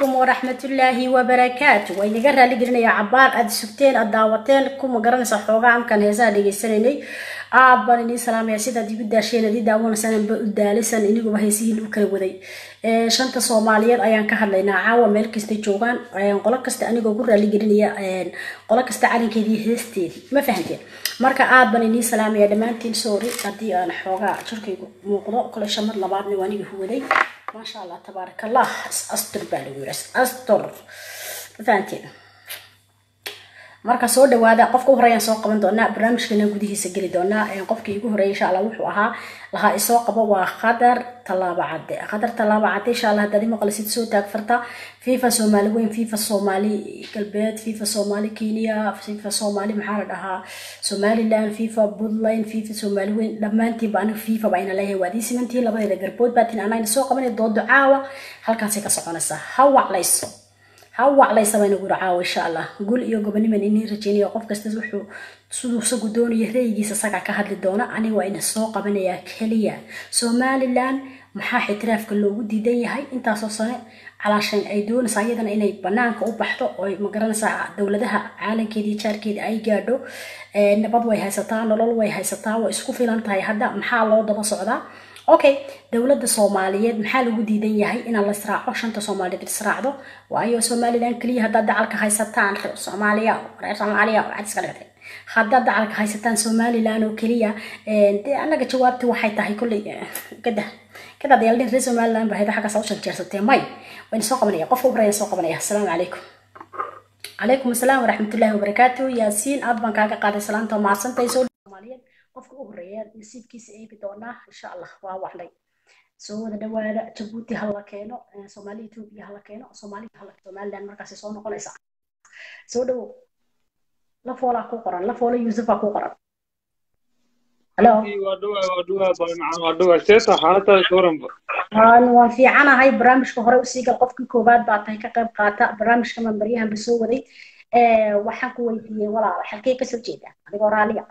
عليكم ورحمة الله وبركاته وإني قرر لي قلنا يا عبار أد سبتين أد داوتين كم قرن صحوغا عم كان هزا لي سنيني aad baan idin salaamaya sidaad igu daasheen adii daawanaysan ba u daalisan inigu bahaysihiin u kala waday shanta soomaaliyeed ayaan ka hadlaynaa caawa meel kastay joogaan qolo kasta anigoo ku raali gelinaya qolo kasta calinkeedii heesteedii ma fahanteen marka aad baan idin salaamaya dhammaantiin sorry haddii aan xoogaa jirkaygu muuqdo kole shamad labaadna waa aniga huwaday maasha allah tabaaraka allah astur baa lagu yiri astur ma fahanteen marka soo dhawaada qofka u horeeyaan soo qaban doonaa barnaamijkeena gudihiisa geli doonaa qofkii igu horeeyay insha allah wuxuu ahaa lahaa isoo qabo waa qadar tallaabo cadde qadar tallaabo cadde insha allah haddaad imaqlisid soo taag farta fifa soomaali weyn fifa soomaali galbeed fifa soomaali kenya fifa soomaali maxaa la dhahaa somaliland fifa puntland fifa soomaali weyn dhammaantiinba aniga fifa ba ayna leeyahay waad ii simantihiin labadeeda garbood baatin anayna soo qabanay doodo caawa halkaasay ka soconaysaa ha waclayso hawaclaysa bayna guri caawa insha allah gul iyo goboniman inii rajeynayo qof kasta wuxuu siduu isagu doonaya ra'yigiisa isaga ka hadli doona aniga waa ina soo qabanayaa keliya somaliland maxaa xitiraafka loogu diidan yahay intaasoo sane calaashan ay doonaysaa iyadana inay banaanka u baxdo oo magaranaysaa dowladaha caalankeedii jaarkeeda ay gaadho nabad way haysataa nolol way haysataa way isku filan tahay hadda maxaa loo daba socdaa okay dowladda soomaaliyeed maxaa lagu diidan yahay inaan la israaco shanta soomaaliyeed israacdo waayo somaliland keliya haddaad dacalka haysataan reer soomaaliya reer soomaaliya waxaad iska dhigtay haddaad dacalka haysataan somaliland oo keliya dee annaga jawaabti waxay tahay kolley kada kada deeldhin reer somaliland ba hayda xaggaas u shanjeersatee may wayna soo qabanaya qofka u horeeya soo qabanaya asalaamu calaykum calaykum asalaam waraxmatullaahi wabarakaatu yaasiin aad baan kaaga qaaday salaanta mahadsantay soo soomaaliyeed qofka u horeeya nasiibkiisa eegi doonaa insha allah waa waxlay soo wada dhawaada jabuuti hala keeno soomaali etoobiya hala keeno soomaali hala somaliland markaasi soo noqonaysa soo dhawo la foolaa ku qoran la foola yuusufaa ku qoran halo waan fiicanahay barnaamijka hore usii gal qofkii koowaad baa tahay ka qayb qaata barnaamijka mambaryahanba soo waday waxaan ku weydiiyey walaala xalkee kasoo jeeda adigoo raaliya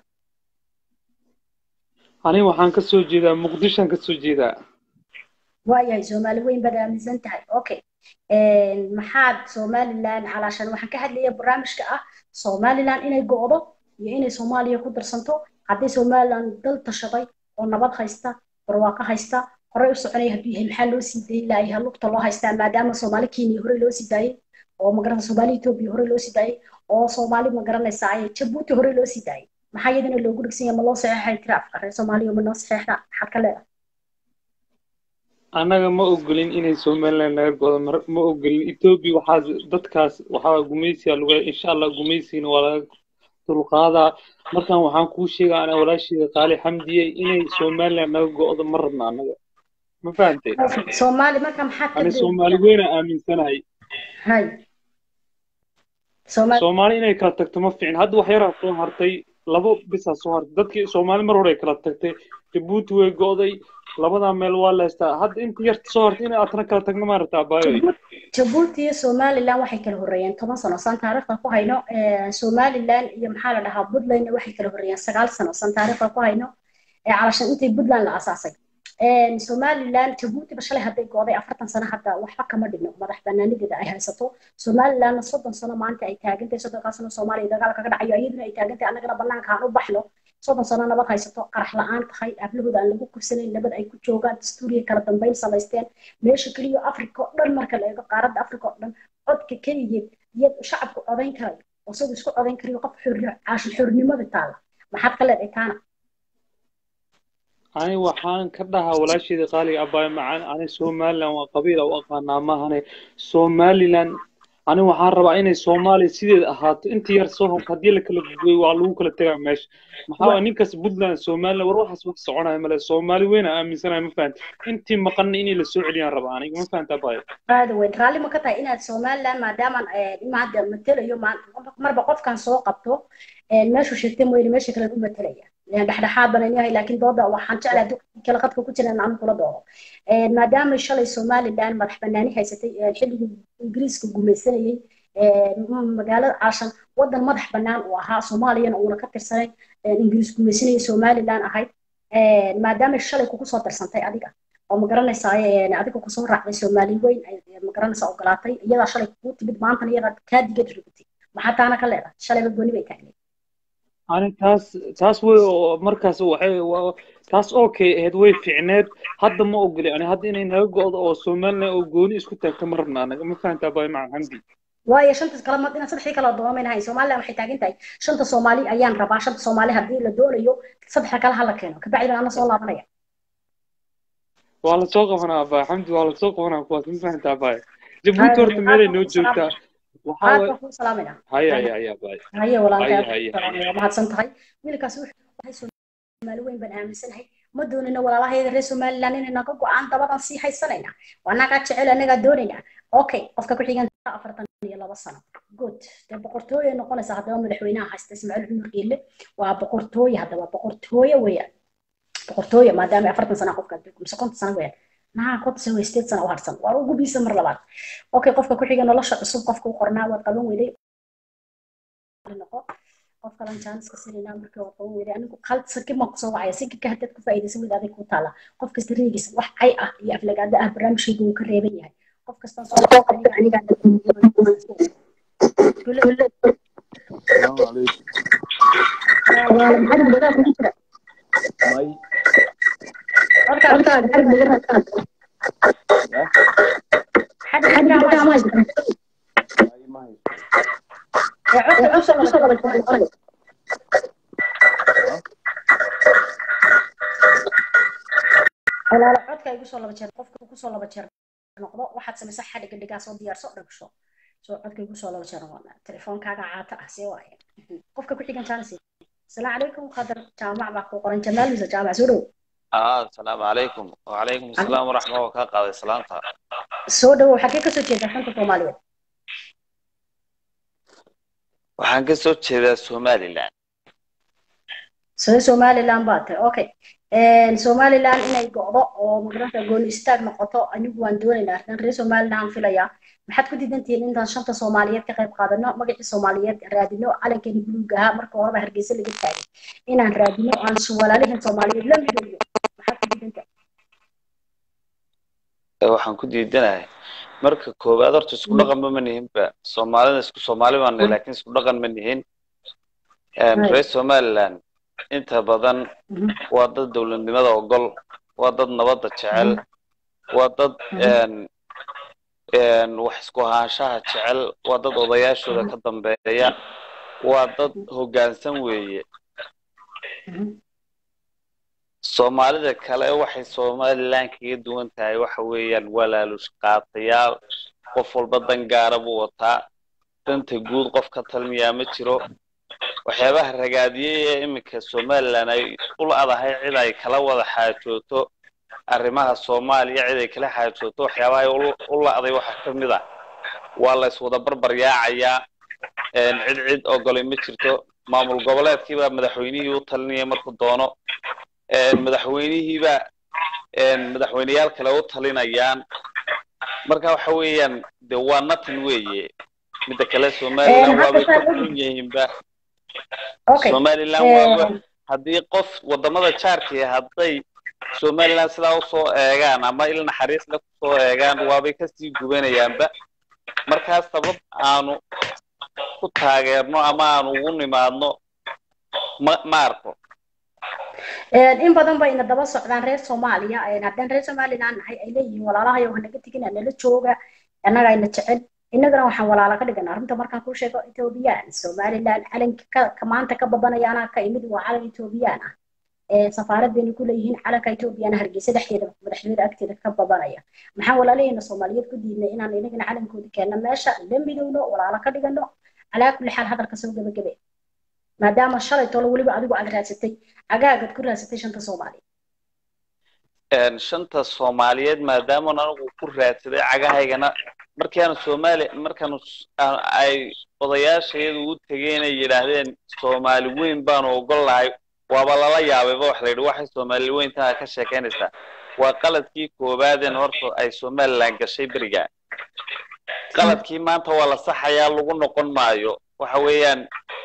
aniga waxaan ka soo jeedaa muqdishoan ka soo jeedaa waayahay soomaali weyn baad aaminsan tahay okay maxaad somaliland calaashan waxaan ka hadlaya barnaamijka ah somaliland inay go'do iyo inay soomaaliya ku darsanto haddii somaliland dal tashaday oo nabad haysta barwaaqo haysta horey u soconaya hadduu yahay maxaa loo sii dayi lahay halugta loo haystaa maadaama soomaali kenya horey loo sii daayey oo magarata soomaali etoobiya horey loo sii daayey oo soomaali magaranaysa jabuuti horey loo sii daayey maxaa iyadana loogu dhigsan yahay ma loo saxeexay tiraafka reer soomaaliya ma noo saxeexda maxaad ka leedahay annaga ma ogolin inay somaliland naga godo ma ogolin etoobiya waxaa dadkaas waxaa gumaysiga lagu insha allah gumaysigana waa laga dulqaadaa markan waxaan kuu sheegaa ana walaasheeda qaali xamdiye inay somaliland naga go'do ma rabna annaga ma fahamteen soomaali marka maxaad ani soomaali weyna aaminsanahay hay soomaali inay kala tagto ma fiicin hadda wax yaraa soo hartay labo bisaa soo hartay dadkii soomaali mar hore kala tagtay jabuuti way go'day labadaa meel waa la haystaa hadda inta yarta soo hartay inay aadna kala tagno ma rabtaa baayo jabuuti iyo somaliland waxay kala horreeyeen toban sano san taariikhda ku hayno somaliland iyo maxaa la dhahaa puntlandna waxay kala horreeyeen sagaal sano san taariikhda ku hayno calashan intay puntland la asaasay somaliland jabuutiba shalay hadday gooday afartan sano hadda waxba kama dhigno madax banaanideeda ay haysato somalilandna soddon sano maanta ay taagantahay soddonkaa sano soomaaliya dagaal kaga dhacayo iyaduna ay taagantahay annagana banaanka aan u baxno soddon sano nabad haysato qarax la-aan tahay ablahooda aan lagu kursanayn nabad ay ku joogaan dastuuriya kala dambeyn samaysteen meesha keliya africa oo dhan marka la eego qaaradda africa oo dhan codka keligeed iyad shacabku codayn karayo oo isagu isku codayn karayo qof caashil xornimada taala maxaad ka leedahay taana ani waxaan ka dhahaa walaasheeda qaaliga abaayo macaan ani somaliland waa qabiila u aqaanaa maahane somaliland ani waxaan rabaa inay soomaaliya sideed ahaato inta yar soo horta haddii la kala gudbay waa lagu kala tegaa meesha maxaa ninkaas puntland somaliland war waxaas wax soconaya male soomaali weyna aaminsanahay ma fahanta intii maqanna inay la soo celiyaan rabaa aniga ma fahanta abaayo aada weyn raalli ma ka tahay inaad somaliland maadaamaan imaada matelayo marba qofkan soo qabto meeshuu sheegtay mooyne meesha kale u matelaya dhexdhexaad banan yahay laakiin dooda waxaan jeclaa kala qadka ku jira aan kula doodo maadaama shalay somaliland madax banaani haysatay xilligii ingiriiska gumaysanayay magaalada caashan wadan madax banaan uu ahaa soomaaliyana uuna ka tirsanay ingiriis gumaysanayay somaliland ahayd maadaama shalay kugu soo darsantay adiga oo ma garanaysaa adiga kusoo raacday soomaali weyn ma garanaysaa ogolaatay iyadaa shalay kuu timid maantana iyadaa kaa digad rogtay maxaa taana ka leedahay shalayba gooni bay taagneed ani taas taas way markaas waxay taas okay ahayd way fiicneed hadda ma ogoli ani hadda inay naga go'do oo somaliland oo gooni isku taagto ma rabna anaga ma fahantaa bay macan xamdi waayo shanta kala mad inaad saddexdii kala doomamaynahayn somaliland waxay taagan tahay shanta soomaali ayaan rabaa shanta soomaali haddii la doonayo saddexda kale hala keeno kabacdi baan ana soo laabanaya waa lasoo qabanaa abay xamdi waa lasoo qabanaa kuwaas ma fahantaa abay jabuuti horta meelay noo joogtaa aad baan kuu salaamayna haya haya haya abay haye walaalkay Haya, aad haya, baan waa mahadsan tahay wiilkaas wuxuu yahay soomaali weyn baan aaminsanahay ma doonina walaalahayda reer somaliland inay naga go-aan dabadan sii haysanayna waa nagaa jecel anagaa doonayna okay qofka ku xigan afartan iyo laba sano good dee boqortooye noqonaysa haddaba madaxweynaha haysta ismaaciil cumar geelle waa boqortooye haddaba boqortooye weeyaan boqortooye maadaama ay afartan sana qofka adduunka mise konton sano weeyaan naha konton sano sideed sano u harsan waa ugu biisa mar labaad okay qofka ku xiga nolosha cusub qofka u qornaa waad qaban weyday noqo qof kalan jaaniska sirinaa markii waa qaban weyday anigu hal sakib maan kusoo wacaya sikibka haddaad ku faa'iidaysan weyda adig ku taala qof kasta reegiisa wax cay ah iyo aflagaada ah barnaamijkayga wuu ka reeban yahay qof kastaan soo aniga aniga السلام عليكم ماي horta xadda xadda ma ماي ماي codka cusub walaalo codka igu soo laba jeer qofka ku soo laba jeer noqdo waxaad samaysaa xadhiga dhigaa soo diyaarso dhagsho soo codka igu soo laba jeer noqona telefoonkaaga caata ah see waaye qofka ku xigan jaanis السلام عليكم قدر جامع باكو قرن جمال مس جامع سودو آه السلام عليكم وعليكم السلام ورحمة الله وبركاته سلامتها سودو حقيقة سو jeeda xanta Soomaaliyeed waxaan ka soo jeedaa Somaliland soo Somaliland baad tahay okay een Somaliland inay go'do oo magaranta goon istaag noqoto anigu waan doonaynaa arkan reer Somaliland filaya maxaad ku diidantihiin intaan shanta Soomaaliyeed ka qayb qaadano magacii Soomaaliyeed raadino calankeeni buluuga ahaa marka horeba Hargeysa laga taagay inaan raadino aan walaalihin Soomaaliyeed la midoobo maxaad ku diidantahay waxaan ku diidanahay marka koowaad horta isku dhaqan ma nihinba Soomaalida isku Soomaali baan nahay laakiin isku dhaqan ma nihin reer Somaliland inta badan waa dad dowladnimada ogol waa dad nabadda jecel waa dad wax isku ahaanshaha jecel waa dad odayaashooda ka dambeeya waa dad hoggaansan weeye soomaalida kale waxay somaliland kaga duwan tahay waxa weeyaan walaalush qaatayaal qof walba dan gaara buu wataa danta guud qof ka talmiyaa ma jiro waxyaabaha ragaadiyey ee iminka somaliland ay u la'dahay cid ay kala wada xaajooto arrimaha soomaaliya cid ay kala xaajooto waxyaabaha ay u la'day waxaa ka mid ah waa la iswada barbar yaacayaa cid cid ogolay ma jirto maamul goboleedkiibaa madaxweynihii u talinaya markuu doono madaxweynihiibaa madaxweyneyaal kale u talinayaan marka waxa weeyaan de waa natan weeye midda kale somaliland waabay ka xun yihiinba somaliland waaba haddii qof wadamada jaarkii hadday somaliland sidaa usoo eegaan ama il naxariis le kusoo eegaan waabay kasii gubanayaanba markaas sabab aanu ku taageerno ama aanu ugu nimaadno ma ma arko in badan bay ina daba socdaan reer soomaaliya haddaan reer somaliland nahay ay leeyihiin walaalahayo hanaga tegin nala jooga annaga ayna jecel innagana waxaan walaala ka dhigana arrinta markaan kuu sheego ethoobiyan somaliland calanka ka maanta ka babanaya anaa ka imid waa calan ethoobiyan ah safaarad bayna ku leeyihiin calanka ethoobiyan hargeysa dhexdeeda madaxtooyada agteeda ka babanaya maxaan walaalahayna soomaaliyeed ku diidnay inaan inagana calankooda keenno meesha la midowno walaala ka dhigano calaa kulli xaal hadalka soo gebagabe maadaama shalay tolo weliba adigu aad raadsatay agaagad ku raadsatay shanta soomaaliyeed shanta soomaaliyeed maadaama anigu ku raadsaday cagahaygana markaanu soomaali markaanu ay odayaashayadu u tegeen ay yidhaahdeen soomaali weyn baanu ogol lahay waaba lala yaabayba wax la yidhi waxay soomaali weyntaa ka sheekaynaysaa waa qaladkii koowaadeen horta ay somaliland gashay beriga qaladkii maanta waa la saxayaa lagu noqon maayo waxa weeyaan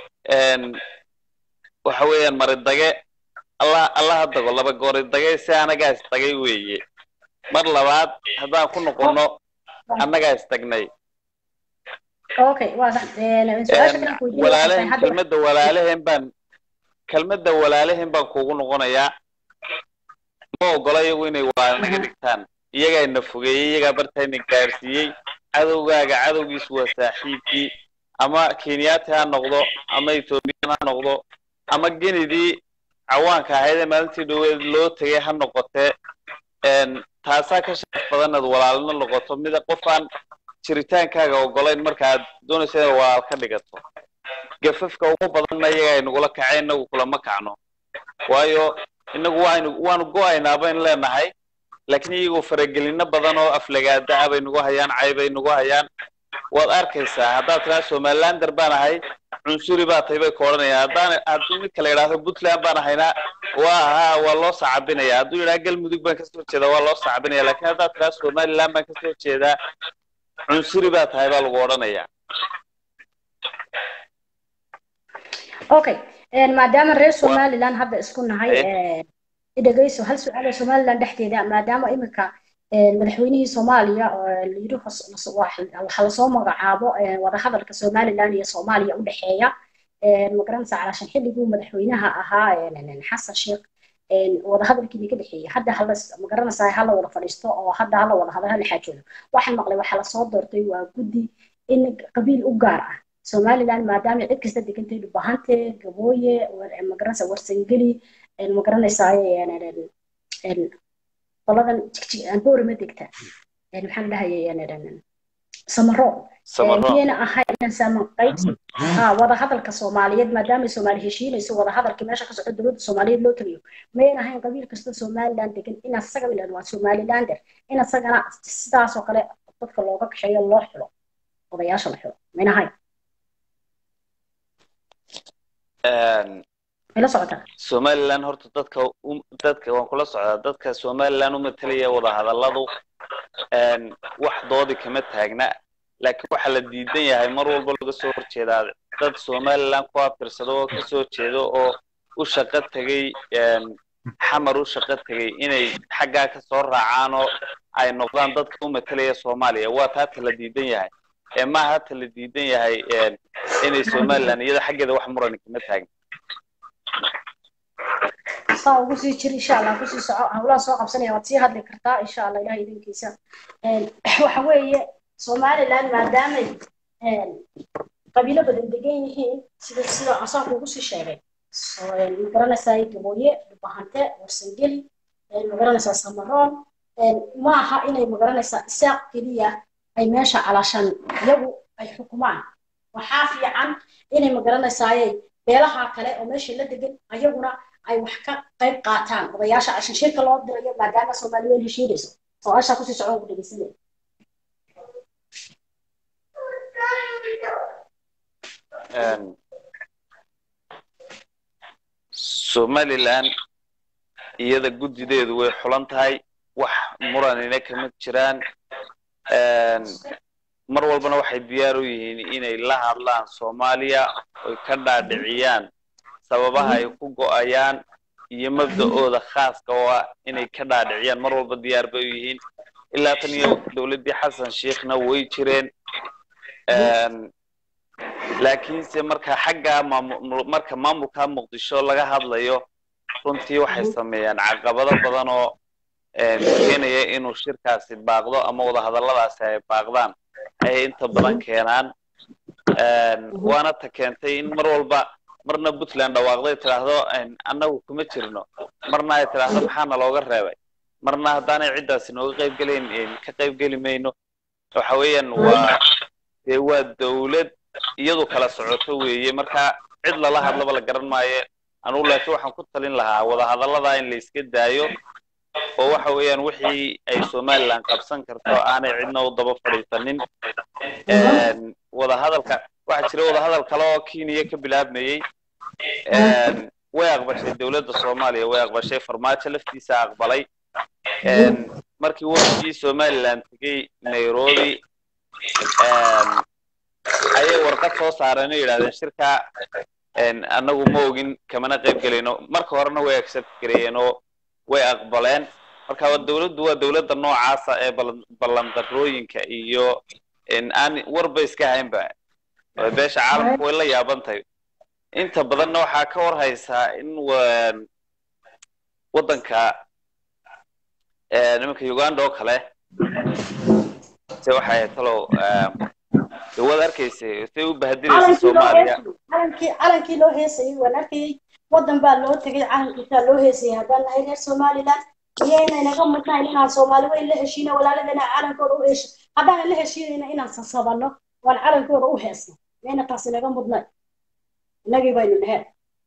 waxa weeyaan maridage allah allaha dago laba goori dagay si anagaas dagay weeye mar labaad haddaan ku noqono annagaa istagnay okay waa sax een, su-aasha kale aan ku weydiinaya waxay tahay walaalehen hadda kelmadda walaalehen baan kelmadda walaalehen baan kuugu noqonayaa ma ogola iyagu inay walaal naga dhigtaan iyagaa na fogeeyey iyagaa bartayna gaarsiiyey cadowgaaga cadowgiisu waa saaxiibkii ama kenyaati ha noqdo ama ethoobiyan ha noqdo ama genidii cawaanka ahayd ee maalintii dhoweed loo tegay ha noqotee een, taasaa ka sharaf badan inaad walaalna noqoto mida qof aan jiritaankaaga ogolayn marka aad doonaysa inaad walaal ka dhigato gafafka ugu badanna iyaga ay nagula kaceen inagu kulama kacno waayo inagu waaynu waanu go-aynaa baynu leenahay laakiin iyagoo faragelino badan oo aflagaada ah bay nagu hayaan cay bay nagu hayaan waad arkaysaa haddaad tiraa somalilander baan ahay cunsuri baa tahay bay ku odhanayaan haddaan haddii mid kale idhaahdo puntland baan ahaynaa waa haa waa loo sacabinaya hadduu yidhaha galmudug baan kasoo jeedaa waa loo sacabinaya laakiin haddaad tiraa somaliland baan kasoo jeedaa cunsuri baa tahay baa lagu odhanayaa okay een, maadaama reer somaliland hadda isku nahay Eh. een, i dhegeyso hal su-aal oo somaliland dhexdeeda maadaama iminka een, madaxweynihii soomaaliya oo la yidhi hos- hos- wax- waxaa lasoo magacaabo een, wadahadalka somaliland iyo soomaaliya u dhexeeya een, magaranaysa calaashan xilliguu madaxweynaha ahaa een, een, xasan sheekh een, wadahadalkii laga dhexeeyey hadda hala magaranaysaa hala wada fadhiisto oo hadda hala wada hadal hala xaajoodo waxaan maqlay waxaa lasoo doortay waa guddi in qabiil u gaar ah somaliland maadaama cid kasta degantay dhubahante gabooye war- magaranaysa warsangeli een, magaranaysaa een, een, een, qoladan jigjig aan boorama degta een, maxaan dhahayay een, een, een, samaro samaro miyayna ahayn inaan saaman qaybsi ha wadahadalka soomaaliyeed maadaama soomaali heshiinayso wadahadalkii meesha ka socdo dowladda soomaaliyeed loo tagayo mayayna ahayn qabiil kasta somaliland degan in asaga ilan waa somalilander in asagana sidaas oo kale dadka looga kaxeeyo loo xilo odayaasha la xilo mayna ahayn Een, may la socotaa somaliland horta dadka u- dadka waan kula socdaa dadka somaliland u matalaya wadahadalladu een, wax doodi kama taagna laakiin waxaa la diidan yahay mar walba laga soo horjeedaa dad somaliland ku abtirsado oo kasoo jeedo oo u shaqo tegey een, xamar u shaqo tegey inay xaggaa kasoo raacaan oo ay noqdaan dadka u matalaya soomaaliya waa taa ta la diidan yahay ee maaha ta la diidan yahay een, inay somaliland iyada xaggeeda wax murani kama taagna saa ugu sii jir insha allah kusii soco hawlaha soo qabsanaya waad sii hadli kartaa insha allah ilaha idinkiisa Een, waxa weeye somaliland maadaamay een, qabiilo badan degan yihiin sida sida asaan kugu sii sheegay So, een, magaranaysaa gabooye dhubahante warsangeli een, magaranaysaa samaroon een, ma aha inay magaranaysaa isaaq keliya ay meesha calaashan iyagu ay xukumaan waxaa fiican inay magaranaysaayey beelaha kale oo meesha la degan ayaguna ay wax ka qayb qaataan odayaasha cashan shirka loo dirayo maadaama soomaaliya heshiinayso su-aashaa kusii socon ku dhegeysanaya Een, somaliland iyada guddideedu way xulan tahay wax muranina kama jiraan Een, mar walbana waxay diyaar u yihiin inay la hadlaan soomaaliya oy ka dhaadhiciyaan sababaha ay ku go'ayaan iyo mabda'ooda khaaska oo ah inay ka dhaadhiciyaan mar walba diyaar bay u yihiin ilaa tan iyo dowladdii xasan sheekhna way jireen Een, laakiinse marka xagga maamul marka maamulka muqdisho laga hadlayo runtii waxay sameeyaan caqabado badan oo een, keenaya inuu shirkaasi baaqdo ama wadahadalladaasi ay baaqdaan ayay inta badan keenaan Een, waana ta keentay in mar walba marna puntland dhawaaqday tidhaahdo een, annagu kuma jirno marna ay tidhaahdo maxaana looga reebay marna haddaanay ciddaasi nooga qaybgelayn een, ka qaybgeli mayno waxa weeyaan waa dee waa dowlad iyadu kala socoto weeye marka cid lala hadlaba la garan maayo anugu laakiin waxaan ku talin lahaa wadahadallada in la iska daayo oo waxa weeyaan wixii ay somaliland qabsan karto aanay cidna u daba fadhiisanin Een, wadahadalka waxaa jira wadahadal kale oo kenya ka bilaabmayey Een, way aqbashay dowladda soomaaliya way aqbashay farmaajo laftiisa aqbalay Een, markii wafdigii somaliland tegey nairobi Een, ayay warqad soo saareen oo yidhahdeen shirka een, annagu ma ogin kamana qayb gelayno marka horena way accept gareeyeen oo way aqbaleen marka waa dowladdu waa dowladda noocaasa ee ballan ballandarrooyinka iyo in aan warba iska haynba ee beesha caalamku way la yaaban tahay inta badanna waxaa ka war haysaa in wa- waddanka eh, nimanka uganda oo kale se waxay ahayd talow eh, dee waad arkaysay say u bahadilaysa calankii loo soomaaliya heesayay calankii calankii loo heesayay waan arkayay waddan baa loo tegay calankiisaa loo heesayay haddaan nahay reer somaliland iyayna inaga mudnayn inaan soomaali weyn la heshiino walaaladana calankooda u hesho haddaanan la heshiinayna inaan sasabano waan calankooda u heesno mayna taas inaga mudnayn inagii baynu naheen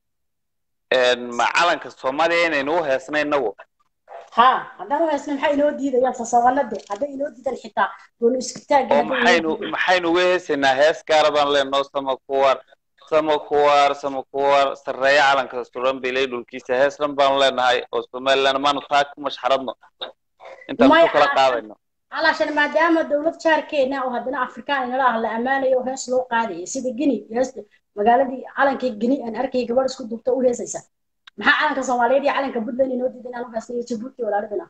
En, ma calanka soomaaliya inaynu u heesna inagu ha haddaan u heesno maxay inoo diidayaan sasabanade hadday inoo diidan xitaa goonu isku taagi oo maxaynu maxaynu uga heesaynaa hees gaara baan leenoo sama kuwar sama kuwar sama kuwar sarreeya calanka suran bilay dhulkiisa hees dhan baanu leenahay oo somaliland maanu taa ku mashxaradno intaan Maya, ku kala qaadayno علشان maadaama dowlad jaarkeena oo haddana afrikaan inala ah la ammaanayo oo hees loo qaadayo sida gini heesta magaaladii calankii gini aan arkay gabadh isku duubta u heesaysa maxaa calanka soomaaliyeed iyo calanka puntland inoo diidan inaan u heesnayo jabuuti walaaladana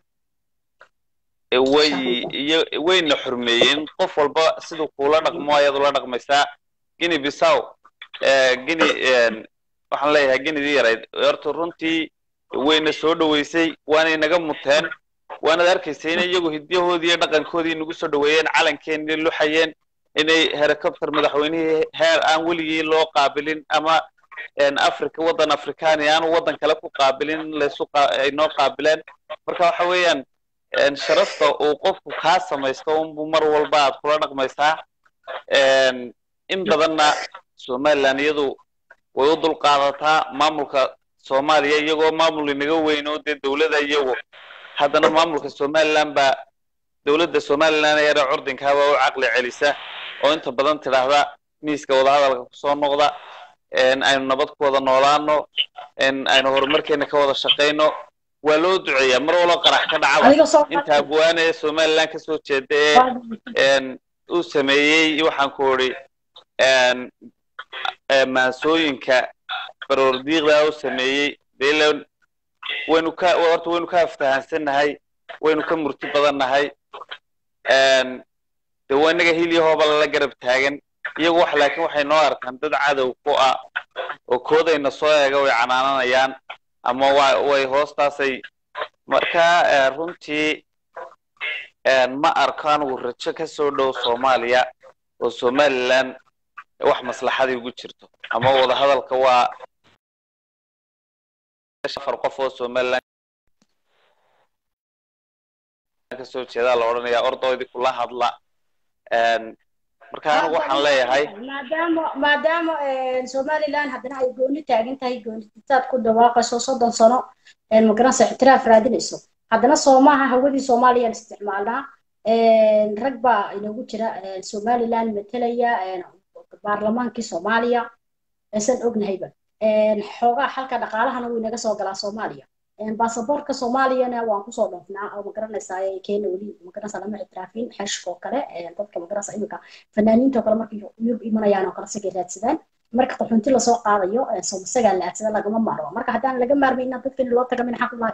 E, way iyo wayna xurmeeyeen qof walba siduu kuula dhaqmo ayaad ula dhaqmaysaa gini bisaw gini waxaan leeyahay ginidii yarayd horta runtii wayna soo dhoweysay waanay naga muteen waanaad arkaysa inay iyagu hidyahoodii iyo dhaqankoodii nagu soo dhoweeyeen calankeenii luxayeen inay helicopter madaxweynihii heer aan weligii loo qaabilin ama africa waddan afrikaani aanu waddan kale ku qaabilin laysu ay noo qaabileen marka waxa weeyaan sharafta uu qofku kaa samaysto unbu mar walba aad kula dhaqmaysaa in badanna somaliland iyadu way u dulqaadataa maamulka soomaaliya iyagoo maamul inaga weyno dee dowlada iyagu haddana maamulka somaliland baa dowladda somaliland yare curdinkaa baa u caqli celisa oo inta badan tidhaahda miiska wadahadalka kusoo noqda aynu nabad ku wada noolaano aynu horumarkeena ka wada shaqayno waa loo duceeyaa mar walba qarax ka dhacaba inta abwaane ee somaliland kasoo jeeda ee uu sameeyey waxaan ku idhi maasooyinka baroordiiqda u sameeyey dee waynu ka horta waynu ka aftahansannahay waynu ka murti badannahay de waa inaga hilyahooba lala garab taagan iyagu wax laakiin waxay noo arkaan dad cadow ku ah oo koodayna soo eega way canaananayaan ama wa way hoostaasay marka runtii ma arko anigu rajo ka soo dhow soomaaliya oo somaliland wax maslaxadii ugu jirto ama wadahadalka waa afar qof oo somaliland kasoo jeedaa la odhanayaa ordoydii kula hadla marka anigu waxaan leeyahay maadaama maadaama somaliland haddana ay gooni taagan tahay goonitaad ku dhawaaqayso soddon sano magaranaysa ictiraaf raadinayso haddana soomaha hawadii soomaaliyaan isticmaalnaa rag baa inoogu jira somaliland matelaya baarlamaankii soomaaliya san ognahayba xoogaa xalka dhaqaalahana wuu inaga soo galaa soomaaliya baasaboorka soomaaliyana waan kusoo dhoofnaa oo magaranaysaa keena weli magaranaysaa lama ictiraafin xeshkoo kale dadka magaranaysaa iminka fanaaniinta oo kale markay yurub imanayaan oo kale sagay raadsadaan marka qaxoonti lasoo qaadayo isagaa la aadsada lagama maarmo marka haddaan laga maarmay inaan dadkani loo taga minaxaa ku lahay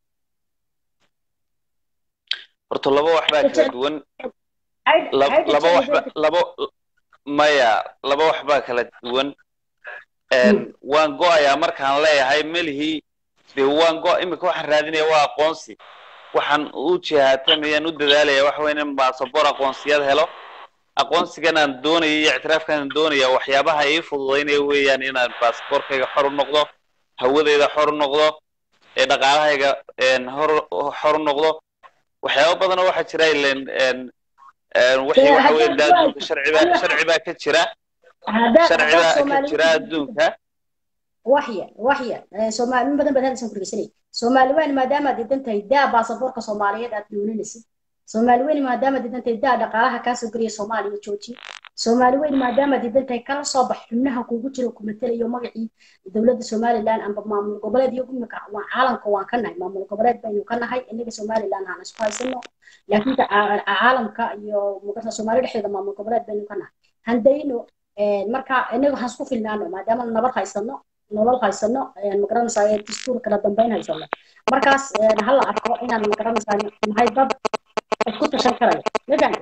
horta laba wax baa kala duwan laba waxba laba maya laba wax baa kala duwan waan go-ayaa markaan leeyahay melihii de waan go imika waxaan raadinaya waa aqoonsi waxaan u jihaatamaya u dadaalaya waxa weya in basaboor aqoonsiyad helo aqoonsigan aan doonaya iyo ictiraafkan aan doonaya waxyaabaha ii fududaynaya weeyaan inaan basaboorkayga xor u noqdo hawadayda xor u noqdo ee dhaqaalahayga hor xor u noqdo waxyaaba badanoo waxaa jira ilen wixii waxa weya de adduunka sharcibaa sharci baa ka jira sharci baa ka jira adduunka waxyar waxyar soomaali in badan baad hadlaysan kurgeysanay soomaali weyn maadaama diidan tahay daa baasaboorka soomaaliyeed aad dooninaysid soomaali weyn maadaama diidan tahay daa dhaqaalaha kaasoo geliya soomaaliya jooji soomaali weyn maadaama diidan tahay kala soo bax xubnaha kugu jira ku matelayo magacii dowladda somaliland amba maamul goboleed iyo imika waa caalamka waan ka nahay maamul goboleed baynu ka nahay inaga somaliland aan isku haysano laakiin caalamka iyo magarta soomaali dhexdeeda maamul goboleed baynu ka nahay handayno marka inaga waxaan isku filnaano maadaama nabad haysano nolol haysano magaranaysaa ee dastuur kala dambeyn haysano markaas ha la arko inaan magaranaysaa nahay dad isku tashan karaya magan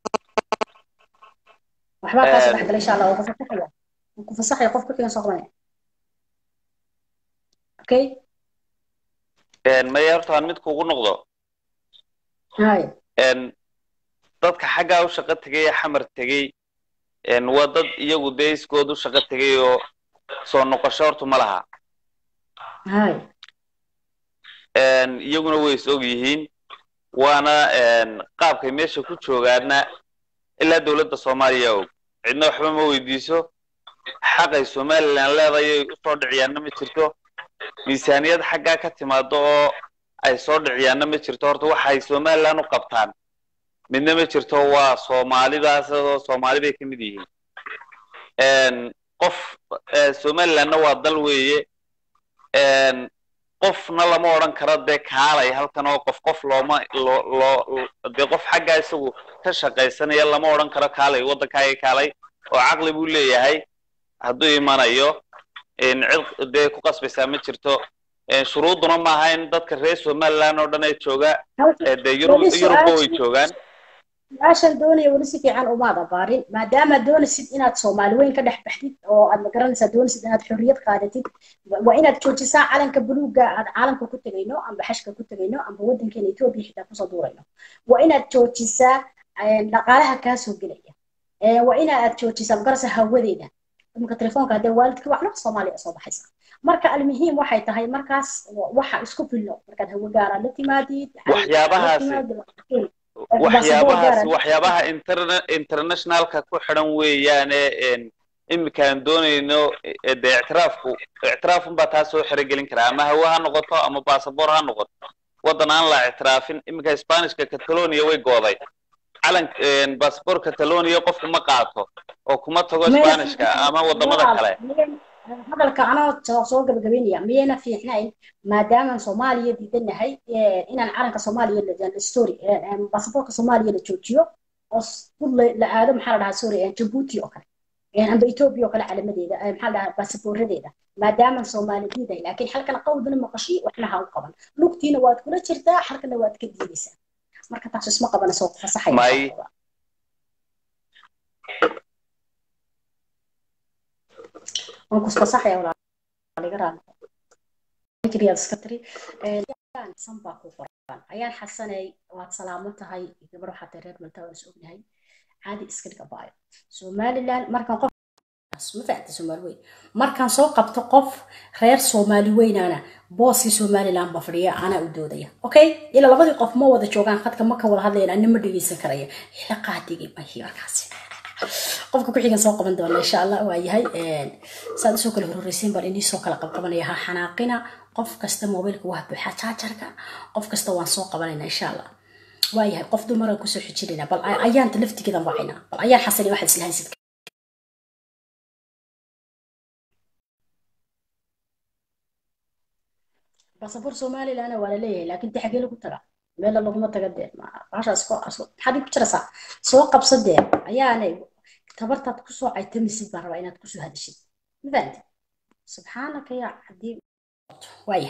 waxbaa kaa saddex gala insha allah waa ku fasaxaya waa ku fasaxaya qof ku xigan soo qabanaya okay maya horta aan mid kugu noqdo hay dadka xaggaa u shaqo tegay ee xamar tegey waa dad iyagu dee iskood u shaqo tegay oo soo noqosho horta ma laha hay iyaguna way is og yihiin waana qaabkay meesha ku joogaana ilaa dowladda soomaaliya og cidna waxba ma weydiiso xaqay somalilan leedayay usoo dhiciyaanna ma jirto miisaaniyad xaggaa ka timaado oo ay soo dhiciyaanna ma jirto horta waxay somalilan u qabtaan midna ma jirto waa soomaalidaas oo soomaali bay ka mid yihiin qof somalilandna waa dal weeye qofna lama odhan karo dee kaalay halkan oo qof qof looma loo loo dee qof xaggaa isagu ka shaqaysanaya lama odhan karo kaalay waddankaaga kaalay oo caqli buu leeyahay hadduu imanayo cid dee ku qasbaysaa ma jirto shuruuduna maaha in dadka reer somaliland oo dhan ay jooga dee yurub yurubba way joogaan su-aashan doonaya weli si fiican umaad abaarin maadaama doonaysid inaad soomaali weyn ka dhex baxdid oo aad magaranaysaa doonaysid inaad xorriyad qaadatid waa inaad joojisaa calanka buluugga aad caalamka ku tegayno amba xashka ku tegayno amba waddankeena etoobiya xitaa kusoo duurayno waa inaad joojisaa dhaqaalaha kaa soo gelaya waa inaad joojisaa magarasa hawadeeda imika telefoonka haddee waalidka waxna soomaaliya soo baxaysa marka almuhiim waxay tahay markaas waxa isku filno markaad hawo gaara la timaadid waxyaabahaasi waxyaabahaas waxyaabaha interna internationalka ku xidhan weeyaane iminkaan doonayno dee ictiraafku ictiraafun baa taa soo xerogelin karaa ama hawe ha noqoto ama basaboor ha noqoto waddan aan la ictiraafin iminka spanishka catalonia way gooday calan basaboor catalonia qofku ma qaato oo kuma tago spanishka ama waddamada kale hadalka anoo soo gabagabeynaya miyayna fiicnayn maadaamaan soomaaliya diidanahay inaan calanka soomaaliya story basaboorka soomaaliya la joojiyo oo dul la aado maxaa la dhahaa sorry jabuuti oo kale amba etoobiya oo kale calamadeeda maxaa la dhahaa basaboorradeeda maadaamaan soomaali diiday laakiin halkana qawdana maqashii waxna ha u qaban lugtiina waad kula jirtaa halkana waad ka diidaysaa marka taas isma qabanayso fasaxaya waan ku fasaxaya walaaliga raali jiriyaad iska tiri san baa ku qoran ayaan xasanay waad salaamo tahay gabar waxaa tahay reer maltaa waan is ognahay caadi iska dhiga baayo somaliland markaan qof ma fahamta soomaali weyn markaan soo qabto qof reer soomaali weynaana booskii somaliland ba fadhiya anaa u doodaya okay ilaa labadii qof ma wada joogaan khadka ma ka wada hadlayna anna ma dhegeysan karaya ila qaadigay mahi markaasi qofka ku xigan soo qaban doona insha allah waa yahay saad usoo kala hororeysiin baan inii soo kala qabqabanaya ha xanaaqina qof kasta mobilka waa buuxa jaajarka qof kasta waan soo qabanayna insha allah waa yahay qof dumaraan kusoo xijinayna bal ayaanta laftigeedan wacayna bal ayaan xasani waxaad isla haysid basaboor somalilandna waa la leeyahay laakiin de xagee lagu taga meela laguma taga dee baashaas maxaad ku jiraysaa soo qabsa dee ayaanay tabartaad kusoo caytamisid baan rabaa inaad kusoo hadashid mafahanti subxaanaka yaa haddii waaya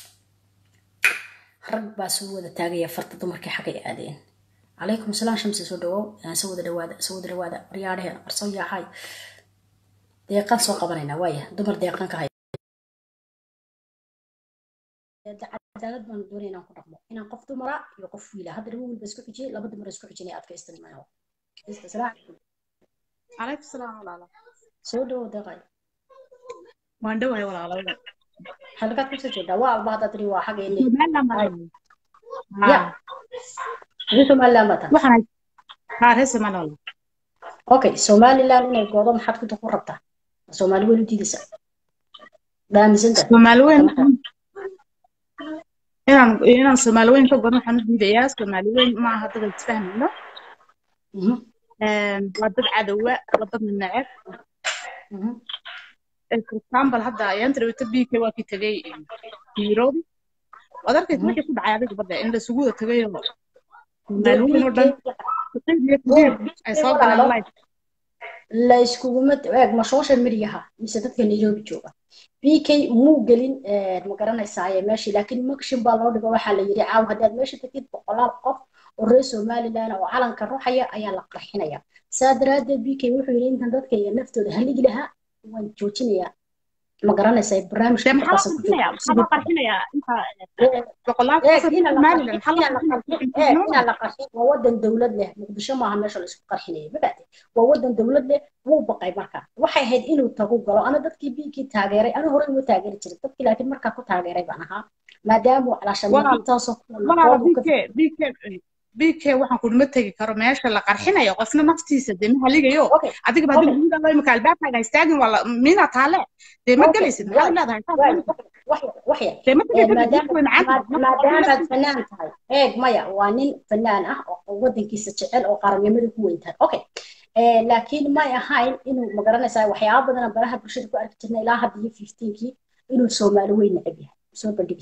rag baa soo wada taagaya farta dumarkii xagay aadeen calaykum salaam shamsi soo dhawow soo wada dhawaada soo wada dhawaada waryaadheheen arsoo yaaxay deeqaan soo qabanaynaa waaya dumar deeqaan ka hay cadaalad baan doonaya inaan ku dhaqmo inaan qof dumara iyo qof wiila hadda laba wiilba isku xijiyay laba dumar isku xijinay adkaystan maaho calaykum salaam walaalo soo dhawow deeqay waan dhawahay walaalo halkaad kusoo jeedaa waa alba haddaad tiri waa xaggeeni ya adi somaliland baa tahay waxaan haa reer somaliland okay somaliland inay goodo maxaad ku ku rabtaa soomaali weyn u diidaysa dhaamisanta soomaali weyn inaan inaan soomaali weyn ka godan waxaan u diidayaa soomaali weyn ma aha dad isfahmayno waa dad cadowa waa dad neceb for example hadda ayaanta dhawata b k waa kii tegay nairobi waad arkaysa markii ku dhacay adiga badda in lasugu wada tagayo soomaali weyn oo dhan ay soo galeen life la iskuguma eeg ma social mediaha mise dadka nairobi jooga bk muu gelin ma garanaysaaye meeshii laakiin makshin baa loo dhigo waxaa la yidhi caaw haddaad meesha tagtid boqolaal qof oo reer somaliland oo calanka ruxaya ayaa la qarxinaya saa daraaddeed bk wuxuu yidhi intan dadka iyo naftooda haligi lahaa waan joojinayaa ma garanaysaa barnaamijka dee maxaa la qarxinayaa maxaa loo qarxinayaa inta boqolaal qof oo somaliland maxaa loo qarxinayaa inaa la qarxin waa wadan dowlad leh muqdisho maaha meesha laisku qarxinaya mabaate waa wadan dowlad leh wuu baqay marka waxay ahayd inuu tagu galo ana dadkii biikii taageeray ana horey uma taageeri jiray dadkii laakiin markaa ku taageeray baan ahaa maadaama calaashantaasoo walaala bk bk bk waxaan kudhuma tegi karo meesha la qarxinayo qofna naftiisa dee ma haligayo adiga baa dib imika albaabkaaga istaagin waa miina taale dee ma gelaysid maxaad leedahay dee ma maadaamaad fanaan tahay eeg maya waa nin fanaan ah oo wadankiisa jecel oo qaranimada ku weyn tahay okay laakiin may ahayn inuu magaranaysaa waxyaaba badan baraha bulshada ku arki jirna ilaa hadda iyo fifteenkii inuu soomaali weyn necab yahay soo bandhigi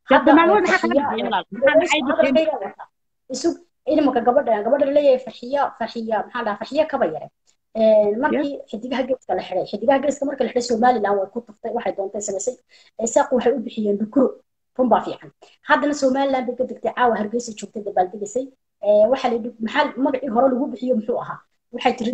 jiray isug inimaka gabadha gabadha laleeyahay farxiya farxiya maxaa dhaha farxiya kaba yare markii xidigaha geeska la xiday xidigaha geeska marka la xiday somaliland way ku tuftay waxay doontay samaysay isaaq waxay u bixiyeen dhukuro run baa fiican haddana somaliland bay ka degtay caawa hargeysa joogtay dabaaldegaysay waxaa la maxaa magacii hore lagu bixiyo muxuu ahaa waxay tiri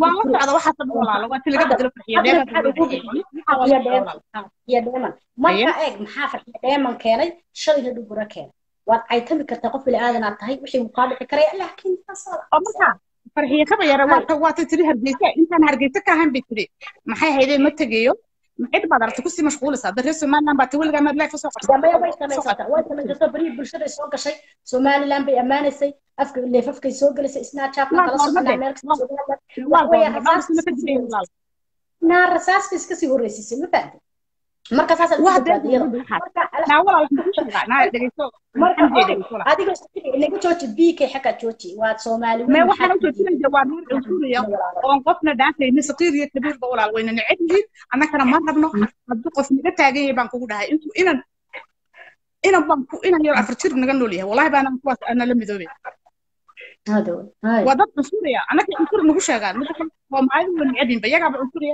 dheeman marka eeg maxaa farxiya dheeman keenay shalayna dhuguro keenay waad caytami kartaa qof biniaadanaad tahay wixii uu kaa dhici karaya laakiin farxiya kaba yara waata waata tiri hargeysa intaan hargeysa ka ahayn bay tiri maxay haydee ma tegayo cid baad aragtay kusii mashquulaysaa dad reer somaliland baa taweligaa maad leef usoo qabsatay way samaysata way samaysata barihii bulshada soo gashay somaliland bay ammaanaysay afka leefafkay soo gelisay snapchatna kala soconaa meel naa rasaas bay iska sii horreysisay ma fahamtay marka saasadiga inaga jooji bk xagga jooji waad soomaali me waxaan ujoojinaya waa nuur cunsuriya oon qofna dhaafayni saqiir iyo kabiirba walaal wayna neceb yihiin annagana ma rabno hadduu qof naga taagan yahay baan kugu dhahay intuu inan inan baan ku inan yar afar jir naga nool yahay wallahi baanan kuwaas ana la midoobay waa dad cunsuriya annaga cunsur nagu sheegaan waa maayadu waa necebinba iyagaaba cunsuriya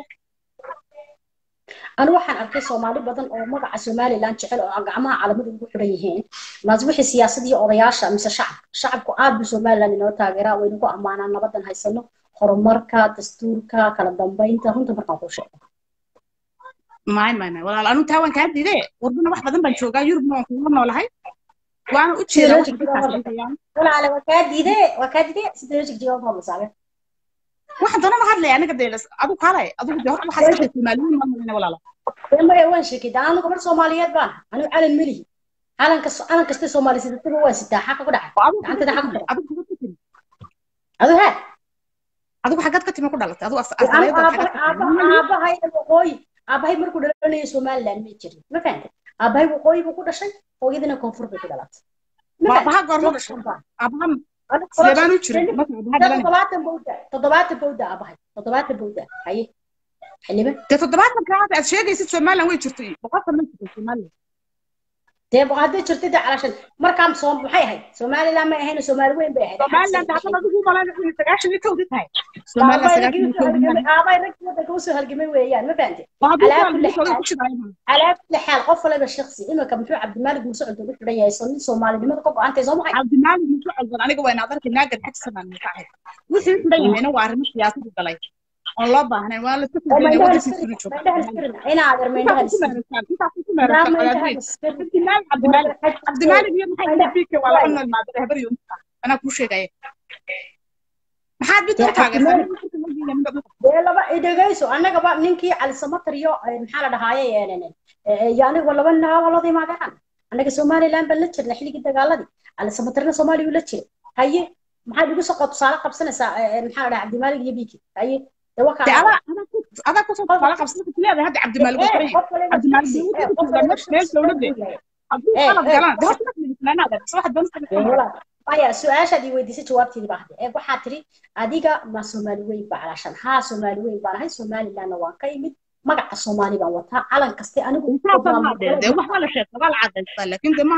anu waxaan arkay soomaali badan oo magaca somaliland jecel oo gacmaha calamada ugu xiran yihiin maas wixii siyaasadii odayaasha mise shacabka shacabku aad buu somaliland inoo taageeraa waynu ku ammaanaa nabadan haysano horumarka dastuurka kala dambeynta runta markaan kuu sheego may may may walaal anu taa waan kaa diide warbana wax badan baan joogaa yurubna waan kuula noolahay waana u jeedaa walaale waa kaa diide waa kaa diide sideejig jawaab ma masaabe waxaan doonana hadlaya aniga dee adu kaalay adigu dee horta waxaa iska soomaaliyiin ma malina walaala maya waan sheekida anu gabar soomaaliyeed baan anigu calan melihi calanka calan kasta soomaali sidataba waan sitaa xaqa ku dhacay gacantada xaqa ku dhacay adu he adigu xagad ka timi ku dhalatay adigu aabahay waqooyi aabahay markuu dhalanayo somaliland ma jirin ma fahantay aabahay waqooyi buu ku dhashay hooyadina koonfur bay ku dhalatay aabaha goorma dhashay aabaha sidee u jiray toddobaatan bowda toddobaatan bowda aabahay toddobaatan bowda haye xiliba dee toddobaatan kaada aad sheegaysid somaliland way jirtay boqolkan ma jirto somaliland dee hadday jirtay dee calashan markaan soo maxay ahayd somaliland may ahayn soomaali weyn bay ahayd somaliland hadda adigu malan sagaashan iyo kowdi tahay somaliland sagaashan iyo kowdi aabay raggii wadanka usoo halgamay weeyaan ma fahantay calaa kulli xaal qof waliba shaksi imika muxuu cabdimaalig muuse cunto u xidhan yahay soo nin soomaalinimada ka go-antay soo maxay cabdimaalig muuse cunto aniga wayna adarkay naagan xagsanaan mutaxid wixii xidhan yahayna waa arrimo siyaasadu galay oon loo baahnayn waa la cabdimaalig iyo maxay bika waa laba nool maadare habar iyo anaa kuu sheegaya maxaad mid u taageertaa laba idhegayso annagaba ninkii cali samatar iyo maxaa la dhahaaye iyo aniga laba naaba looda imaadaan annaga somaliland baan la jirna xilligii dagaaladii cali samatarna soomaaliya la jira haye maxaad igu soo tusaale qabsanaysaa maxaa la dhahaa cabdimaalig iyo biki haye adaa kusoo tusaale qabsanaysa leedahay hadda cabdimaalig uu xiran yahay cabdimaalig meel dowladde hadduu qalad galaan de horta ma filisnaanaada waxa doonta maya su-aashaad ii weydiisay jawaabteedii baa hadde eeg waxaa tiri adiga ma soomaali weyn baa calaashan haa soomaali weyn baan ahay somalilandna waan ka imid magaca soomaali baan wataa calan kaste anigu de wax waa la sheegta waa la cadaystaa laakiin de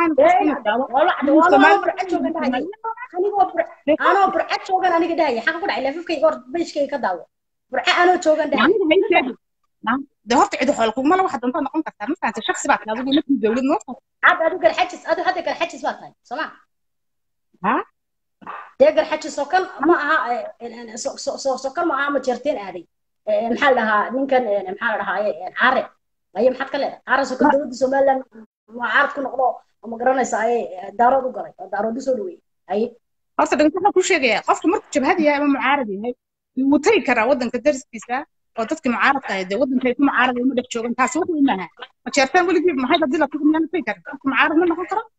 anoo burca joogan aniga dhahaya xaqa ku dhacay leefafkayga or bayshkayga ka daawo burca anoo joogan dhahaya de horta cidi xoolo kuguma la waxa doontaa noqon kartaa ma fahantay shaksi baa tahay adigu markii dowlad noo tahay عاد ادو garxajis adu hadda garxajis baa tahay soo ma ha dee garxajis oo kan ma aha sokal ma aha ma jeerteen aaday maxaa la dhahaa ninkan maxaa la dhahaa caare aye maxaad ka leedahay caare sokal dowladda somaliland mucaarad ku noqdo ma garanaysa ayay daarood u galay oo daarood u soo dhaweeyey aye horta dhiganta waxaan kuu sheegayaa qofka markuu jabhad yahay ama mucaarad yahay wuu tagi karaa waddanka dariskiisa oo dadkii mucaaradka ahayd dee waddankay ku mucaarada ma dhex joogan taasi wax weyn maaha ma jeertaan weligii maxay hadii la tago miyaan tagi karin qofka mucaarad ma noqon karo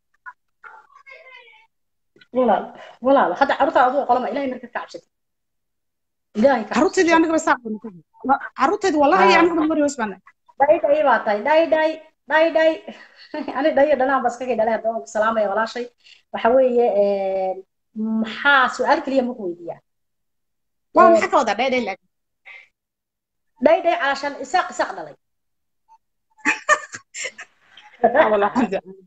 walaal walaal hadda carruurta adigu qolama ilaahay marka ka cabsatay ilaahay ka carruurteedii aniga ba saaqo carruurteedi wallahi aniga ba mari wasbana dhay dhay baa tahay dhay dhay dhay dhay ani dhayo dhanaan baa iskaga dhalay haddaba ku salaamaya walaashay waxa weeye maxaa su-aal keliya maku weydiiyaa waa maxaa ka wadaa dhay dhay laakiin dhay dhay caashan isaaq isaaq dhalay والله الحمد لله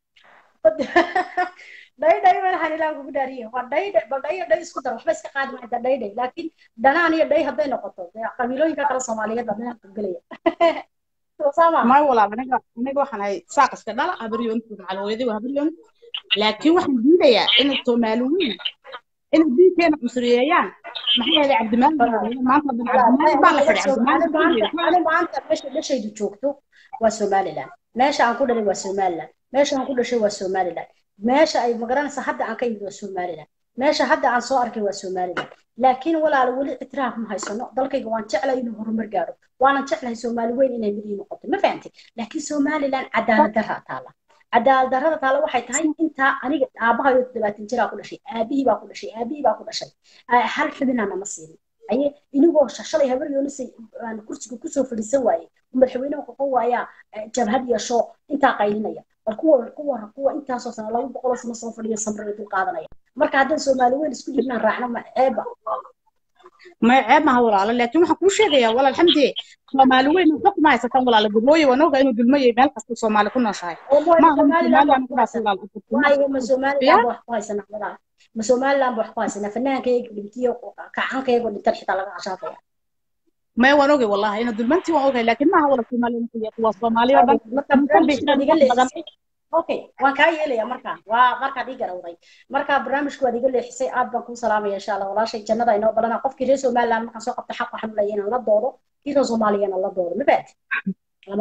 dhay dhay malahan ilaa kugu dhaariye waa dhay dhay bal dhay iyo dhay isku dar waxba iska qaadi maayda dhay dhay laakiin dhanaan iyo dhay hadday noqoto dee qabiilooyinka kale soomaaliyeed baa meelaha gelaya sama ما والله aniga aniga waxaan ahay saaq iska dhala habaryoontu macalooyadii waa habaryoon laakiin waxaan diidayaa inay soomaaliyiin inay diinkeena cusuriyeeyaan maxay yeelay cabdimaalig maanta cabdimaalig baa la xidhay cabdimaalig ani maanta meesha dhashaydu joogto waa somaliland meesha aan ku dhalay waa somaliland meesha aan ku dhashay waa somaliland meesha ay magaranaysa hadda aan ka imid waa somaliland meesha hadda aan soo arkay waa somaliland laakiin walaal weli itiraaf ma haysano dalkayga waan jeclay inuu horumar gaaro waanan jeclahay soomaali weyn inay mid ii noqoto ma fahantay laakiin somaliland cadaalad daraa taala cadaalad darrada taala waxay tahay intaa aniga aabahayo toddobaatan jiraa ku dhashay aabihii baa ku dhashay aabihii baa ku dhashay hal xubinaa nama siinin aye inigoo shalay habar yoonisay aan kursiga kusoo fadhiisan waaye madaxweynaha qoqon waayaa jabhad yeesho intaa qaylinaya bal kuwa kuwa kuwa intaasoo sano laba boqoloo sano soo fadhiya samraya dul qaadanaya marka haddaan soomaali weyn isku jirnaan raacno ma ceeba ما عيب ما هو ولا لكن waxaan kuu sheegayaa walaal alxamdi soomaali weyn waxba kuma haysataan walaal gabooye waan ogaa inuu dulmo yahay meel kasta soomaali ku nooshahay ma aha somaliland ku dhaafsan waayo ma somaliland wax ku haysanaa walaal ma somaliland wax ku haysanaa fanaankayga dhintiyo kacankayga dhintan xitaa laga cashaafaya ما waan ogay wallahi ina dulmantii waan ogay laakiin ma aha wala soomaaliland ku yahay waa soomaali oo dhan marka barnaamijka iga leexisay okay waan kaa yeelaya markaa waa markaad ii garawday marka barnaamijku waad iga leexisay aad baan kuu salaamaya insha allah walaashay jannada inoo balana qofkii reer somaliland markaan soo qabta xaq waxaan leeyahay inaan la doodo kii reer soomaaliyana la doodo ma baati lama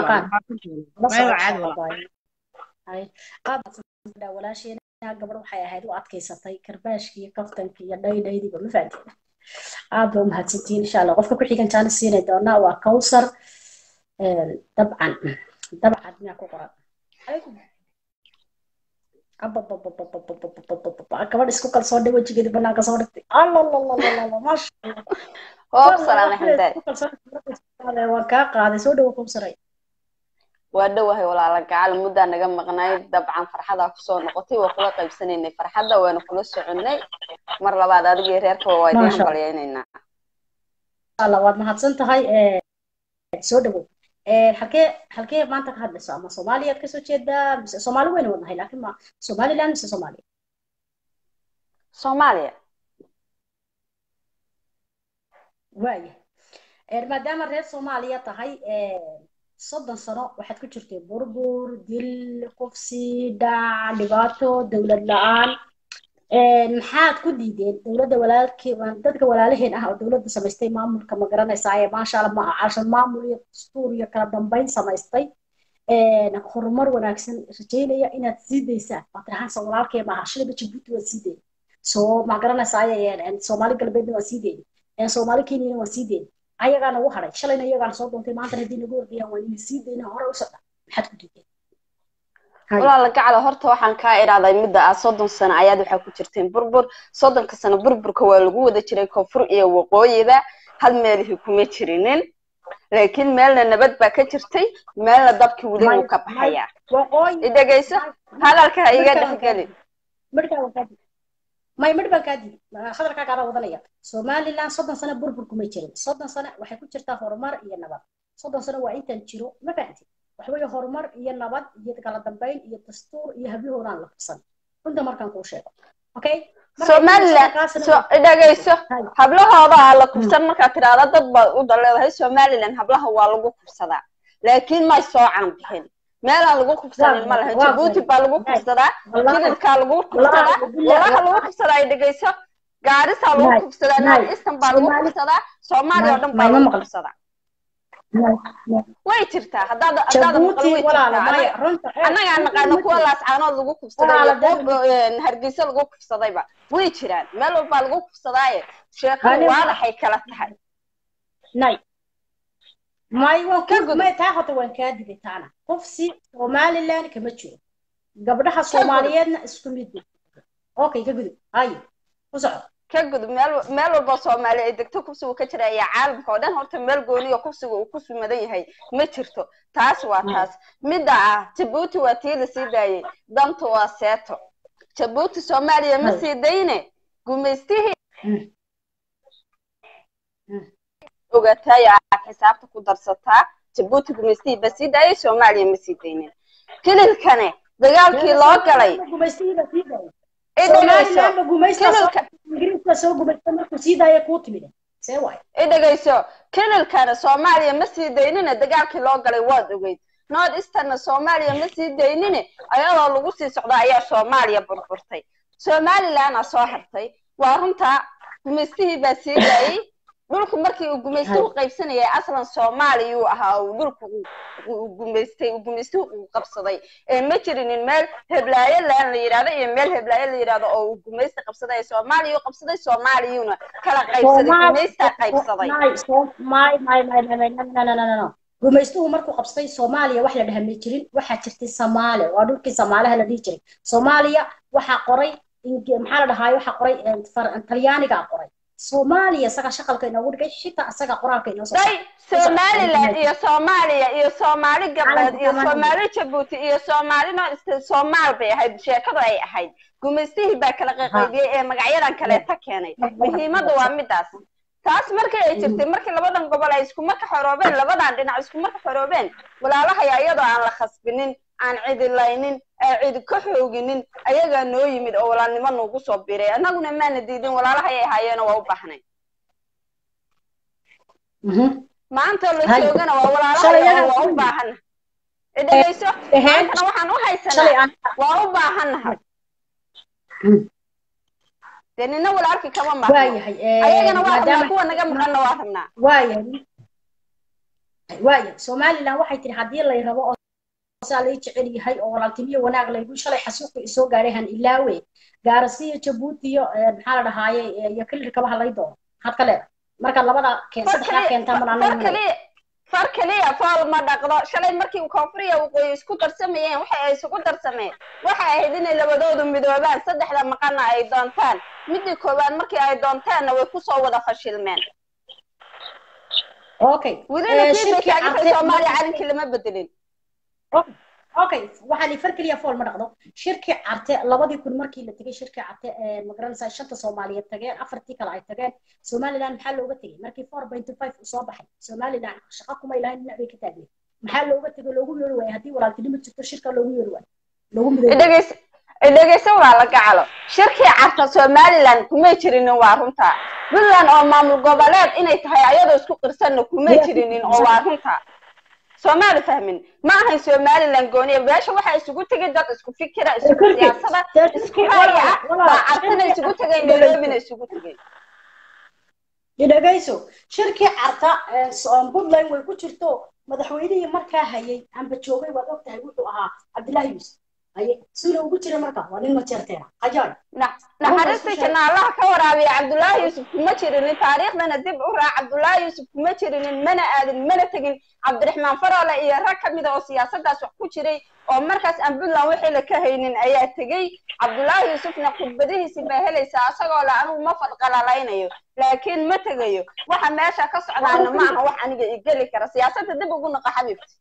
xaqaaqaan walaasheena gabadh waxay ahayd u adkaysatay karbaashkii kaftankii iyo dhaydhaydiiba ma fahanti aad ba umahadsantihiin insha allah qofka ku xigan jaana siinay doonaa waa kawsar dabcan dabcan miyaa ku qoran gabadh isku kalsoon dhay wejigeedi banaanka soo dhigtay waan kaa qaaday soo dhawo kawsaray waa dhowahay walaala gacal muddaa naga maqnay dabcan farxadaa kusoo noqotay waa kula qaybsanaynay farxadda waana kula soconnay mar labaad adigii reerkaba waa idiin hambalyaynaynaa alla waad mahadsan tahay soo dhawow halkee halkee maanta ka hadlayso ama soomaaliyaad kasoo jeedaa mise soomaali weyna wadnahay laakiin ma somaliland mise soomaaliya soomaaliya waaya maadaama reer soomaaliya tahay soddon sano waxaad ku jirtay burbur dil qufsi dhac dhibaato dowlad la-aan maxaad ku diideen dowladda walaalkii dadka walaalaheen ah oo dowladda samaystay maamulka ma garanaysaa ee maasha allah ma cashan maamul iyo dastuur iyo kala dambeyn samaystay horumar wanaagsan rajeynaya inaad sii daysaan waad tirahaan soo walaalkee maaha shilaba jabuuti waad sii deyni soo ma garanaysaa soomaali galbeedna waan sii deyni soomaali kenyana waan sii deyni ayagaana u haray shalayna iyagaana soo doontay maanta haddii nagu ordayaan waan idin sii deyna hore u socda maxaad ku diideen walaala gacala horta waxaan kaa idhahday midda ah soddon sano ayaad waxaa ku jirteen burbur soddonka sano burburka waa lagu wada jiray koonfur iyo waqooyiba hal meelihii kuma jirinin laakiin meelna nabad baa ka jirtay meelna dabkii weli wuu ka baxayaa idhegayso hadalka ha iga dhexgelin may midh baan kaa didi hadalkaa kaada wadanaya somaliland soddon sano burbur kuma jirin soddon sano waxay ku jirtaa horumar iyo nabad soddon sano waa intaan jiro ma fahanti waxweeye horumar iyo nabad iyo kala dambeyn iyo dastuur iyo hablahoodaan la fursan runta markaan kuu sheego okay somaliland so dhegayso hablahooda aa la kufsan markaad tidhaahda dad baad u daleedahay somaliland hablaha waa lagu kufsadaa laakiin may soo canbixin meelaan lagu kufsanin ma laha jabuuti baa lagu kufsadaa jilibkaa lagu kufsadaa walaha lagu kufsadaa ay dhegayso gaarisaa lagu kufsadaa northeastern baa lagu kufsadaa soomaaliya oo dhan baa lagu kufsadaa way jirtaa haddaad haddaada maqal way jirtaa annagaa naqaano kuwa laascaanood lagu kufsaday iyo kuwa hargeysa lagu kufsadayba way jiraan meel walbaa lagu kufsadaaye sheekadu waadaxay kala tahay nay may waan ku may taa hota waan kaa digay taana qofsi somaliland kama jiro gabdhaha soomaaliyeedna isku mid okay ka gudub hayo ku soco ka gudub meel meel walba soomaali ay degto kufsigu ka jira ayaa caalamka oo dhan horta meel gooniyo kufsiga uu ku sumadan yahay ma jirto taas waa taas midda ah jabuuti waa tii la sii daayey danta waa seeto jabuuti soomaaliya ma sii dayne gumaystihii ogaatay aad xisaabta ku darsataa jabuuti gumaystihii ba sii daayey soomaaliya ma sii daynin kililkane dagaalkii loo galay idhegayso kililkana soomaaliya ma sii daynine dagaalkii loo galay waad ogeyd north easterna soomaaliya ma sii daynine ayadoo lagu sii socda ayaa soomaaliya burburtay somalilandna soo hartay waa runtaa gumaystihii baa sii daayey dhulku markii uu gumaystuhu qaybsanayay aslan soomaaliyuu ahaa uu dhulku gumaystay uu gumaystuhu uu qabsaday ee ma jirinin meel heblaayo laan la yidhahdo iyo meel heblaayo la yidhahdo oo uu gumaysta qabsaday ee soomaaliya u qabsaday soomaaliyuuna kala qaybsaday gumaystaa qaybsaday gumaystuhu markuu qabsaday soomaaliya wax la dhaha ma jirin waxaa jirtay soomaale waa dhulkii soomaalaha la dhihi jiray soomaaliya waxaa qoray maxaa la dhahaay waxaa qoray talyaanigaa qoray soomaaliya isaga shaqalka inoogu dhigay xitaa isaga qoraalka inoo soo somaliland iyo soomaaliya iyo soomaali gabdheed iyo soomaali jabuuti iyo soomaali no soomaal bay ahayd sheekadu ay ahayd gumaystihii baa kala qaqaybiyey ee magacyadan kaleeta keenay muhiimadda waa midaas taas markii ay jirtay markii labadan gobol ay isku marka xoroobeen labadan dhinac isku marka xoroobeen walaalahaya iyadoo aan la khasbinin aan cidilaynin aan cidi ka xooginin ayagaa noo yimid oo walaalnimo noogu soo biray annaguna maana diidin walaalahayay ahaayeena waa u baahnay maanta la joogana waa walaalahaya waa u baahana dhegeyso maantana waxaan u haysanaa waa u baahanahay dee nina walaalkii kama maqno ayagana waa rabnaa kuwa naga maqanna waa rabnaa waayahay waaya somaliland waxay tiri haddii lay rabo oo saa lay jecel yahay oo walaaltimiyo wanaag laygu shalay xasuuqi isoo gaaray han ilaawe gaarasiyo jabuuti iyo maxaa la dhahaaye iyo kilir kabaha lay doono maxaad ka leedahay marka labada keen saddexdaa keentaa mar far keliya fool ma dhaqdo shalay markii koonfuriya waqooyi isku darsamayeen waxa ay isugu darsameen waxa ahayd inay labadoodu midoobaan saddexda maqanna ay doontaan midii koowaad markii ay doontaanna way kusoo wada fashilmeen okay welina kii bay taagan soomaaliya calinkii lama bedelin okay waxaa li far keliya fool ma dhaqdo shirkii carte labadii kun markii la tegay shirkii carte magaranaysaa shanta soomaaliyeed tageen afartii kale ay tageen somaliland maxaa looga tegay markii four point five uu soo baxay somaliland shaqa kuma ilahayn dhinac bay ka taageen maxaa looga tegay loogu yeeri waayay haddii walaaltinimo jirto shirka loogu yeeri waayo loogu midooy dhegeysa waa la gacalo shirkii carta somaliland kumay jirinin waa runta puntland oo maamul goboleed inay tahay ayadoo isku qirsanna kumay jirinin oo waa runta soomaali fahmin ma ahayn somaliland gooniya meesha waxaa isugu tegay dad isku fikira isku siyaasada isku haya ah baa cartina isugu tegay nairobina isugu tegay dhegeyso shirkii carta puntland way ku jirto madaxweynihii markaa hayay amba joogay waad og tahay wuxuu ahaa cabdillaahi yuusuf haye suna ugu jira marka waa nin majeerteena qajaay naxariistii janaalaha ka waraabiya cabdullaahi yuusuf kuma jirinin taariikhdana dib u raac cabdullaahi yuusuf kuma jirinin mana aadin mana tegin cabdiraxmaan faroole iyo rag ka mida oo siyaasadaas wax ku jiray oo markaas aan puntland wixii la ka haynin ayaa tegey cabdullaahi yuusufna khudbadihiisi baa helaysaa asagoo le anugu ma fadqalalaynayo laakiin ma tegayo waxa meesha ka socdaana ma aha wax aniga igeli kara siyaasadda dib ugu naqa xabiibti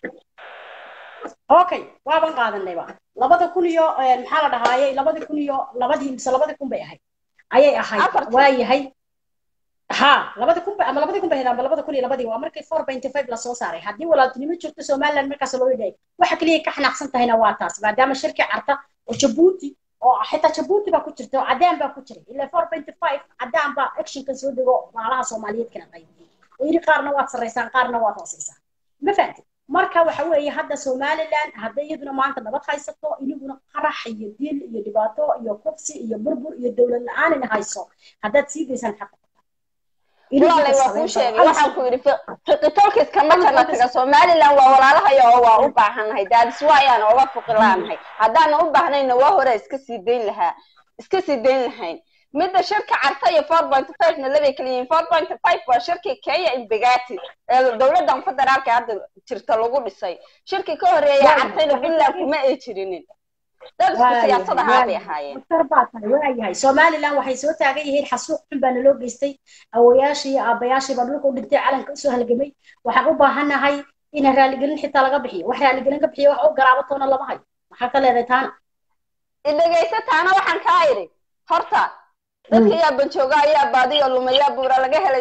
okay waaban qaadanayba labada kun iyo maxaa la dhahaayey labada kun iyo labadii mise labada kun bay ahayd ayay ahayd waa yahay ha labada kun ama labada kun bay ahayd amba labada kun iyo labadii waa markii four point five lasoo saaray haddii walaaltinimo jirto somaliland markaas loo yidhahay waxa keliya ka xanaaqsan tahayna waa taas maadaama shirkii carta oo jabuuti oo xitaa jabuuti baa ku jirta oo cadaan baa ku jiray ilaa four twenty five cadaan baa actionka soo dego baalaha soomaaliyeed kana qaybiyey oo yidhi qaarna waad sarraysaan qaarna waad hoosaysaan ma fahamtid marka waxa weeye hadda somaliland hadday iyaduna maanta nabad haysato iniguna qarax iyo dil iyo dhibaato iyo kufsi iyo burbur iyo dowlad la-aan ina hayso haddaad sii daysaan xaqa walaalay waa kuu sheegay waxaan ku yidhi fiqitolkis kama jarna taga somaliland waa walaalahayo oo waa u baahannahay daadis waa ayaan oga fuqilaanahay haddaana u baahnayna waa hore iska sii dayn lahaa iska sii dayn lahayn midda shirka carta iyo four point five na labay kala yihiin four point five waa shirkii kenya imbegati ee dowladdan federaalka hadda jirta lagu dhisay shirkii ka horeeya cartayna puntland kuma ay jirinin dad isku siyaasad ahaa bay ahaayeen waayahay somaliland waxay soo taagan yihiin xasuuq xun baana loo geystay awoyaashii iyo aabayaashii baa dhulka u dhintay calanka usoo halgamay waxaan u baahannahay in raaligelin xitaa laga bixiyo wax raaligelin ka bixiyo wax u garaabatoona lama hayo maxaa ka leedahay taana idhegaysa taana waxaan kaa idhi horta dadka yaa banjooga ayaa baadiyo lumaya buura laga helay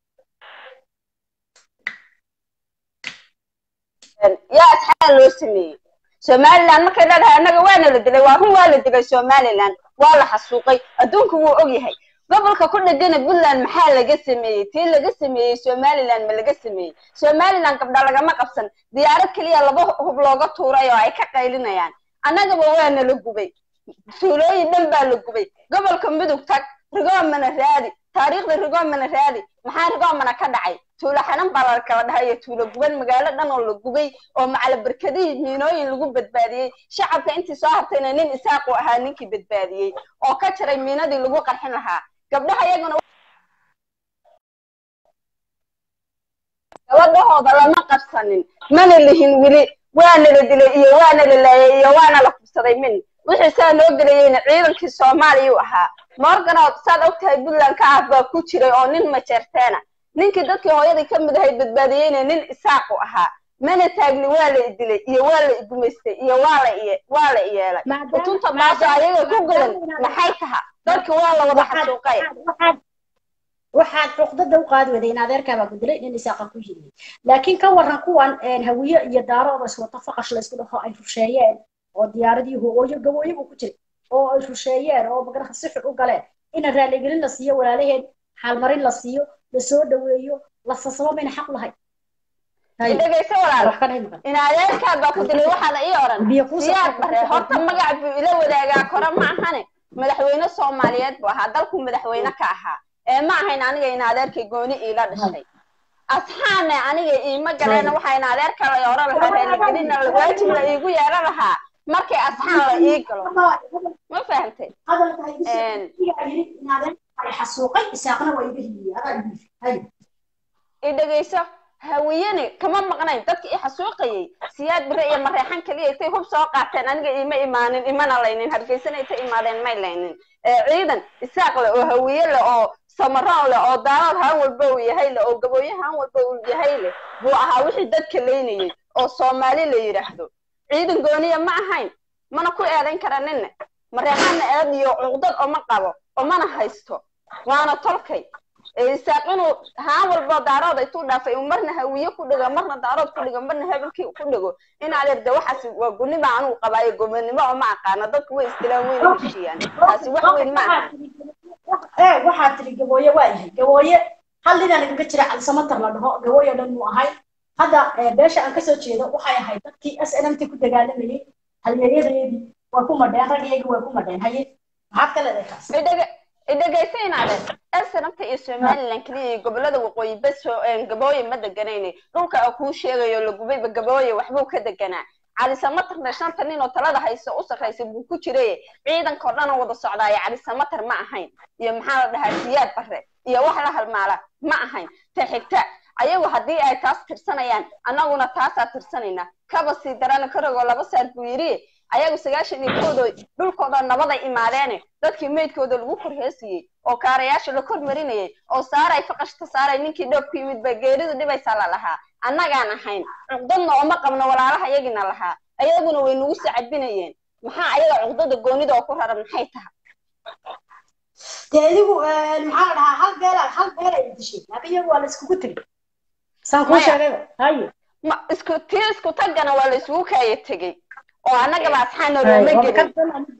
yaa asxaa loo sameeyey somaliland markay leedahay annaga waana la dilay waa run waa la dilay somaliland waa la xasuuqay adduunku wuu og yahay gobolka ku dhegana puntland maxaa laga sameeyey tii laga sameeyey somaliland ma laga sameeyey somaliland gabdha lagama qabsan diyaarad keliya laba hub looga tuuray oo ay ka qaylinayaan annagaba waana la gubay tuulooyin dhan baa la gubay gobolka mudug tag rigoomana raadi taariikhda rigoomana raadi maxaa rigoomana ka dhacay tuulo xanan baa la kala dhahay iyo tuulo guban magaalo dhan oo la gubay oo macala barkadihii miinooyin lagu badbaadiyey shacabka intii soo hartayna nin isaaqu ahaa ninkii badbaadiyey oo ka jaray miinadii lagu qarxin lahaa gabdhaha iyaguna gabadhahooda lama qabsanin mana lihin weli waana la dilay iyo waana la laayay iyo waana la kubsaday min wixii saa noo gelayeyna ciidankii soomaaliya u ahaa morganood saad ogtahay puntland ka ah baa ku jiray oo nin majeerteena ninkii dadkii hooyadii ka mid ahayd badbaadiyeyna nin isaaqu ahaa mana taagni waa la idilay iyo waa la igumaystay iyo waa la waa la iyeelay utunta baaso ayaga ku godan maxay taha dadki waa la wada xasuuqay waxaad cuqdada u qaadi waday in adeerkaabaa ku dilay nin isaaqa ku yiri laakiin ka waran kuwan hawiye iyo daarooda iswata faqash laysku dhaho ay rusheeyeen oo diyaaradii hooyo gabooyo buu ku jiray oo ay rusheeyeen oo magaraka si xun u galeen ina raaligelin la siiyo walaalaheen xaalmarin la siiyo la soo dhaweeyo la sasabo mayna xaq lahay dhegayso walaal in adeerkaa baa ku dilay waxaana ii oran siyaad bare horta magac buu ila wadaagaa kore ma ahane madaxweyne soomaaliyeed buu ahaa dalku madaxweyne ka ahaa ee ma ahayn aniga in adeerkay gooni iila dhashay asxaane aniga iima galeena waxaa in adeerka la oran lahaa raaligelina waajib la iigu yeelan lahaa markay asxaan la ii galo ma fahantay i dhegayso hawiyene kama maqnayn dadki i xasuuqayay siyaad bire iyo mareexan keliya intay hub soo qaateen aniga ima imaanin imana laynin hargeysana intay imaadeen may laynin ciidan isaaq leh oo hawiye leh oo samaroon leh oo daalood haan walba uu yahay leh oo gabooye haan walba uu yahay leh buu ahaa wixii dadka laynayay oo soomaali la yidhaahdo ciidan gooniya ma ahayn mana ku eedayn kara ninna mareexanna eed iyo cuqdad oma qabo omana haysto waana tolkay isaaq inuu haan walbo daarood intuu dhaafay uu marna hawiye ku dhigo marna daarood ku dhigo marna hebelkii ku dhigo in adeer de waxaas waa guniba anugu qabaayo gobonimo oo ma aqaana dadku way istilaan weyna heshiiyaan taasi wax weyn ma aha waxaa tiri gabooye waa yahay gabooye hal ninaan igaga jira calisamatar la dhaho gabooye dhan muu ahay hadda beesha aan kasoo jeedo waxay ahayd dadkii s n m t ku dagaalamayay halyeeyadayadii waa ku madheen ragyaygii waa ku madheen haye maxaad ka leedahay taas idhegaysaynaaden elsanabta iyo somaliland keliya iyo gobolada waqooyi bas gabooye ma deganayne dhulka a kuu sheegayo lagubayba gabooye waxbuu ka deganaa calisamatarna shanta nin oo talada hayso u sarraysa buu ku jiray ciidankao dhan oo wada socdaayo calisamatar ma ahayn iyo maxaa la dhahaa siyaad bare iyo wax la halmaala ma ahayn ta xigta ayagu haddii ay taas tirsanayaan annaguna taasaa tirsanayna kaba sii darana karagoo laba saar buu yidhi ayagu sagaashan iyo koodo dhulkooda nabaday imaadeene dadkii meydkooda lagu korheesiyey oo kaarayaasha la kormarinayay oo saaray faqashta saaray ninkii dhoobku yimid baa geeridu dhibaysaa la lahaa annagaan ahayn cuqdadna ooma qabno walaalaha iyagina lahaa ayaguna way nagu sacabinayeen maxaa ayaga cuqdada goonida oo ku raran maxay tahay dee idigu maxaa la dhahaa hal beel hal beel ay dishay laakiin iyagu waa la iskugu tegey saan kuu sheegayba haye ma isku tii isku tagana waa la isugu kaaya tegey oo annagaba asxaana looma gelin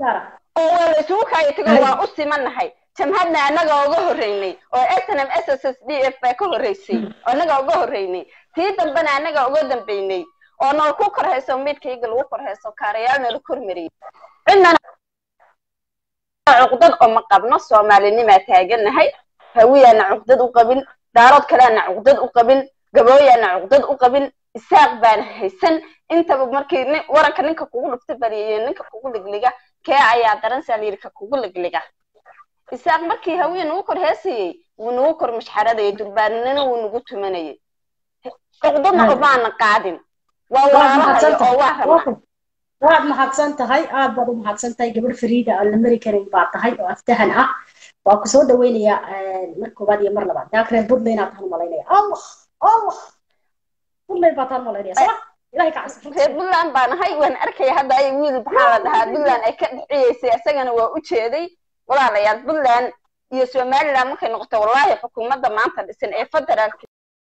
oo waa la isugu kaayo tago waa u simanahay jamhadna annaga uga horreynay oo snm s s s d f baa ka horreysay oo annaga uga horreynay tii dambena annaga uga dambeynay oo nala ku korhayso midkayga lagu korhayso kaarayaal nala kormariyay cidnana cuqdad oo ma qabno soomaalinimaa taaganahay hawiyaana cuqdad u qabin daarood kaleana cuqdad u qabin gabooyaana cuqdad u qabin isaaq baana haysan intaba markii nin- waranka ninka kugu dhufta bariyo ninka kugu ligliga kee ayaa daran saa layidhi ka kugu ligliga isaaq markii hawiya nagu kor heesayey wuu nagu kor mashxaradayay durbaanina wuu nagu tumanayay cuqdadna omaana qaadin waa waad walaalahayo mahadsan oo waa tahay rabnaa waad mahadsan tahay aad baad u mahadsan tahay gabadh fariida aan la mari karin baa tahay oo aftahan ah waa ku soo dhaweynayaa mar koobaad iyo mar labaad daak reer buntland aad tahan malaynaya allah allah buntland baa tahan malaynaya sama ilahay ka cabsi reer puntland baan ahay waan arkaya hadda ay wiil maxaa la dhahaa puntland ay ka dhiciyeysay isagana waa u jeeday walaalayaal puntland iyo somaliland markay noqoto wallahi xukuumadda maanta dhisan ee federaalka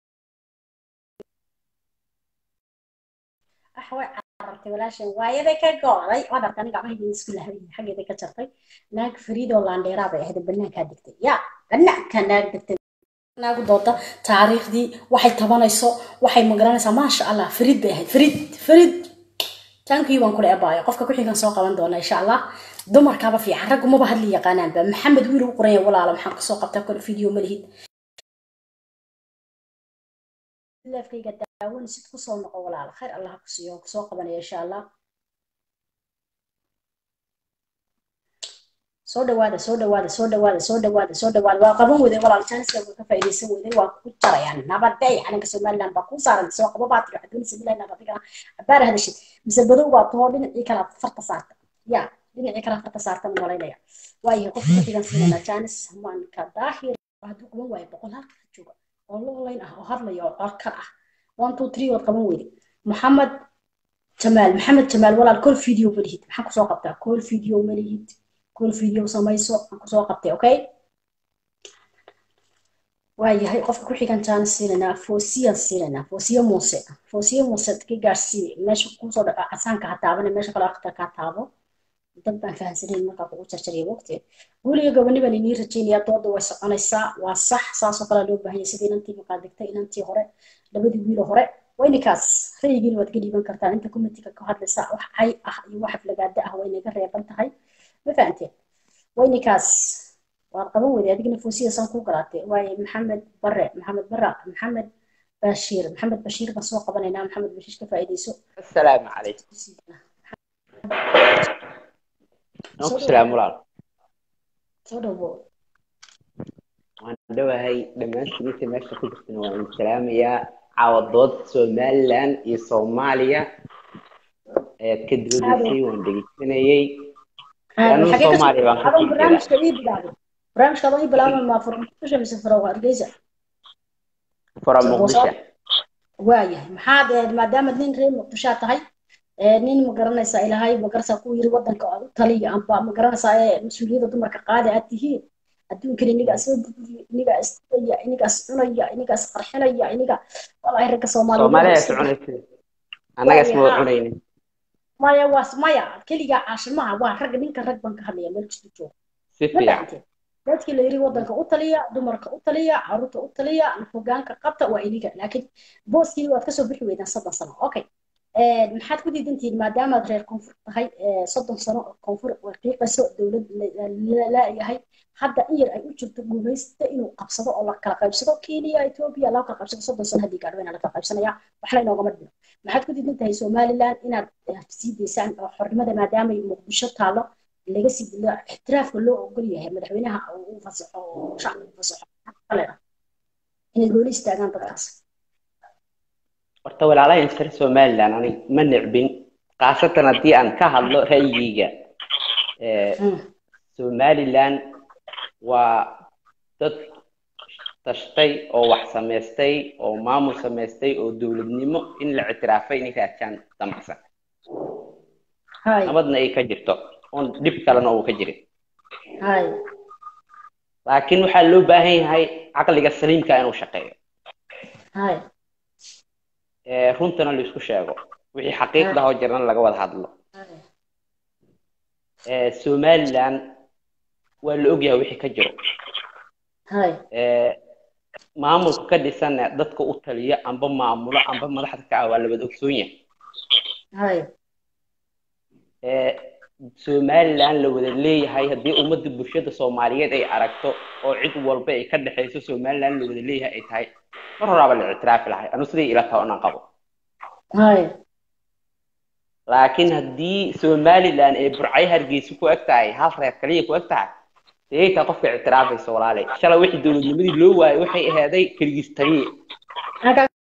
ah way carartay walaashan waayaday ka gooday waad arka aniga gacmahayga isku lahayn xaggeeda ka jartay naag fariidoo laandheeraa bay ahayd banaankaa degtay ya banaanka naag degtay naagu dooda taariikhdii waxay tabanayso waxay magaranaysaa maasha allah fariid bay ahayd fariid fariid tankii baan kula ebaayo qofka ku xigan soo qaban doona insha allah dumarkaaba fiican raggu maba hadli yaqaanaanba maxamed wiil u qoranya walaala maxaan kasoo qabtaa kole video ma lihid leefkayga daawan sid kusoo noqo walaala khayr allah ha ku siiyo waan kusoo qabanaya insha allah soo dhawaada soo dhawaada soo dhawaada soo dhawaada soo dhawaada waa qaban weyday walaal janiska waa ka faa'iidaysan weyday waa ku jarayaan nabadey calanka somaliland baa kuu saaran soo qabo baa tiri waxaad doonaysa bilahi nabadigana abaar hadashid mise badow baa tahoo dhinacii kala farta saarta ya dhinacii kala farta saarta ma malaynaya waayahay qofka ku xigan siinana janis maanka daahir hadduu qaban waayo boqol halka ka jooga oo lolayn ah oo hadlaya oo codkar ah one two three waad qaban weyday maxamed jamaal maxamed jamaal walaal kol video ma lihid maxaan kusoo qabtaa kol video ma lihid kol video samayso aan kusoo qabtay okay waayahay qofka ku xigan jaan siinanaa foosiyan siinanaa foosiya muuse foosiya muuse ka gaarsiiye meesha kusoo dhaca casaanka ha taabane meesha kale akhtarka ha taabo dad baan fahamsanayn markaa kugu jarjariya waqti guuliga goboni baan inii rajaynayaa dooda way soconaysaa waa sax saasoo kale loo baahan yahay sidii inantii maqaa degtay inantii hore labadii wiilo hore waa inikaas rayigiina waad ka dhiiban kartaan inta committeega ka hadlaysa wax cay ah iyo wax aflagaada ah waa inaga reeban tahay ma fahanteen waa inikaas waad qaban weyday adigna foosiya saan ku galaatay waaye maxamed bare maxamed bara maxamed bashiir maxamed bashiir baan soo qabanaynaa maxamed bashiir ka faa'iidayso السلام عليكم نوك السلام ولا soo dhawo waan dhawahay dhammaantiinta meesha ku jirtana waan idin salaamayaa caawadood somaliland iyo soomaaliya ayaad ka doodaysay waan dhegeysanayey anuu soomaaliya baan ka adon sii jeedaa barnaamijka ii bilaabay barnaamijka adon ii bilaabay ma furmusha mise furo hargeysa fura muqdisho waayahay maxaad eh, maadaama nin reer muqdishaa tahay eh, nin ma garanaysaa ilaahay ma garanaysaa ku yiri wadanka u taliya amba ma garanaysaa ee mas-uuliyadda dumarka qaadi aad tihiin adduunkan iniga soo dejiya iniga isdaya iniga iscunaya iniga isqarxinaya iniga walahi ragga soomaaliya soomaaliyeed soconaysa annaga isma wada cunaynin maya waa maya keligaa caashimaha waa ragga ninka rag baan ka hadlaya meel kasta jooga si ma fiican fahanteen dadkii la yiri wadanka u taliya dumarka u taliya caruurta u taliya hogaanka qabta waa iniga laakiin booskii waad kasoo bixi weydaan soddon sano okay Eh, maxaad ku diidantihiin maadaamaad reer koonfur tahay eh, soddon sano oo koonfur way qiiqayso dowlad laayahay hadda in yar ay u jirto guulaysta inuu qabsado oo la kala qaybsado kenya ethiopia loo kala qaybsado soddon sano haddii gaadho la kala qaybsanaya waxna inoogama dhino maxaad ku diidan tahay somaliland inaad eh, sii daysaan oo xornimada maadaamay muqdisho taalo laga sii dilo ixtiraafka loo ogol yahay madaxweynaha uu fasaxo oo shacbiga fasaxo kale ah inay gooni istaagaan dadkaas horta walaalahan reer somaliland anig ma nicbin khaasatan haddii aan ka hadlo ra'yigeyga Eh, Mm. somaliland waa dad tashtay oo wax samaystay oo maamul samaystay oo dowladnimo in la ictiraafay inay raadjaan damacsan hay nabadna ay ka jirto oon dhib kalena uu ka jirin hay laakiin waxaa loo baahan yahay caqliga saliimka inuu shaqeeyo hay Eh, runtana la isku sheego wixii xaqiiqda oo jirana laga wada hadlo hay ee, somaliland waa la ogyahay wixii ka jiro hay ee, maamulka ka dhisanna dadka u taliya amba maamulo amba madaxda ka ah waa la wada ogsoon yahay hay ee, somaliland la wada leeyahay haddii ummadda bulshada soomaaliyeed ay aragto oo cid walba ay ka dhexayso somaliland la wada leeyahay ay tahay mar horaaba la ictiraafi lahay anu siday ila taho inaan qabo hay laakiin haddii somaliland ay burcay hargeysa ku eg tahay hal reer kaliya ku eg tahay dee taa qofka ictiraafaysa walaalay shalay wixii dowladnimadii loo waayay waxay ahaaday keligiis taliye Aan kaaga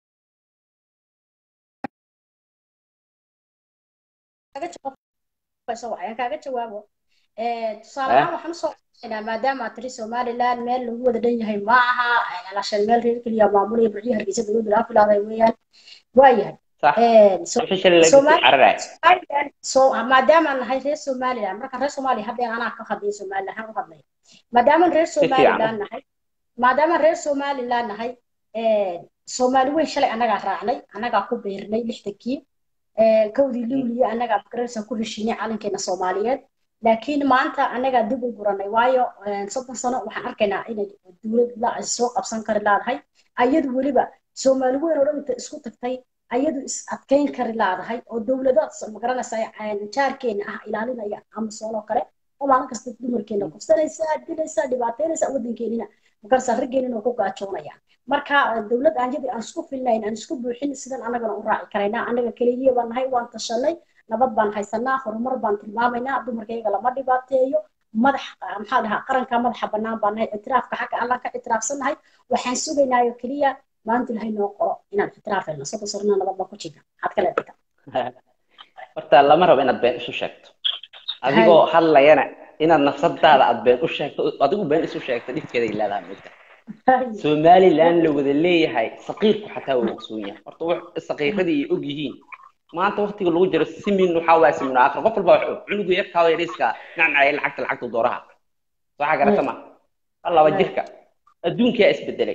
jawaabo. Aan kaaga jawaabo Eh, tusaale ahaan waxaan usoo qaadanaa maadaama aad tiri somaliland meel lagu wada dhan yahay ma aha alashan meel reer keliya maamulaya burciyo hargeysa dowladda laga filaaday weeyaan waayahay sax Eh, so- wixii shalay laga Somali- cararaay Somaliland so maadaama aan nahay reer somaliland marka reer soomaaliya hadda anaa ka hadlay somaliland aan u hadlay maadaama reer fiican. somaliland nahay maadaama reer somaliland nahay eh, soomaali weyn shalay annagaa raacnay annagaa ku beernay lixdankii Eh, kowdii luuliya annagaa magaraysa ku heshiinay calankeena soomaaliyeed laakiin maanta annagaa dib u guranay waayo eh, soddon sano waxaan arkaynaa inay dowlad la soo qabsan kari laadahay ayadu weliba soomaali weyn oo dhan inta isku tagtay ayadu is adkeyn kari laadahay oo dowlado magaranaysa jaarkeena ah ilaalinaya amasoon oo kale oo maalin kasta dumarkeena kufsanaysa dilaysa dhibaateynaysa wadankeenina magarasa raggeenina oo ku gaajoonaya marka eh, dowlad aan yadii aan isku filnayn aan isku buuxin sidan annagana u raaci karaynaa annaga keligiya baan nahay waan tashanay nabad baan haysanaa horumar baan tilmaamaynaa dumarkayga lama dhibaateeyo madax ah, maxaa dhahaa qaranka madaxa bannaan baan nahay ictiraafka xagga allaan ka ictiraafsannahay waxaan sugaynaayo keliya maanta ilahay noo qoro inaan ictiraaf helno soddon sanana nabad baan ku jirna maxaad ka leedahay horta lama rabo inaad been isu sheegto adigoo hadlayana inaad nafsadaada aad been u sheegto adigu been isu sheegto dhibkeeda ay leedahay moogta somaliland la wada leeyahay saqiirku xataa waa ogsoon yahay horta wax saqiiradii ay og yihiin maanta waqtiga lagu jiro simin waxaa waaya simin aakhir qof walba wax og cunugu yarkaa yariiska nacnacaya lacagta lacagta dooraha waxaa garata ma laba jirka adduunkaa isbedelay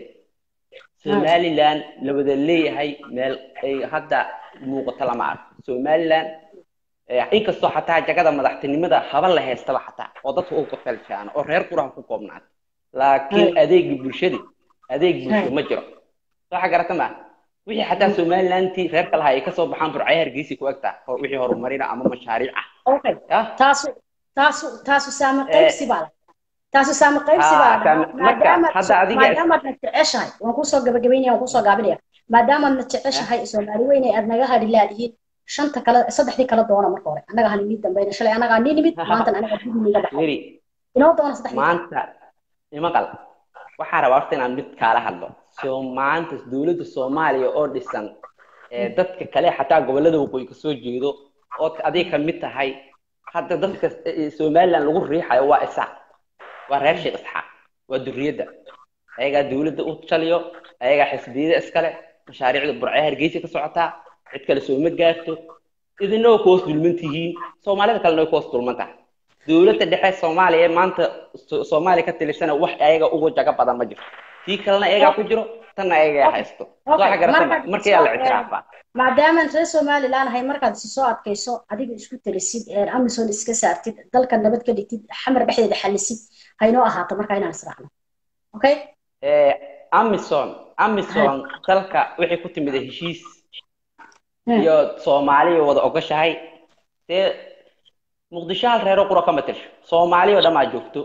somaliland la wada leeyahay meel ay hadda muuqato lama arko somaliland eh, inkastoo xataa jagada madaxtinimada haba la haystaba xataa oo dadka u kafaljaano oo reer quraha ku koobnaata laakiin adeegi bulshadii adeeg bulsho ma jiro waxa garata ma wixii xataa somalilantii reerka lahaa ay kasoo baxaan burcaya hargeysa ku egtaa oo wixii horumarina ama mashaariic ah okay yah taasu taasu taasu saama qaybsi baa la taasu saama qaybsi Ah, baa la saama- marka hadda adiga- maadaamaad na jeceshahay waan kusoo gabagabaynaya waan kusoo gaabinaya maadaamaad na jeceshahay soomaali weyne aad naga hadhi laadihiin shanta kale saddexdii kala doona marka hore annaga hani nii dambayna shalay annagaa nii nimid maantan anagaa dib niga baxay weri inoo doona saddexdii maanta imaqal waxaa rabaa horta inaan mid kaala hadlo soo maanta dowladda soomaaliya oo dhisan ee dadka kale xataa gobolada waqooyi kasoo jeedo ood adiga ka mid tahay hadda dadka eh, somaliland lagu riixayo waa isaaq waa reer sheekh isxaaq waa duriyadda ayagaa dowladda u taliyo ayagaa xisbiyada iskale mashaariicda burcee hargeysa ka socotaa cid kale sooma gaarto idina waa kuhoos dulman tihiin soomaalida kalena way kuhoos dulman tahay dowladda dhexe soomaaliya ee maanta So- soomaaliya ka tilisana wax ayaga ugu jago badan ma jiro tii kalena ayagaa ku jiro tanna ayagaa haysto Okay, waxa garata marka- markii yaa la ictiraafaa maadaamaan reer somaliland ahay markaad si soo adkayso adiga isku talisid ee amazon iska saartid dalka nabad ka dhigtid xamar dhexdeeda xalisid haynoo ahaato marka inaan israacno okay Eh, amison amison dalka waxay ku timid heshiis iyo soomaaliya wada ogashahay dee muqdisho hal reero qura kama tirsho soomaaliya oo dhan aa joogto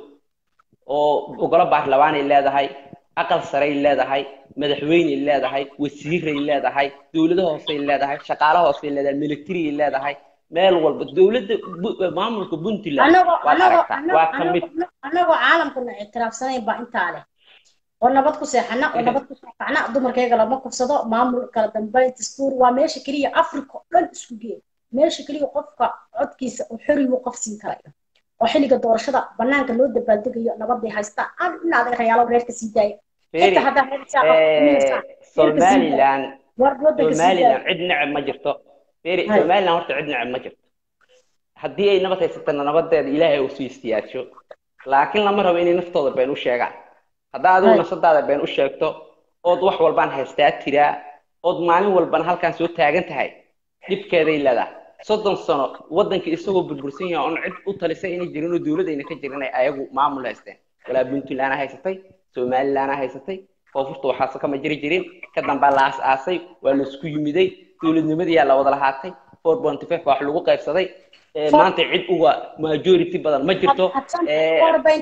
oo ogolo baarlamaanay leedahay aqal saray leedahay madaxweyney leedahay wasiiray leedahay dowlado hoosey leedahay shaqaale hoosey leedahay militaryay leedahay meel walba dowladda bu- maamulka puntland anagoo waad anagoo aragtaa waa ka mid anagoo anagoo caalamkana ictiraafsanayn baa intaa leh oo nabad ku seexana oo nabad ku sookacna dumarkayga lama kufsado maamul kala dambeyn dastuur waa meesha keliya africa oo dhan isku geey meesha keliya qofka codkiisa uu xorigu qof siin karayo oo xilliga doorashada banaanka loo dabaaldegayo nabaday haystaan aan in adag rayaalo reerka sii daaya Feri, xitaa haddaa reer isaa eh, somaliland war wadanka sii somaliland daaya cid neceb ma jirto Feri, Hay. somaliland horta cid neceb ma jirto haddii ay nabad haysatana nabadeeda ilaahay uu sii istiyaadsho laakiin lama rabo inay naftooda been u sheegaan haddaa adigu Hay. nafsadaada been u sheegto ood wax walbaan haystaa tiraa ood maalin walbana halkaan soo taagan tahay dhibkeeday leedahay soddon sano wadankii isagoo burbursan yahay oon cid u talisay inay jirin oo dowladayna ka jirin ay ayagu maamul haysteen walaa puntland haysatay somaliland haysatay koonfurta waxaase kama jiri jirin ka dambaa la aas-aasay waa la isku yimiday dowladnimadiyaa la wada lahaatay four point five baa wax lagu qaybsaday Eh, Four- maanta cid uga majority badan ma jirto Eh,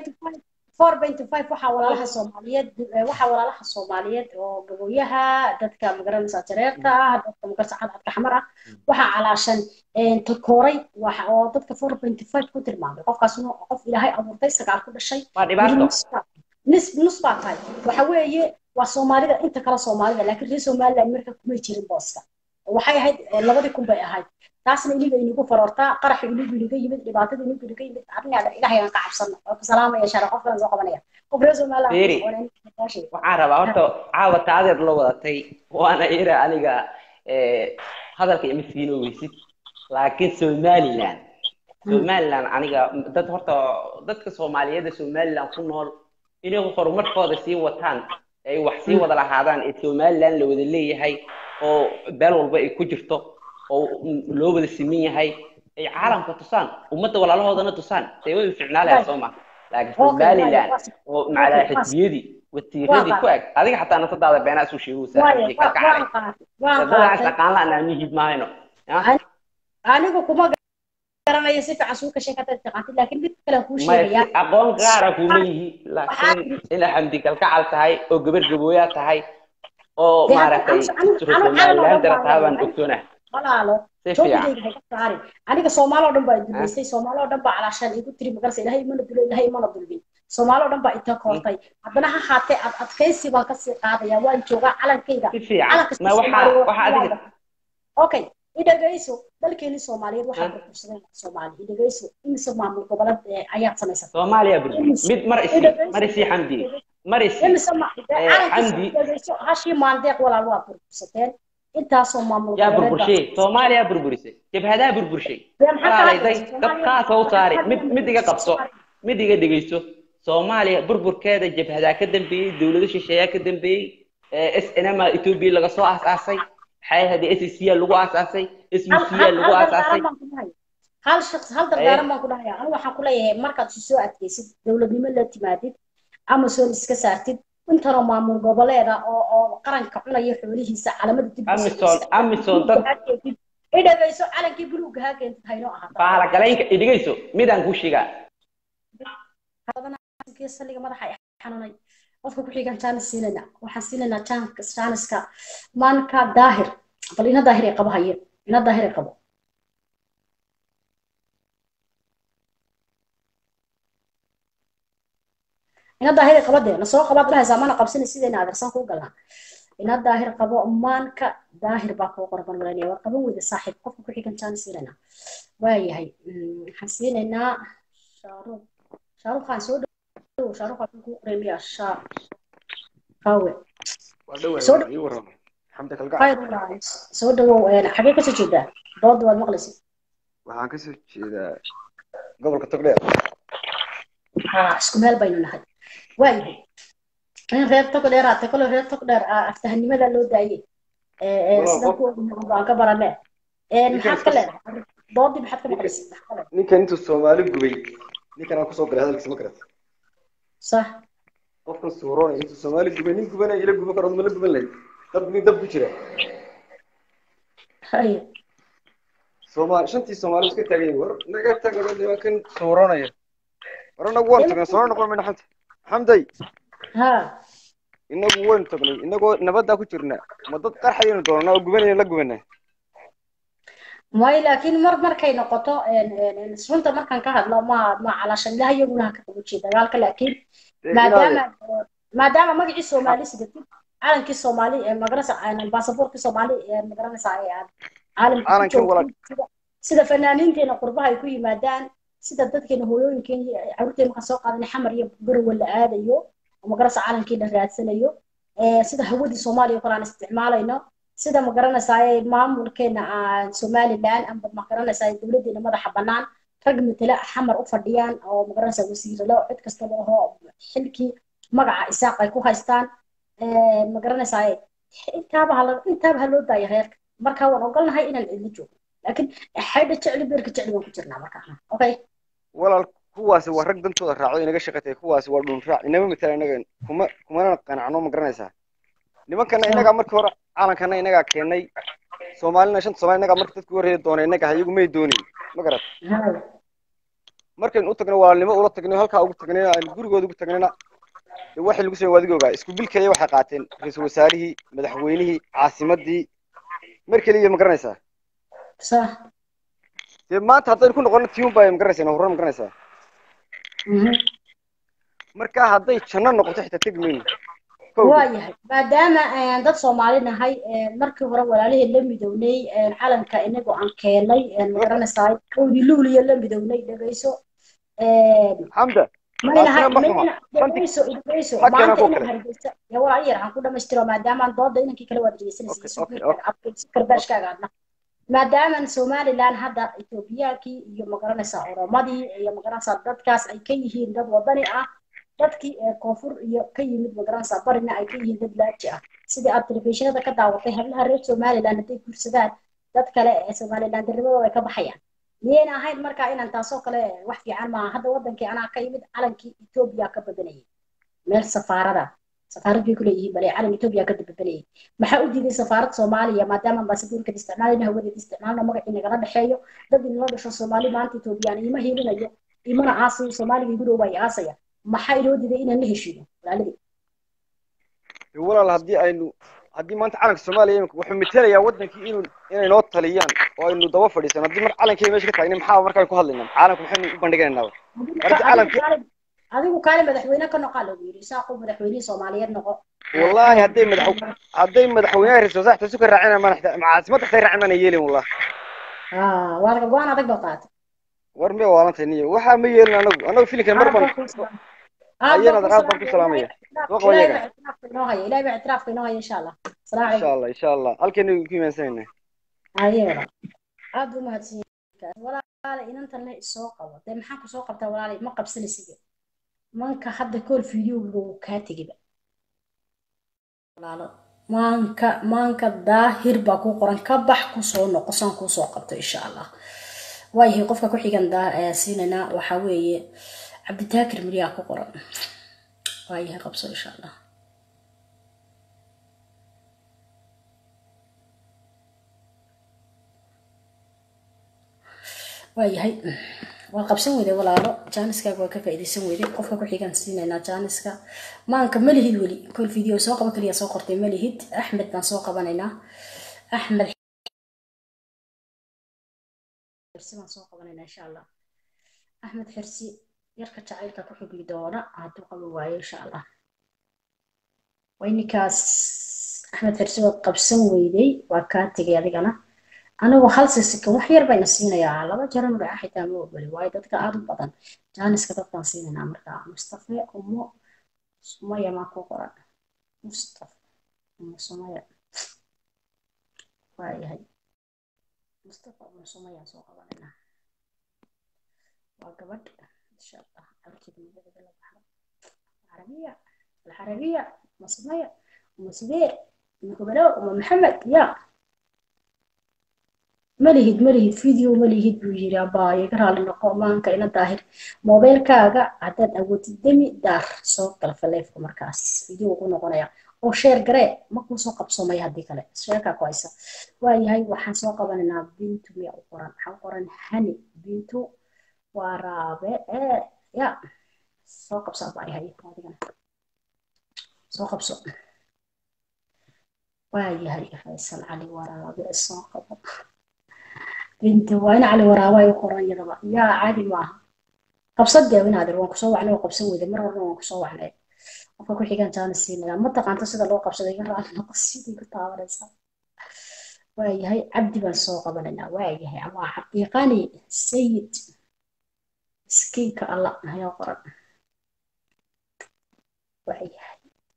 four point five waxaa walaalaha soomaaliyeed eh, waxaa walaalaha soomaaliyeed oo gabooyaha dadka magaranaysa jareerta ah dadka magarsa cadcadka xamar ah waxaa calaashan takooray waxa oo dadka four point five ku tilmaamay qofkaasna waa qof ilaahay abuurtay sagaal ku dhashay waa dhibaato nus nus baa tahay waxa weeye waa soomaalida inta kale soomaalida laakiin reer somaliland marka kumay jirin booska waxay ahayd eh, labadii kun bay ahayd taasna iniga inigu faroortaa qaraxa inigu iniga yimid dhibaatada inigu iniga yimid arrinaa ilaahay aan ka cabsano oo ku salaamaya shara qof kale soo qabanaya qof reer somaliland Beeri. oo nin ka sheegay. waxaan rabaa horta caawa taadeed la wadatay waana ira aniga eh, hadalka ima siino weysid laakiin somaliland somaliland aniga dad horta dadka soomaaliyeed somaliland ku nool inay horumarkooda sii wataan ay wax sii wada lahaadaan ee somaliland la wada leeyahay oo beel walba ay ku jirto oo loo wada siman yahay ay caalamka tusaan ummadda walaalahoodana tusaan dee way ficnaalayaa soo ma laakiin Okay, somaliland waayo, oo macalaa xisbiyadii watiiradii ku eg adiga xataa nafsadaada beenaa isu sheegaysaa waayo xisbi wa- kalkacay waan qaatay waan dadadaas qaatay aqaan la anaamihid mahayno Ah, anigu kuma garanayo si fiican suu ka sheekata taqaantid laakiin mid kale kuu maya sheegaya si aqoon gaara kuma yihi laakiin ina xamdi kalkacal tahay oo gabar gabooyaa tahay oo Dee, maaragtay anigu- anigu- anigu- somaliland anigu- darataa baan anigu- ogsoonah walaalo si fiican joogidayga hayga saari aniga soomaali oo dhan baa duleystay soomaali oo dhan baa calaashaan igu tiri magarsa ilaahay imana dulo ilaahay imana dulmin soomaali oo dhan baa inta koortay haddana ha haatee ad adkaysi baan kasii qaadaya waan joogaa calankayga si fiican calanka ma waxaa waxaa adiga okay idhagayso dalkeeni soomaaliyeed waxaa burbursaday soomaali idhagayso imise maamul goboleed eh, ayaad samaysatay soomaaliya burbur mid mar isi mar isi xamdi mar isi imise ma Eh, calankiisa Xamdi. idhagayso hashii maandeeq walaal waa burbursateen intaasoo maamul yaa goboleed baa- burburshay soomaaliya burburisay jabhadaa burburshay Dee maxaa ka walaalayday hadlaysa? dadkaa soo saari mid mid iga qabso mid iga dhegeyso soomaaliya burburkeeda jabhadaa ka dambeeyey dowlado shisheeyaa ka dambeeyey s n m ethiopia laga soo aasaasay maxay ahayd s c lagu aasaasay s u hal c hal lagu hal aasaasay dardaaran baan ku dhahay hal shaqs hal dardaaran baan ku dhahaya anigu waxaan ku leeyahay markaad isu soo adkaysid dowladnimo la timaadid amazon iska saartid intanoo maamul goboleeda oo oo qaranka cunaya xoolihiisa calamada dib u amison amison dad i dhagayso calankii buluugga haa keentid haynoo ahaata baalagalaynka idhigayso midaan ku shigaa saliga madaxa i xanuunay qofka ku xigan jaanis siinayna waxaan siinaynaa jaanka jaaniska maanka daahir bal ina daahir ay qabo haye ina daahir ay qabo ina daahir ay qabo dee nasoo qabaad dhahaysaa mana qabsani sidayna adeersan kuu galnaa ina daahir qabo maanka daahir baa kuu qorban walanaya waa qaban weyda saaxiib qofka ku xigan jaanis siinayna waayahay Mm, waxaan siinaynaa shaaruuq shaaruuq waxaan soo dhow shaaruuq waxaan kuu qoraynayaa shaar qawe soo dhow ii warrama xamdi kalgacal khayr walaal soo dhawow een, xagee kasoo jeedaa dooda waad maqlaysid waxaan kasoo jeedaa gobolka togdheer ha isku meel baynu nahay waayahay in reer tog dheer aate kole reer tog dheer ah, aftahanimada loo daayey Ee, ee, Walaal, sidan qof- ku ognahay baan ka baranee Een, Ninkan maxaad ka iska- leedahay doodii maxaad ka maqlaysid maxaa ka leedahay ninkan intuu soomaali gubay ninkan aan kusoo galay hadalkiisa ma garata sax qofkan suuroonay intuu soomaali gubay nin gubanaya ila guban karo ma la guban lahayd dab nin dab ku jira haye soomaali shantii soomaali iska taagay war naga taga waa kan suuroonaya war anagu waan tagnay soo noqon mayna xamdi xamday ha inagu waynu tagnay inagoo nabaddaa ku jirna ma dad qarxayaynu doonanaa oo gubanayna la gubanaa may laakiin mar markay noqoto een, een, een, runta markaan ka hadlo ma ma calaashan ilaah iyaguna ha ka qabujiye dagaalka laakiin Dee maadaama inaade maadaama magacii soomaali sidatid calankii soomaali ee magaranaysa baasaboorkii soomaali ee magaranaysa ee aad caalamka ku Calankan walaal. joogtid sida sida fanaaniinteena qurbaha ay ku yimaadaan sida dadkeena hooyooyinkeena iyo caruurteena markaan soo qaadanay xamar iyo garowe la aadayo oo magaranaysa calankii la raadsanayo ee sida hawadii soomaaliya oo kale aan isticmaalayno sida magaranaysaa maamulkeena aan somaliland amba magaranaysaa dowladeena madaxa bannaan rag matala xamar u fadhiyaan oo magaranaysaa wasiiralo cid kasta laho xilkii magaca isaaq ay ku haystaan ma garanaysaa intaaba ha intaaba ha loo daaya reerka marka waan ogolnahay inaan idin joogo laakiin xaydha jecli beerka jecli baan ku jirnaa markaa okay walaal kuwaasi waa rag dantooda raacdo inaga shaqatay kuwaasi waa dhun raac inama matala inaga kuma kumana qanacno ma garanaysaa nimankana inagaa markii hore calankana inagaa keenay soomaalina shanta soomaali inagaa marka dadku horreeya doona inaga iyagu may doonin ma garat markaynu u tagno walaalnimo ula tagno halkaa ugu tagnayna aynu gurigooda ugu tagnayna dee waxay lagu sameyn waadiga ogaa isku bilkaya waxay qaateen ra-iisul wasaarihii madaxweynihii caasimadii mar keliya ma garanaysaa sax dee maanta haddaynu ku noqono tiun baa ma garanaysaa horran ma garanaysaa marka hadday janno noqoto xitaa tegi mayno waayahay maadaama dad soomaali nahay markii hore walaalihii la midownay calanka inagoo aan keenay magaranaysaa kowdii luuliya la midownay dhegayso xamda maynahay mayna dhegayso dhegayso maanta inaan hargeysa ya walaal yar aan ku dhamaystiro maadaamaan dooda inankii kale waad dhegeysanaysa karbaashkaaga adna maadaaman somaliland hadda etoobiyaankii iyo magaranaysaa oromadii iyo magaranaysaa dadkaas ay ka yihiin dad wadani ah dadkii koonfur iyo ka yimid magaranaysaa barina ay ka yihiin dad laaji ah sidii aad telefishinada ka daawatay hablaha reer somaliland hadday guursadaan dad kale ee somaliland darnimadooda ay ka baxayaan miyayna ahayn markaa inaan taasoo kale wax fiican maaha hadda wadankii anaa ka yimid calankii etoobiya ka badanayay meel safaarada safaarad bay kuleeyihiin bale calan etoobiya ka dababanayay maxaa u diiday safaarad soomaaliya maadaama ambaasadoorkan isticmaalayna hawadeed isticmaalna magacii nagala dhexeeyo dad inala dhasho soomaali maanta etoobiyaan ima hiilinayo imana aasayo soomaaliga igu dhow ay aasaya maxaa inoo diiday inaan la heshiino walaaladii walaal haddii aynu haddii maanta calanka soomaaliya imika wuxuu metelayaa wadankii inuu inay noo taliyaan oo aynu daba fadhiisano haddii mar calankii meesha ka taagnay maxaa markaan ku hadlaynaa calanku maxaynu u bandhiganaynaa marka calankii adigu kaale madaxweyne ka noqaa lagu yidhi isaaqo madaxweynihii soomaaliyeed noqo wallaahi hadday madax hadday madaxweynaha ra-iisul wasaarta isu ka raacina mana caasimada xitay raacin mana yeelin wallah waa laga go-aan adag baa qaatay war miya waalantay niyo waxaa ma yeelin anagu anagu filinkan mar baan ayana aad baan ku salaamaya soo qaba yaga ilahay baa ictiraafka inoo haya insha allah insha allah insha allah halkeenu ku imaansanayna ayada aad u mahadsan walaale inantan le isoo qabo dee maxaan ku soo qabtaa walaale ma qabsanaysiga manka hadda kool fideoga wuu kaa tegiba walaalo maanka maanka daahir baa ku qoran ka bax kusoo noqo saan kuusoo qabto insha allah waayahay qofka ku xigan siinaynaa waxaa weeye cabditaakir miryaa ku qoran waayahay qabso insha allah waayahay waa qabsan weyday walaalo jaaniskaaga waa ka faa'iidaysan weyday qofka ku xigaan siinaynaa jaaniska maanka malihid weli kol video soo qaba kaliya soo qortay malihid axmed baan soo qabanaynaa axmed xirsi baan soo qabanaynaa insha allah axmed xirsi yarka jacaylka ku xugmi doona hadduu qaba waayo insha allah waynikaas axmed xirsi waad qabsan weyday waa kaa tegay adigana anigu hal sisikan wax yar bayna siinayaa laba jaran dhaca xitaa ma ogoli waayo dadka aad u badan jaaniska dadkaan siinaynaa markaa mustafe umo sumaya maa ku qoran mustafe umo sumaya waayahay mustafa umo sumaya soo qabanaynaa waa gabadh insha allah carurteeda magaceeda la baxdo carabiya alcarabiya uma sumaya uma subeer uma kubalo uma maxamed ya malihid malihid video malihid buu yiri abaayo ka raali noqo maanka ina daahir mobilkaaga haddaad awoodid demi daar soo gal faleefka markaas video ugu noqonaya oo sheer garee ma kuu soo qabsoomaya haddii kale sheerkaa ku haysa waayahay waxaan soo qabanaynaa bintu miya u qoran waxaa u qoran hani bintu waa raabe ee ya soo qabso abaayahay adigana soo qabso waayahay faysal cali waraabe soo qabo binti waa in cali waraaba ay u qoran yadaba yaa caadi maaha qabsad dee inaadir waan kusoo wacnay oo qabsan weyday mar horna waan kusoo wacnay qofka ku xigaan jaana siinaya ma taqaanto sida loo qabsaday iga raali noqo sidii ku taabanaysa waayahay cabdi baan soo qabanaynaa waayahay waa xaqiiqani sayid miskiinka alla ayaa qoran waayahay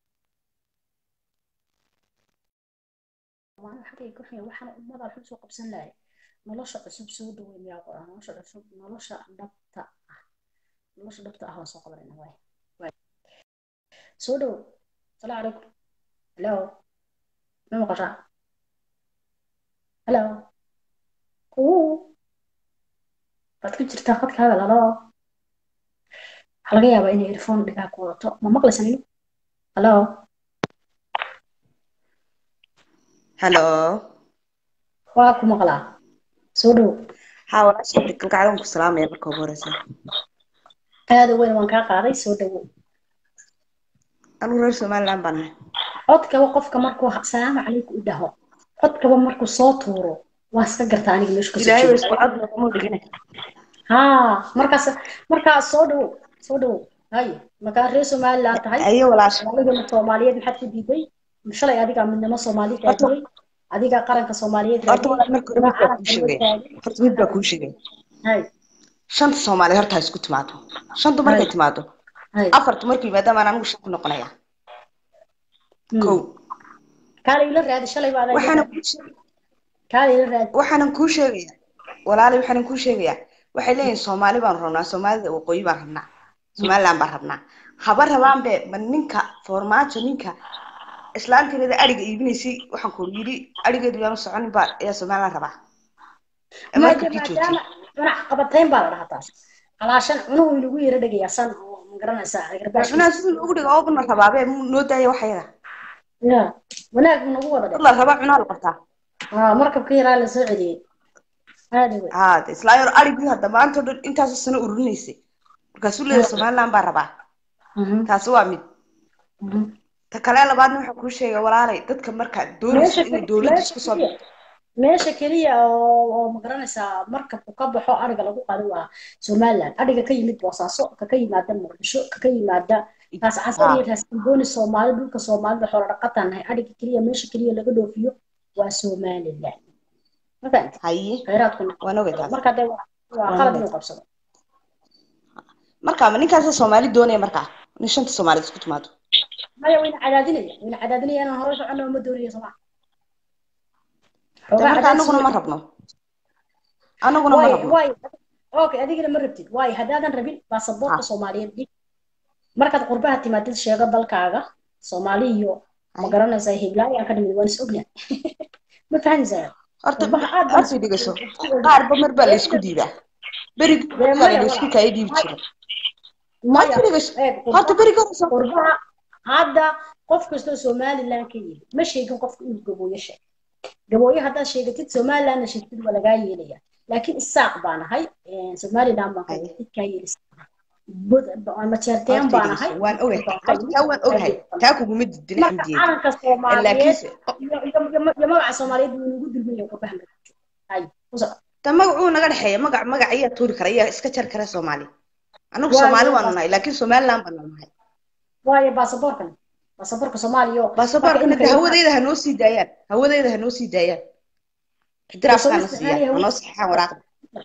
waxaan ummada waxu soo qabsan lahay nolosha cusub soo dhaweyn miyaa qoran nolosha cusub nolosha dhabta ah nolosha dhabta ah waan soo qabanayna waay waay soo dhow salaamu calaykum hello ma maqashaa hello uu waad ku jirtaa khadka hadal halo waxaa laga yaabaa inay earphone dhigaa ku wadato ma maqlaysan inu halo halo waa ku maqlaa soo dhow haa walaasha kalgacdan ku salaamaya marka ugu horeysa aada weyn waan kaa qaaday soo dhowow anigu reer somaliland baan ahay codkaba qofka markuu salaamu calaykum u dhaho codkaba markuu soo tuuro waa iska gartaa aniga meeshu kasoo ilaahay jeedo isku cod noqomo dhigina haa markaas markaas soo dhowow soo dhowow haye markaa reer somaliland tahay ayo walaasha soomaalidana soomaaliyeed maxaad ku diiday shalay adigaa midnimo soomaali Horta- raadiyey adigaa qaranka soomaaliyeed horta raadiyey walaal marka hore mid baa kuu sheegaya horta mid baa kuu sheegaya hay shanta soomaali horta ha isku timaado shantu markay Hay. timaado hay afartu markuu yimaadaan baan anigu shan ku noqonaya kow kaala ila raadi shalay baa adaa waxaanan kuu sheeg- kaala ila raadi waxaanan kuu sheegaya walaali waxaanan kuu sheegaya waxay leeyihin soomaali baan rabnaa soomaalida waqooyi baan rabnaa somaliland baan rabnaa haba rabaan be ma ninka foormaajo ninka islaantiinada ariga iibinaysay waxaan ku yidhi arigeedu yaanu soconin baa ayaa somaliland rabaa Ee marka kii joojiyey maadaama manac qabatayn baa la dhahaa taas calaashan cunuhu inagu yara dhegayaa san oo ma garanaysaa garbaashkiisa cunaa sidii loogu dhigo oobna rabaabe noo daaya waxyaga ya wanaag buu nagu wada dad dhe la rabaa cunaa la qabtaa aa markabka yaraa la soo celiyey aada wey haa de islaayo arigii hadda maanta o dhan intaasoo sano ururinaysay markaasuu leeyahay somaliland baa rabaa Mhm, taasi waa mid mhm. ta kale labaadna waxaa kuu sheegay walaalay dadka markaa doonayso meesha inay keli- dowladda meesha isku soo keliya meesha keliya oo oo ma garanaysaa markabku ka baxo ariga lagu qado waa somaliland ariga ka yimid boosaaso ka ka yimaada muqdisho ka ka yimaada taas casar iyo taas kalbooni soomaali dhulka soomaalida xoola dhaqataan nahay ariga keliya meesha keliya laga dhoofiyo waa somaliland ma fahamtid haye khayraadku waan ogay taas marka dee waa waa Waa qalad mid. inuu qabsado marka ma ninkaasa soomaali doonaya markaa in shanta soomaalid isku timaado maya wayna cadaadinaya wayna cadaadinaya inaan hore socono ma doonayo sooma de marka anaguna ma rabno anaguna ma rabno waay okay adigana ma rabtid waayo haddaadan rabin baasaboorka Ha. soomaaliyeed dhig markaad qurbaha timaadid sheego dalkaaga soomaali iyo ma Ay. garanaysaa hiblaayo aan ka dhimid waan is ognahay ma fahanaysaa horta qurbaha aad baan horta dhigaso qaarba mar baa la isku diidaa berigi Dee baa maya, la isku kaya dhiibi jira maya horta dhigaso eeg horta qurbaha berigi hore soo qurbaha hadda qof kastoo somaliland ka yimid ma sheegin qofka inuu gabooyo sheeg gabooyo haddaad sheegatid somalilandna sheegtid waa lagaa yeelaya laakiin isaaq baan ahay somaliland baan ka yimid kaa yeelisa majeerteen horta baan ahay dhigaso waan ogahay horta taa waan ogahay taa kuguma didin marka xamdiyeed calanka soomaaliyeed laakiinse iyo iyo- iyo- iyo magaca soomaaliyeed wuu nagu dulmaya qurbaha magaca hay ku soco ta magacuu naga dhexeeya magac magac ayaa tuuri kara ayaa iska jar kara soomaali anagu Waayo, soomaali waanu bas- nahay laakiin somaliland baanu nahay waayo baasaboorkan baasaboorka soomaaliya oo- baasaboorkana marka de imika- hawadeyda ha noo sii daayaan hawadeyda ha noo sii daayaan ixtiraafkaana Soo siiyaan isticmaali ha noo saxaan waraaqda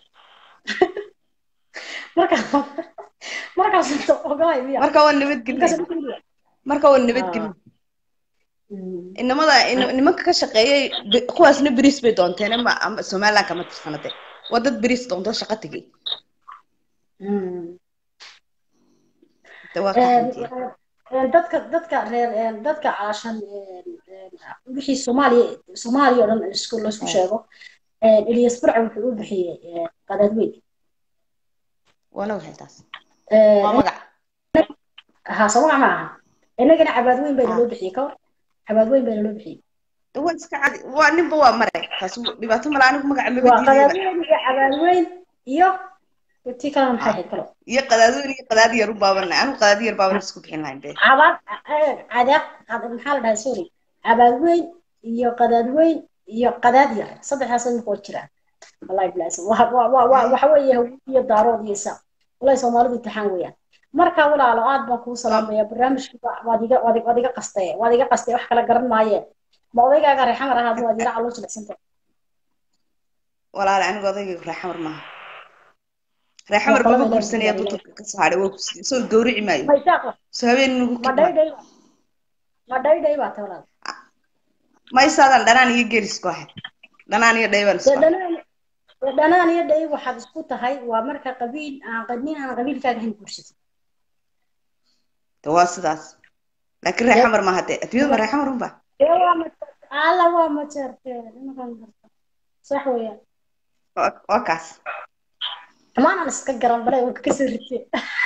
marka markaas ogolay miya marka waa nabadgelin markaas ogolay. marka waa nabadgelin Mm. inamada in- nimanka ka shaqeeyay be- kuwaasna beriis bay doonteen ama ama somaliland kama tirsanate waa dad beriis doonto shaqo tegey Mm. de waa ka Een, xamdiya een, dadka dadka reer een, dadka caashan een, een, wixii soomaaliya soomaaliya oo dhan isku laisku sheego een, ilyas burca wuxuu u bixiyey een, qadaadweyn waana waxay taas Een, waa magac ha soomaca ma aha innagana cabaadweyn bayna loo bixiyey ka hor cabaadweyn bayna loo bixiyey de waa iska cadi waa ninba waa mare taas dhibaato mala anigu magaca maba waa diidayba qadaadweyn iyo cabaadweyn iyo tii kalena maxay ahayd kalo iyo qadaadweyn iyo qadaadi yar u baabana anigu qadaadi yar baabana isku bixin lahayn be cabaad cadaab cad- maxaa la dhahay sorry cabaadweyn iyo qadaadweyn iyo qadaad yar saddexdaas imika waa jiraan wallahi bilaasan waa waa waa waa waxa weeye hawiye iyo daarood iyo isaaq wallahi soomaalidu imtixaan weeyaan marka walaalo aad baan kuu salaamaya barnaamijka waad iga waad waad iga qastay waad iga qastay wax kala garan maayeen ma odaygaaga reexamar ahaad waad yara caloo jilicsantahay walaale anigu odayga reexamar maaha reexamar baba guursanaya duturka ka soo hadhay waa ku siiyey soo gawrici maayo ma isaaq soo habeen nagu ma dhaydhay ma dhaydhay baa ta walaal ma isaadan dhanaan iyo geeris ku ahayd dhanaan iyo dhaybaan isku dee ahayd dhanaan dee dhanaan iyo dhay waxaad isku tahay waa marka qabiil aan qadnin aan qabiilkaaga hayn guursatid de waa sidaas laakiin reexamar maaha de adduunyada ma reexamar unba dee waa ma alla waa ma jeerteen imakan garta sax weeyaan waa- waa kaas maanan iska garan balay waan kaga soo ritay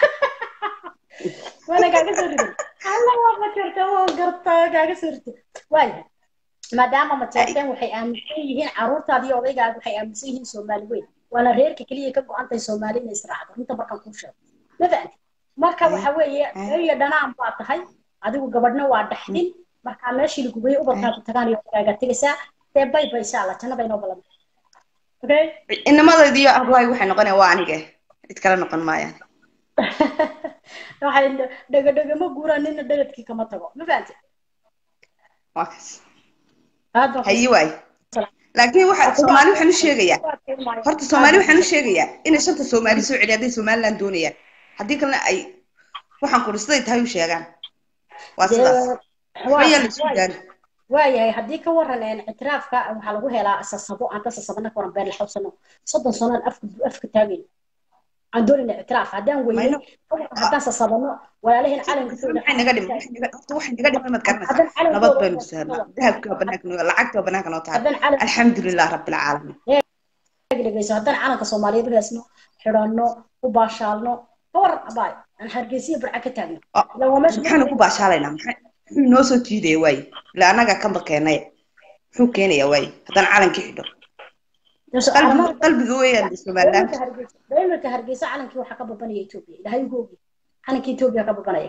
waana kaaga soo ritay alla waa ma jirta waan gartaa kaaga soo ritay waayahay maadaama mateerteen waxay aaminsan yihiin caruurtaada iyo odaygaaga waxay aaminsan yihiin soomaali weyn waana reerka keliya ka go-an tahay soomaali inay israacdo runta markaan kuu sheego ma fahanti marka waxa weeye iyo dhanaan baa tahay adigu gabadhna waa dhaxdin markaa meeshii lagugeeyey ubadkaa ku tagaan iyo odagaaga tegaysaa dee bay bay insha allah jannada inoo balan okay inamadayda iyo ablaay waxay noqonayaan waa anige cid kale noqon maayaan waxay dhegadhegama guuraan nina dhegadkii kama tago ma fahanti waa kaas aad baan hayi waay laakiin waxa soomaali waxaan u sheegayaa horta soomaali waxaan u sheegayaa inay shanta soomaali soo celiya hadday somaliland doonayaan haddii kalena ay waxaan kuri siday tahay u sheegaan waa sidaas waxba yaa la isu gaari waayahay haddii ka waran een ictiraafka waxaa lagu helaa sasabo aan ka sasabana ka waran beer la xawsano soddon sanaan afka afka taagayn aan doonayna ictiraaf haddaan weynay Mayno. ka waran haddaan sasabano walaalaheen calanka soo waxay naga dhiman waxay naga- horta waxay naga dhiman maad garanaysaa nabad baynu saarnaa dahabkii waa banaanka noo lacagtii waa banaanka noo tahay haddaan calan alxamdulilah rabbilcaalamiin dhegeyso haddaan calanka soomaaliyeed u heesno xidhanno u baashaalno ka waran abaay aan hargeysiya burca ka taagno Oh, ilaa waa meesha maxaanu ku baashaalaynaa maxay muxuu inoo soo jiidaya waaye ila annaga kanba keenay muxuu keenayaa waaye haddaan calankii xidho qalbiga qalbiga weeyaan somaliland daimarka hargeysa calankii waxaa ka babanaya etoobiya ilaahay ugu ogi calanka etoobiya ka babanaya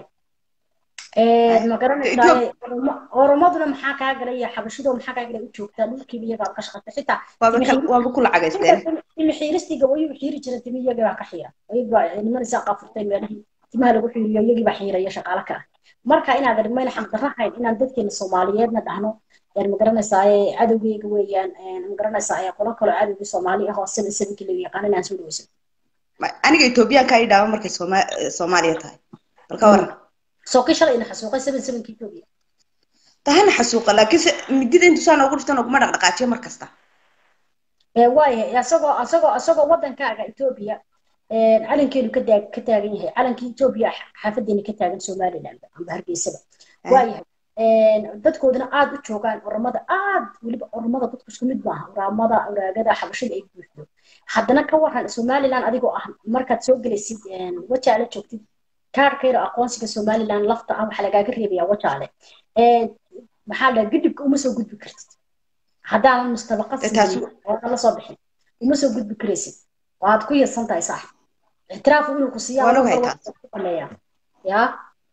ma garanaysaa oromaduna maxaa kaa galaya xabashido maxaa kaa galay u joogtaa dhulkiiba iyagaa ka shaqata xitaa waaba ka- waaba ku lacagaysteen timi xiiristiga wayuu xiiri jira timi iyagii baa ka xiira iyagbaa nimanaysaa qaafurtay meelihii timaha lagu xiiriyo iyagii baa xiiraya shaqaale ka ah marka inaad armayna xaqdarra hayn inaan dadkeena soomaaliyeedna dhahno yani ma garanaysaa cadowgeyga weeyaan ma garanaysaa qolo kaloo cadowgii soomaali ah oo sida sabinkii lagu yaqaan inaan soo dhaweysan Ma- aniga etoobiyaanka ay dhaama markay Sooma- eh, soomaaliya tahay bal ka waran sooqii shalay ina xasuuqay seven sevenkii etoobiya tahana xasuuqa laakiin se midida intuusaa noogu dhiftan oguma dhaqdhaqaajiyo mar kasta waayahay asagoo asagoo asagoo wadankaaga etoobiya calankeenu ka taag ka taagan yahay calankii etoobiya xaafadeena ka taagan somaliland amba hargeysaba waayahay dadkooduna aad u joogaan oramada aad weliba oramada dadku isku mid maaha oramada uraagada xabashada ay buuxdo haddana ka waran somaliland adigoo ah markaad soo gelaysid wajaale joogtid kaarkayra aqoonsiga somaliland lafta ah waxaa lagaaga reebayaa wajaale maxaa la gidibka uma soo gudbi kartid haddaanan mustabaqa siinin oodan la soo bixin uma soo gudbi karaysid waad ku yasan tahay saax ictiraafu inuu ku Waan ogahay taas. siiyaa yaa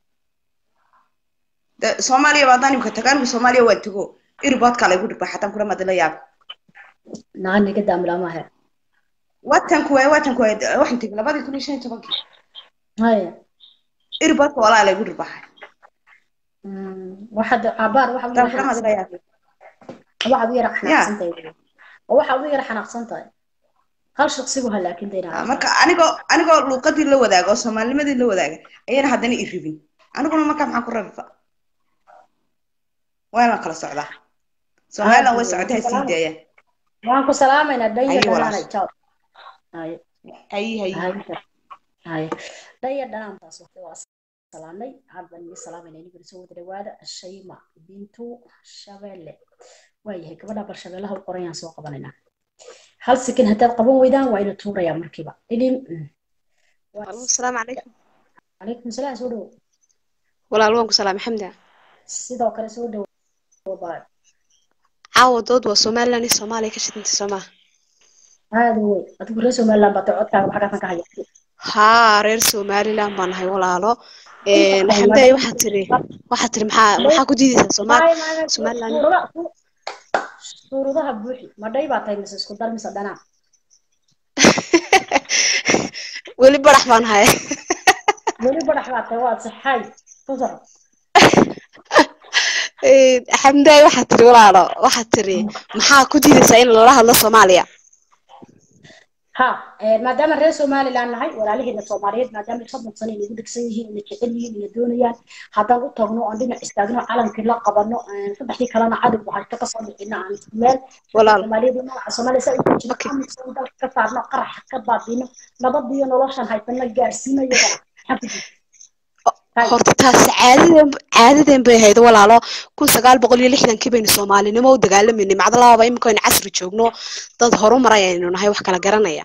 De- soomaaliya baa haddaan imika tago anigu soomaaliya waan tago irboodkaa laygu dhigba xataan kula madala yaab naaniga daamilamahe watan kuwaay watan kuwaay de- waxaan tegay labadii kun iyo shan iyo tobankii haya irboodka walaa laygu dhigbaxay waxaad cabaar waxaad u xataan yara kula madala yaab waxaad u yara Ya. xanaaqsan tahay oo waxaad u yara xanaaqsan tahay hal shaqsigu ha laakin Ah, daynaa marka anigoo anigoo luuqadii la wadaaga oo soomaalinimadii la wadaaga ayana haddana i ribin aniguna markaa maxaan ku rabifa waana kala socdaa somaliland way socotay ha sii daayaan waan ku salaamaynaa dhanya Haye, walaal. dhanaanay jaw haye hayi hayi haye dhanya dhanaantaas waqti waa salaamnay aad baan idin salaamayna iniguna soo wada dhawaada shayma bintu shabeelle waayahay gabadha bal shabeellaha u qorayaan soo qabanaynaa hal sekin haddaad qaban weydaan waa ina tuurayaa markiiba idin Allo, asalaamu calaykum calaykum salaam soo dhowo walaal waan ku salaamay xamda sidoo kale soo dhowo baa caawa dood waa somaliland iyo soomaaliya ka shidantay soomaa aada wey adigu reer somaliland baa tahay codkaaga maxaa ka haya haa reer somaliland baan nahay walaalo Een, xamdaay waxaa tiri waxaa tiri maxaa maxaa ku diidaysaa soomaal somaliland suuradaha buuxi madhay baa tahay mise isku dar mise dhanaa weli barax baan nahay weli badax baa tahay waad saxaay ku soco Een, xamdaay waxaa tiri walaalo waxaa tiri maxaa ku diidaysaa in loola hadlo soomaaliya ha maadaama reer somaliland nahay walaalaheena soomaaliyeed maadaama soddon sano inagu dhegsan yihiin ina jecel yihiin ina doonayaan haddaan u tagno oon dhinac istaagno calankii la qabano saddexdii kalena cadowgu haysto kasoo bixino aan isku meel walaal soomaaliyeed iyo magaca soomaaliya saa ugu jiro amisan dalka ka saarno qaraxa ka baabino nabad iyo noloshan haysana gaarsiino iyagana maxaa ku jira horta taas caadadeen caadadeen bay ahayd walaalo kun sagaal boqol iyo lixdankii baynu soomaalinimo u dagaalamayna macdalaaba imika aynu casri joogno dad horumar ayaynu nahay wax kala garanaya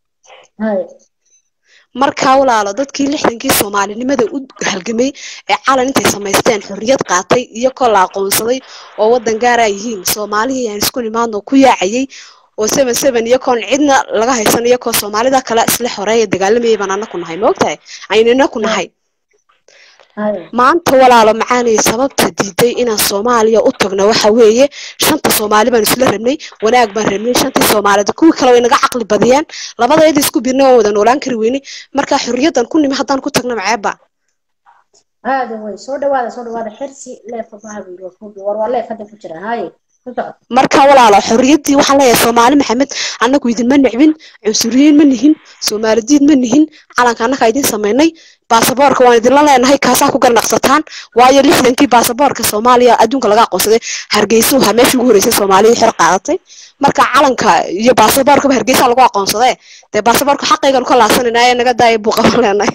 markaa walaalo dadkii lixdankii soomaalinimada u halgamay ee calan intay samaysteen xorriyad qaatay iyo koo la aqoonsaday oo waddan gaaraa yihiin soomaalihii aan isku nimaadno ku yaacayay oo seven seven iyo koon cidna laga haysan iyo koo soomaalida kale isla xoreeya dagaalamayay baan anaku nahay maogtahay aynana ku nahay maanta walaalo macaanay sababta diiday inaan soomaaliya u tagno waxa weeye shanta soomaali baan isla rabnay wanaag baan rabnay shantii soomaalida kuwii kale way naga caqli badiyaan labadayada isku birna waan wada noolaan kari weynay marka xorriyaddan ku nimi haddaan ku tagno maceeba aada way soo dhawaada soo dhawaada xirsi leefka mahawiiro war waa leef hadda ku jira haye marka walaalo xorriyaddii waxaan leeyahay soomaali maxamed annagu idinma nicbin cunsuriyiin ma nihin soomaalidiid ma nihin calanka annaga idin samaynay baasaboorka waan idinla leenahay kaasaa ku garnaqsataan waayo lixdankii baasaboorka soomaaliya adduunka laga aqoonsaday hargeysa waxaa meeshii ugu horreysay soomaaliya xor qaadatay marka calanka iyo baasaboorkaba hargeysa lagu aqoonsadee dee baasaboorka xaqayganu ka laasanayna ee naga daaya buu qaban leenahay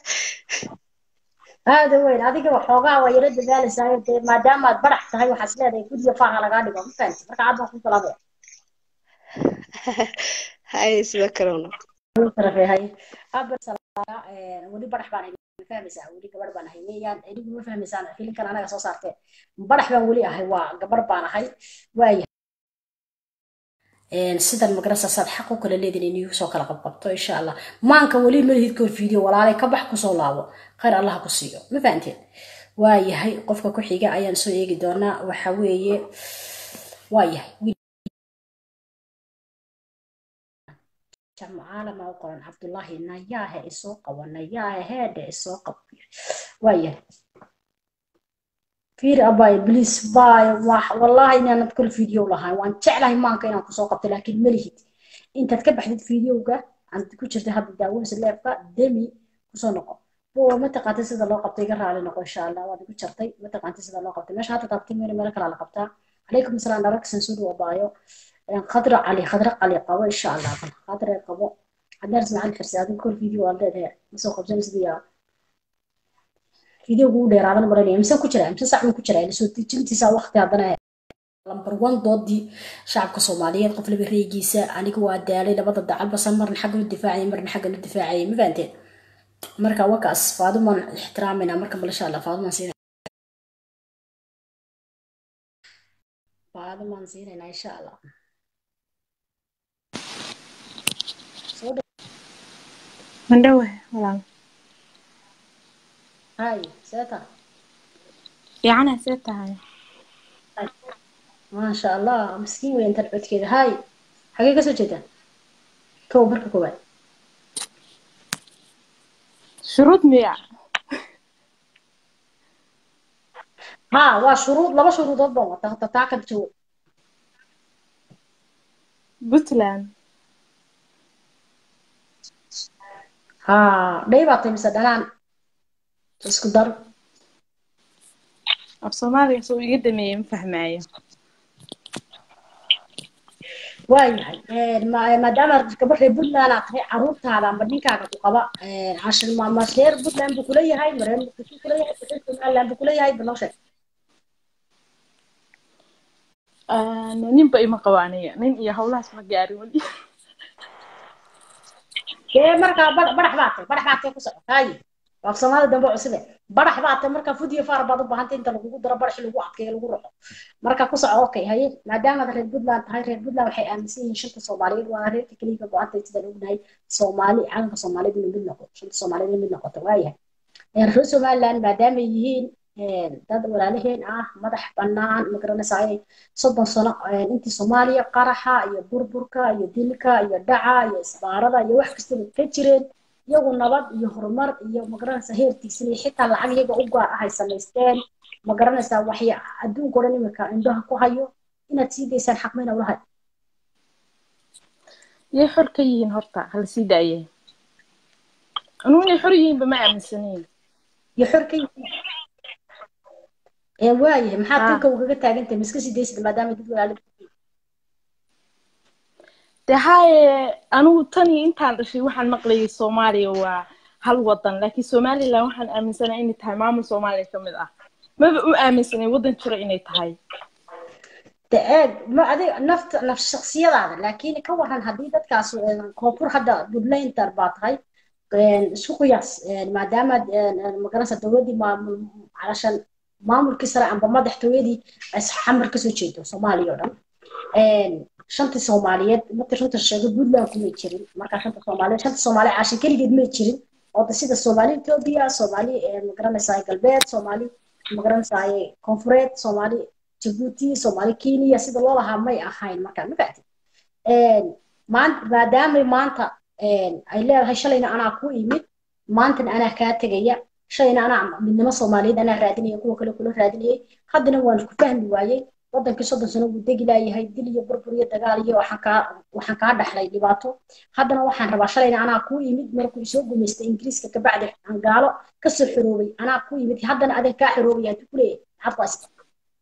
aada weyn adiga waxoogaa waa yaro dadaalaysaa dee maadaama aad barax tahay waxaas leedahay guddiga faaha lagaa dhigo ma fahanti marka aad baan ku salaamaya hay sida kalena hay weli barax baan ahay ma fahmaysaa weli gabarh baan ahay weeyaan idigu ma fahmaysaan filinkan anaga soo saartee barax baan weli ahay waa gabar baan ahay waaya sidan magarasaasaad xaq u kala leedin in igu soo kala qabqabto insha allah maanka weli malihid koor video walaalay ka bax kusoo laabo khayr allah ku siiyo ma fahanteen waayahay qofka ku xiga ayaan soo eegi doonaa waxa weeye waayahay jamcaalama u qoran cabdullaahi nayaahe isoo qabo nayaahe heedhe isoo qabo waayahay fiir abay bliis bay wallahi inaanad kol video lahayn waan jeclahay maanka inaan kusoo qabto laakiin malihid intaad ka baxdid videoga aan ku jirta hadda daawanaysa leefka demi kusoo noqo bowa ma taqaantay sida loo qabtay iga raali noqo insha allah waad igu jartay ma taqaantay sida loo qabtay meesha hadda taabtay meel meel kala la qabtaa calaykum asalaam dharaksan soo dhawo baayo khadra cali khadra cali qabo insha allah khadra qabo cadaan ismaaciil xirsi adin kol video waad leedahay ma soo qabsanaysid yaa videogu u dheeraadan maranaya mise ku jira mise sac ku jira ila soo dejintiisa waqti haddana lambar one doodii shacabka soomaaliyeed qof laba reegiisa aniga waa daalay labada dacalbasa marna xagga lu difaacaya marna xagga lu difaacaya ma fahanteen marka wakaas faadumaan ixtiraamayna marka bal insha allah faadumaan siina faadumaan siinayna insha allah mandhawe walaal hay see tahay fiicana see tahay maasha allah miskiin weyn tan codkeeda hay xagee kasoo jeedaan kow marka koowaad shuruud miya ha waa shuruud laba shuruudood baan wata hata taa ka jawo puntland ha dhay baa tahay mise dhanaan isku dar af soomaaliga soo iga dhameeyey ma fahmaayo waayahay maadaama gabar reer puntland aad tahay caruurtaada amba ninkaaga ku qaba cashir ma reer puntland buu kuleeyahay mareer muqdisho kuleeyahay reer somaliland buu kuleeyahay banoo sheeg ninba ima qabo aniga nin iyo howlahaas ma gaarin weli dee markaa badax baa tahay badax baa tahay ku socotaaye af soomaalida dambe cusube badax baa tahay markaa fudiyo faar baad u baahantay inta lagugu daro badax lagu adkeeyo lagu roxo marka ku soco okay haye maadaamaad reer puntland tahay reer puntland waxay aaminsan yihiin shanta soomaaliyeed waa reerka keliya ka go-antay sidaan ognahay soomaali calanka soomaaliyed inuu mid noqoto shanta soomaaliyeed mid noqoto waayahay reer somaliland maadaamay yihiin dad walaalaheen ah madax bannaan magaranaysaa soddon sano intii soomaaliya qaraxa iyo burburka iyo dilka iyo dhaca iyo isbaarada iyo wax kastaba ka jireen iyagu nabad iyo horumar iyo magaranaysaa heertiisan iyo xitaa lacag iyaga u gaar ah ay samaysteen magaranaysaa waxya adduunka o dhan imika indhaha ku hayo inaad sii daysaan xaqmayna ulahay yay xor ka yihiin horta hala sii daaye anuu inay xor yihiinba ma aaminsanayn iyo xor ka yihiin ee waayahay maxaad dhulka ugaga taagantahay miska sii daysid maadaama dad walaalo de haye anigu tan iyo intaan dhashay waxaan maqlayay soomaaliya waa hal wadan laakiin somaliland waxaan aaminsanahay inay tahay maamul soomaaliya ka mid ah maba u aaminsanay wadan jira inay tahay de eeg ma adiga nafta naf shaksiyadaada laakiin ka waran haddii dadkaas een, koonfur hadda puntlander baa tahay een, isku qiyaas een, maadaama een, een, magaranaysa dowladdii maamul calashan maamulkii sare amba madaxtooyadii ay xamar kasoo jeedo soomaaliya oo dhan een, shantii soomaaliyeed markii runta sheego puntland kumay jirin markaa shanta soomaaliyeed shanta soomaaliya caashan keligeed may jirin oo de sida soomaali etoobiya soomaali een, magaranaysaa galbeed soomaali magaranaysaa koonfureed soomaali jabuuti soomaali kenya sida loo lahaa may ahayn markaa ma fahatid maanta maadaamay maanta ay leedahay shalayna anaa ku imid maantana anaa kaa tegaya shalayna anaa midnimo soomaaliyeed anaa raadinaya kuwa kale kula raadinayay haddana waan ku fahmi waayey wadankii soddon sano wuu degi laayahay dil iyo burbur iyo dagaal iyo waxaan kaa waxaan kaa dhaxlay dhibaato haddana waxaan rabaa shalayna anaa ku imid markuu isoo gumaystay ingiriiska kabacdi aan gaalo kasoo xoroobay anaa ku imid haddana adeeg kaa xoroobaya haduu ku leeyahay maxaad ku haysta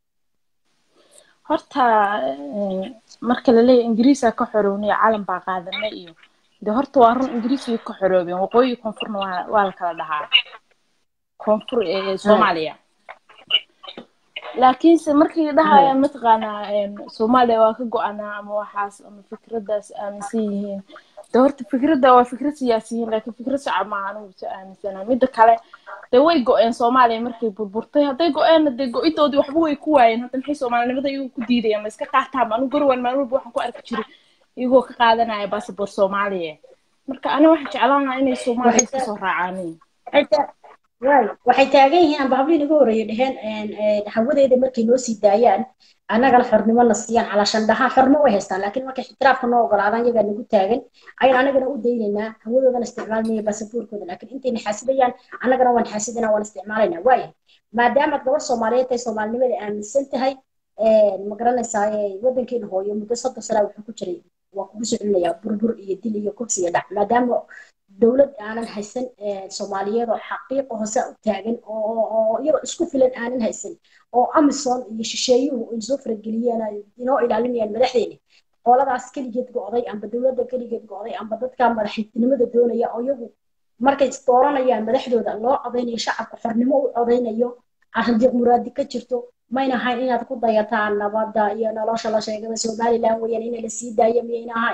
horta een, marka la leeyahay ingiriisaa ka xorownay calan baa qaadanay iyo de horta waa run ingiriisay ka xoroobeen waqooyi koonfurna waa waa la kala dhahaa koonfur ee soomaaliya laakiinse markay dhahayaan mataqaanaa een, soomaaliya waa ka go-anaa ama waxaas ama fikraddaas aaminsan yihiin de horta fikradda waa fikrad siyaasiyiin laakiin fikrad shacab maaha anigu si aaminsanaa midda kale de way go-een soomaaliya markay burburtay hadday go-eenna dee go-idoodii waxba way ku waayeen hadda maxay soomaalinimada iyagoo ku diidayaan ma iska qaataan anigu garwan maalin walba waxaan ku arki jiray iyagoo ka qaadanaya basaboor soomaaliya marka ani waxaan jeclaan lahaa inay soomaaliya iska soo raacaanin waay waxay taagan yihiin amba habliin ugu horreeya dheheen hawadeeda markay noo sii daayaan annagana xornimo na siiyaan calaashan dhahaan xornimo way haystaan laakiin markay ixtiraafka noo ogolaadaan iyagaa nagu taagan ayaan anagana u daynaynaa hawadoodana isticmaalmaya baasaboorkooda laakiin intay naxaasidayaan annagana waan naxaasidana waan isticmaalaynaa waaya maadaamaad gabadh soomaaliyeed tahay soomaalinimada aaminsan tahay ma garanaysaa wadankeena hooyo muddo soddon sanaa wuxuu ku jiray waa kugu soo celinayaa burbur iyo dil iyo kursi iyo dhac maadaama dowlad aanan haysan soomaaliyeed oo xaqiiqa hoose u taagan oo iyagoo isku filan aanan haysan oo amison iyo shisheeyuhu ay soo farageliyeen ay inoo ilaalinayaan madaxdeena qoladaas keligeed go'day amba dowladda keligeed go'day amba dadka madaxtinimada doonaya oo iyagu markay dooranayaan madaxdooda loo codaynayo shacabka xornimo u codaynayo arrindiiq muraadi ka jirto mayna ahayn inaad ku dayataan nabadda iyo nolosha la sheegada somaliland weeyaan in la sii daayo miyayna ahayn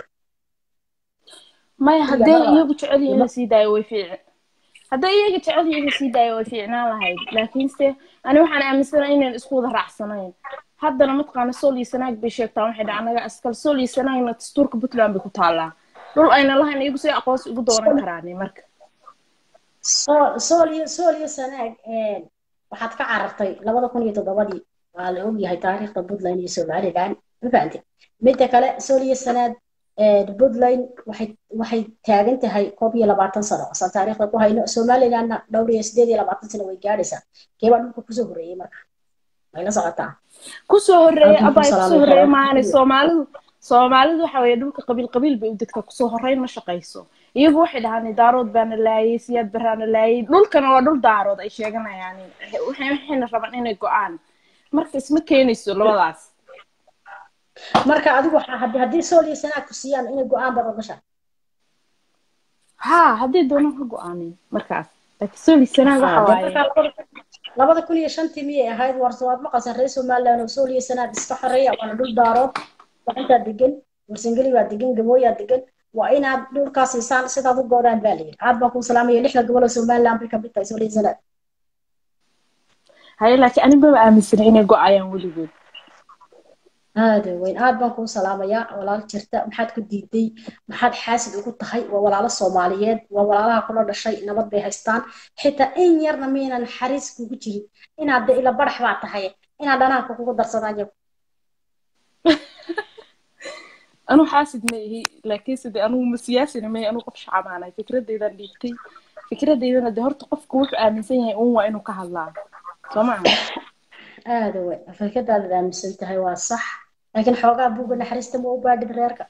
maya hadday iyagu jecel yihiin in la sii daayo way fiici hadday iyaga jecel yihiin in la sii daayo way fiicnaan lahayd laakiinse ani waxaan aaminsanahay inaan isku wada raacsanayn haddana mataqaana sool iyo sanaag bay sheegtaan waxay dhaca anaga askal sool iyo sanaagna dastuurka puntland bay ku taallaa dhul ayna lahayn iyagu say aqoonsi ugu dooran karaani marka sool iyo sool iyo sanaag waxaad ka carartay labada kun iyo toddobadii waa la ogyahay taariikhda puntland iyo somaliland ma fahamte midda kale sool iyo sanaad puntland waxay waxay taagan tahay koob iyo labaatan sano asaan taariikhda ku hayno somalilandna dhowr iyo sideed iyo labaatan sano way gaadhaysaa keebaa dhulka kusoo horreeyey marka way la socotaa kusoo horreeyey abay kusoo horreeyey maani soomaalidu soomaalidu waxa weeye dhulka qabiil qabiil bay u degtaa kusoo horreyn ma shaqayso iyagu waxay dhahaan daarood baana laayay siyaad baraana laayay dhulkana waa dhul daarood ay sheeganayaan waxayna rabaan inay go-aan marka isma keenayso labadaas marka adigu haddii sool iyo sanaag ku siiyaan inay go-aan baad ogashaa ha haddii doonaan ka go-aanin markaas laakiin sool iyo sanaag waxa waaye labada kun iyo shantii miyay ahayd warse waad maqasaan reer somaliland oo sool iyo sanaag iska xoreeya waana dhul daarood gacantaa degan warsangeli baa degan gabooyaa degan waa inaad dhulkaa siisaan sidaad u goodaan baa layidhi aad baan kuu salaamaya lixda gobol oo somaliland bay kamid tahay sool iyo sanaag haye laakiin ani maba aaminsana inay go-ayaan weligood aada weyn aad baan kuu salaamayaa walaal jirta maxaad ku diiday maxaad xaasid ugu tahay waa walaalo soomaaliyeed waa walaalaha kula dhashay nabad bay haystaan xitaa in yarna miyaynan naxariis kugu jirin inaad de ila barax baa tahay inaad dhanaanka kugu darsadaan yagu anuu xaasid ma ihi laakiinse de anugu ma siyaasina may anuu qof shacabaanahay fikradeydan dhiibtay fikradeydana de horta qofku wuxuu aaminsan yahay uun waa inuu ka hadlaa soo maha aada wey afrikadaadaad aaminsan tahay waa sax laakiin xoogaa buuga naxariista ma u baadhid reerka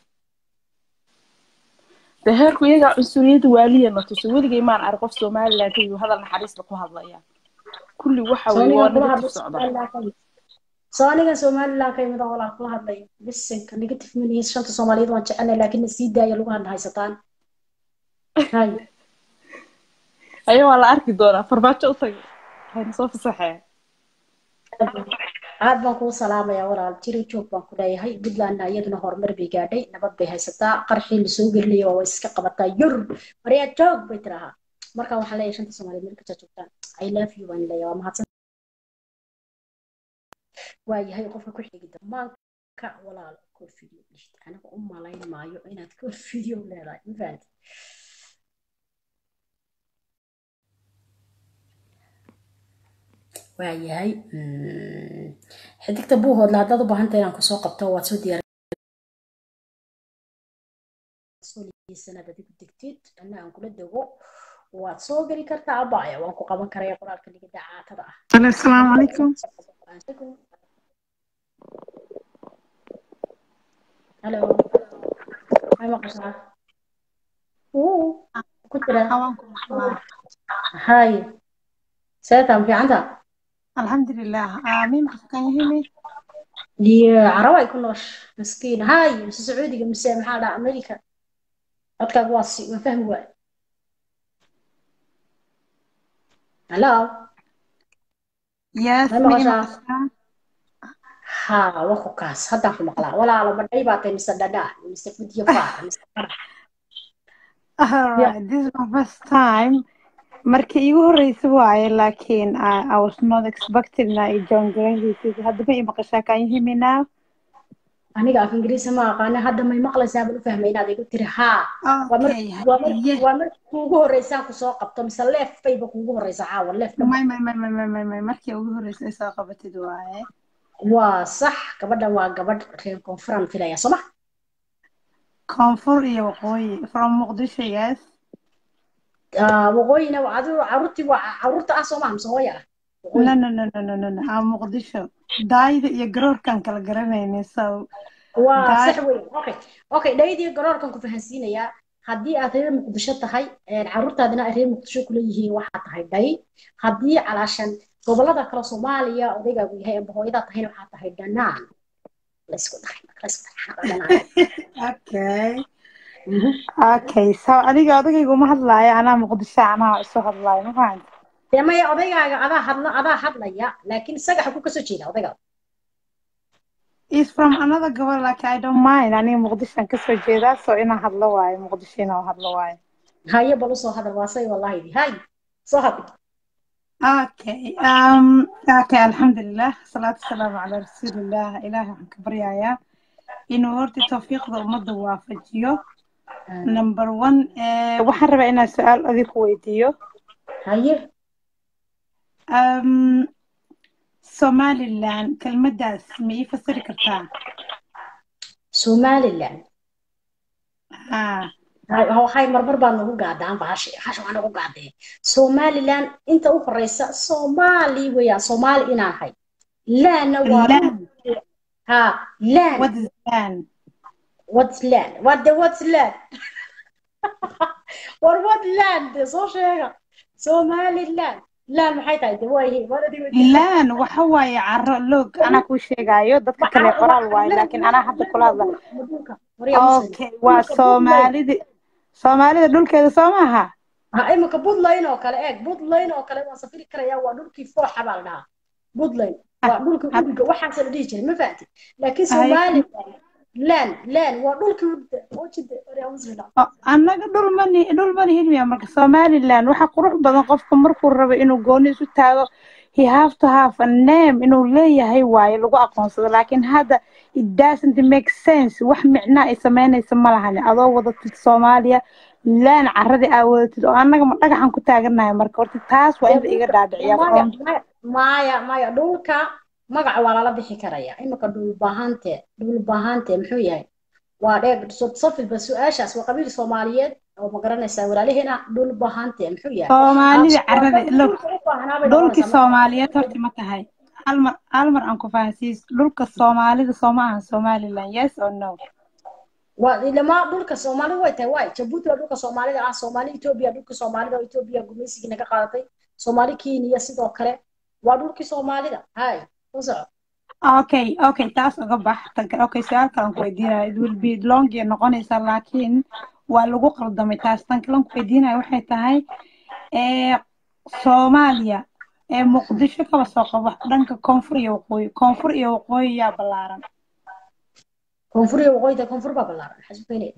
de heerku iyagaa cunsuriyadda waaliya na tuso weligay maan arag qof somaliland kayu hadal naxariista ku hadlaya kulli waxa weye waa negative socda soo anigan somaliland ka imid oo walaa kula hadlay bisinka negative manihiis shanta soomaaliyeed waan jecelnay laakiin na sii daaya lagu hadla haysataan hay ayaa waa la arki doonaa farmaajo u tagay hayna soo fasaxee aad baan kuu salaamayaa walaal jiri joog baan ku leeyahay puntlandna iyaduna horumar bay gaadhay nabad bay haysataa qarxii lasoo gelinaya waa iska qabataa yur maryaa joog bay tirahaa marka waxaan leeyahay shanta soomaaliyeed meel kasta joogtaan i love you baan leeyahay waa mahadsan waa yahay qofka ku xigi damaanka walaal kor video dhishid aniga u malayn maayo inaad kor video leedahay ma fahanti waa yahay xidigta buuhoodla haddaad u baahanta inaan kusoo qabto waad soo diyaar sanad adigu degtid anna aan kula dego waad soo geli kartaa abaya waan ku qaban karaya qoraalka ligada caatada ah asalaamu calaykum halo may maqashaa uu ku jira hay seetan fiicanta alxamdulilah amiin qofkan yahimi iyo carab ay ku noosh miskiin hay mise sacuudiga mise maxaa dhaha america codkaaga waa si waan fahmi waay halo yes may ma maqashaa ha waa ku kaas haddaan ku maqlaa walaalo badhay baa tahay mise dhadhaa mise fudyo faar mise farax alright this is my first time markii iigu horeysa waaye laakiin I, I was not expecting na i join garahaysid haddaba i maqashaa kan yahimi now aniga af ingiriisi ma aqaana hadda may maqlaysaa baan u fahmay inaad igu tiri haa waa mar okay waa mar haye waa mar kuugu horeysaan kusoo qabto mise leef bayba kuugu horeysa caawa leef dhamba may may may may may may may markii ugu horeysa ay soo qabatid waaye waa sax gabadhan waa gabadh reer koonfuran filaya soo ma koonfur iyo waqooyi from muqdisho yes Ah, waqooyina waa adigu caruurtii waa caruurta ah soo maha mise hooya ah waqooyi no no no no no no no ah muqdisho daayida iyo garoorkaan kala garanaynin so waa daay sax wey okay okay dhaydiyo garoorkan ku fahansiinayaa haddii aad reer muqdisho tahay een, caruurtaadina ay reer muqdisho kula yihiin waxaa tahay dhay haddii calaashan gobolada kale soomaaliya odaygaagu yahay amba hooyadaa tahayna waxaa tahay dhanaan laysku dhahay laysku dhahay dhanaan okay Mhm. okay so adiga odagayga uma hadlaayo anaa muqdisho anaa isu hadlaayo ma fahanti dee maya odaygaaga adaa hadla adaa hadlaya laakiin isaga xaguu kasoo jeeda odayga is from another gobol like I don't mind aniga muqdishoan kasoo jeedaa so inaan hadlo waayo muqdisho inaan hadlo waayo haye bal usoo hadal waa say wallahi hay soo hadal okay um okay alxamdulilah salaatu wasalaamu calaa rasuulillah ilaahay waxaan ka baryayaa inuu horta tawfiiqda ummadda waafajiyo number one eh, waxaan rabaa inaan su-aal adig ku weydiiyo haye um, somaliland kelmaddaas ma ii fasiri kartaa somaliland ha waxay marmar baa nagu gaadaan bahashi hasha waa nagu gaadee somaliland inta u horeysa soomaali weeyaan soomaali inaan hay laanna waa land ha laan what is land what's land what the what's land war what land dee soo sheega somaliland laan maxay tahay de waa yihiin war adiga laan waxa waaye caro loog anaa kuu sheegaayo dadka kale qoraal waayo laakiin anaa hadda kula hadla okay waa soomaalidi soomaalida dhulkeeda soo maaha ha imika buntland oo kale eeg buntland oo kale waan safiri karayaa waa dhulkii fooxa baa la dhahaa buntland waa dhulkii udiga waxaasa la dhihi jiray ma fahanti laakiin Ay. somaliland laan laan waa dhulkii wajida waryamusrila O, annaga dhul mani dhul mani hilmiya marka somaliland waxa qurux badan qofka markuu rabo inuu gooni isu taago he have to have a name inuu leeyahay waaye lagu aqoonsado laakiin hadda it doesn't make sense wax micna ay samaynaysa ma lahan adoo wadatid soomaaliya laan caradii aa wadatid oo annaga ma dhagaxan ku taaganahay marka horta taas waa in la iga dhaadhiciyaa maya from maya maya maya dhulka magaca waa lala bixi karaya imika dhul bahante dhul bahante muxuu yahay waa dheeg safilba su-aashaas waa qabiil soomaaliyeed oo ma garanaysaa walaalaheena dhul bahante muxuu yahay soomaalida caradii look dhulka u baahnaa bay dhulkii noqonaysaa soomaaliyeed horta ma tahay hal mar hal mar aan ku fahansiis dhulka soomaalida soo ma ahan somaliland yes or no waa ilamaa dhulka soomaalida way tahay waay jabuuti waa dhulka soomaalida ah soomaali etoobiya dhulka soomaalida oo etoobiya gumaysigii naga qaadatay soomaali kenya sidoo kale waa dhulkii soomaalida hay u soco okay okay taas uga bax tan kale okay su-aal kale aan ku weydiinaya it will be long iyo noqonaysaa laakiin waa lagu qaldamay taas tan kale aan ku weydiinaya waxay tahay ee soomaaliya ee muqdisho kaba soo qaba dhanka koonfur iyo waqooyi koonfur iyo waqooyi yaa ballaaran koonfur iyo waqooyida koonfur baa ballaaran maxaa isu keenaya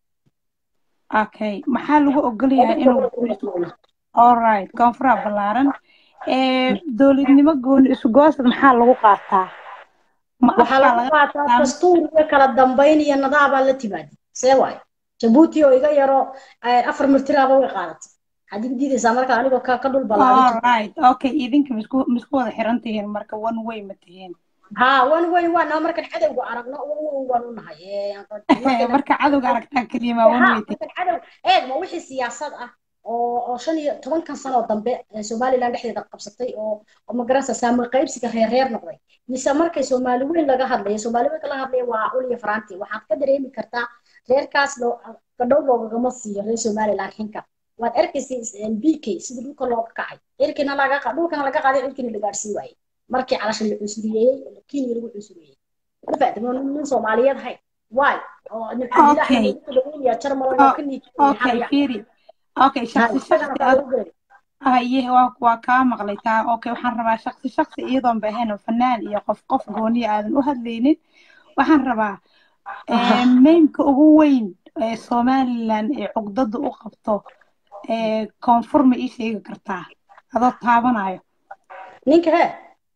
okay maxaa lagu ogol yahay inuu alright koonfuraa ballaaran ee dowladnimo gooni isu goosad maxaa lagu qaataa ma waxaa afkaa lagu laga qaataa qaataa dastuur iyo kala dambayn iyo nadaabaa la timaadi see waayo jabuuti oo iga yaro eh, afar mirtiraaba way qaadatay waxaad igu diidaysaa marka anigoo ka ka dhul ballaaran alright okay idinka misku misku wada xiran tihiin marka one way ma tihiin ها وين وين وانا مركن عدو عرقنا وين وين ونهاي marka cadowga aragtaa keliya one way ها tihiin مركن عدو ايه ما وحي سياسات اه oo oo shan iyo tobankan sano oo dambe ee somaliland dhexdeeda qabsatay oo oo magaranaysa saamil qaybsiga reer reer noqday mise markay soomaali weyn laga hadlayo soomaali weyn laga hadlayo waa ul iyo faranti waxaad ka dareemi kartaa reerkaas loo gadhow loogagama siiyo reer somaliland xinka waad arkaysay bk sida dhulka looga kacay cirkina laga qa- dhulkana laga qaaday cirkina la gaadhsii waayey markii calasha la cusuriyeeyey kenya lagu cusuriyeeyey ma fahamtay ma nin soomaaliyeed hay waay oo nin cabdilaahi okay lagu dhaweynaya jarmal oo oh, ka niijiyo okay maxaa fiiri okay ها shaksi isagana shaksi baa ad lagu gelay haye waa waa kaa maqlay taa okay waxaan rabaa shaksi shaksi iyadoon bahayn oo fanaan iyo qof qof gooniya aadan u hadlaynin waxaan rabaa ee, meymka ugu weyn ee somaliland ee cugdada u qabto ee koonfur ma ii sheegi kartaa adoo taabanayo ninka hee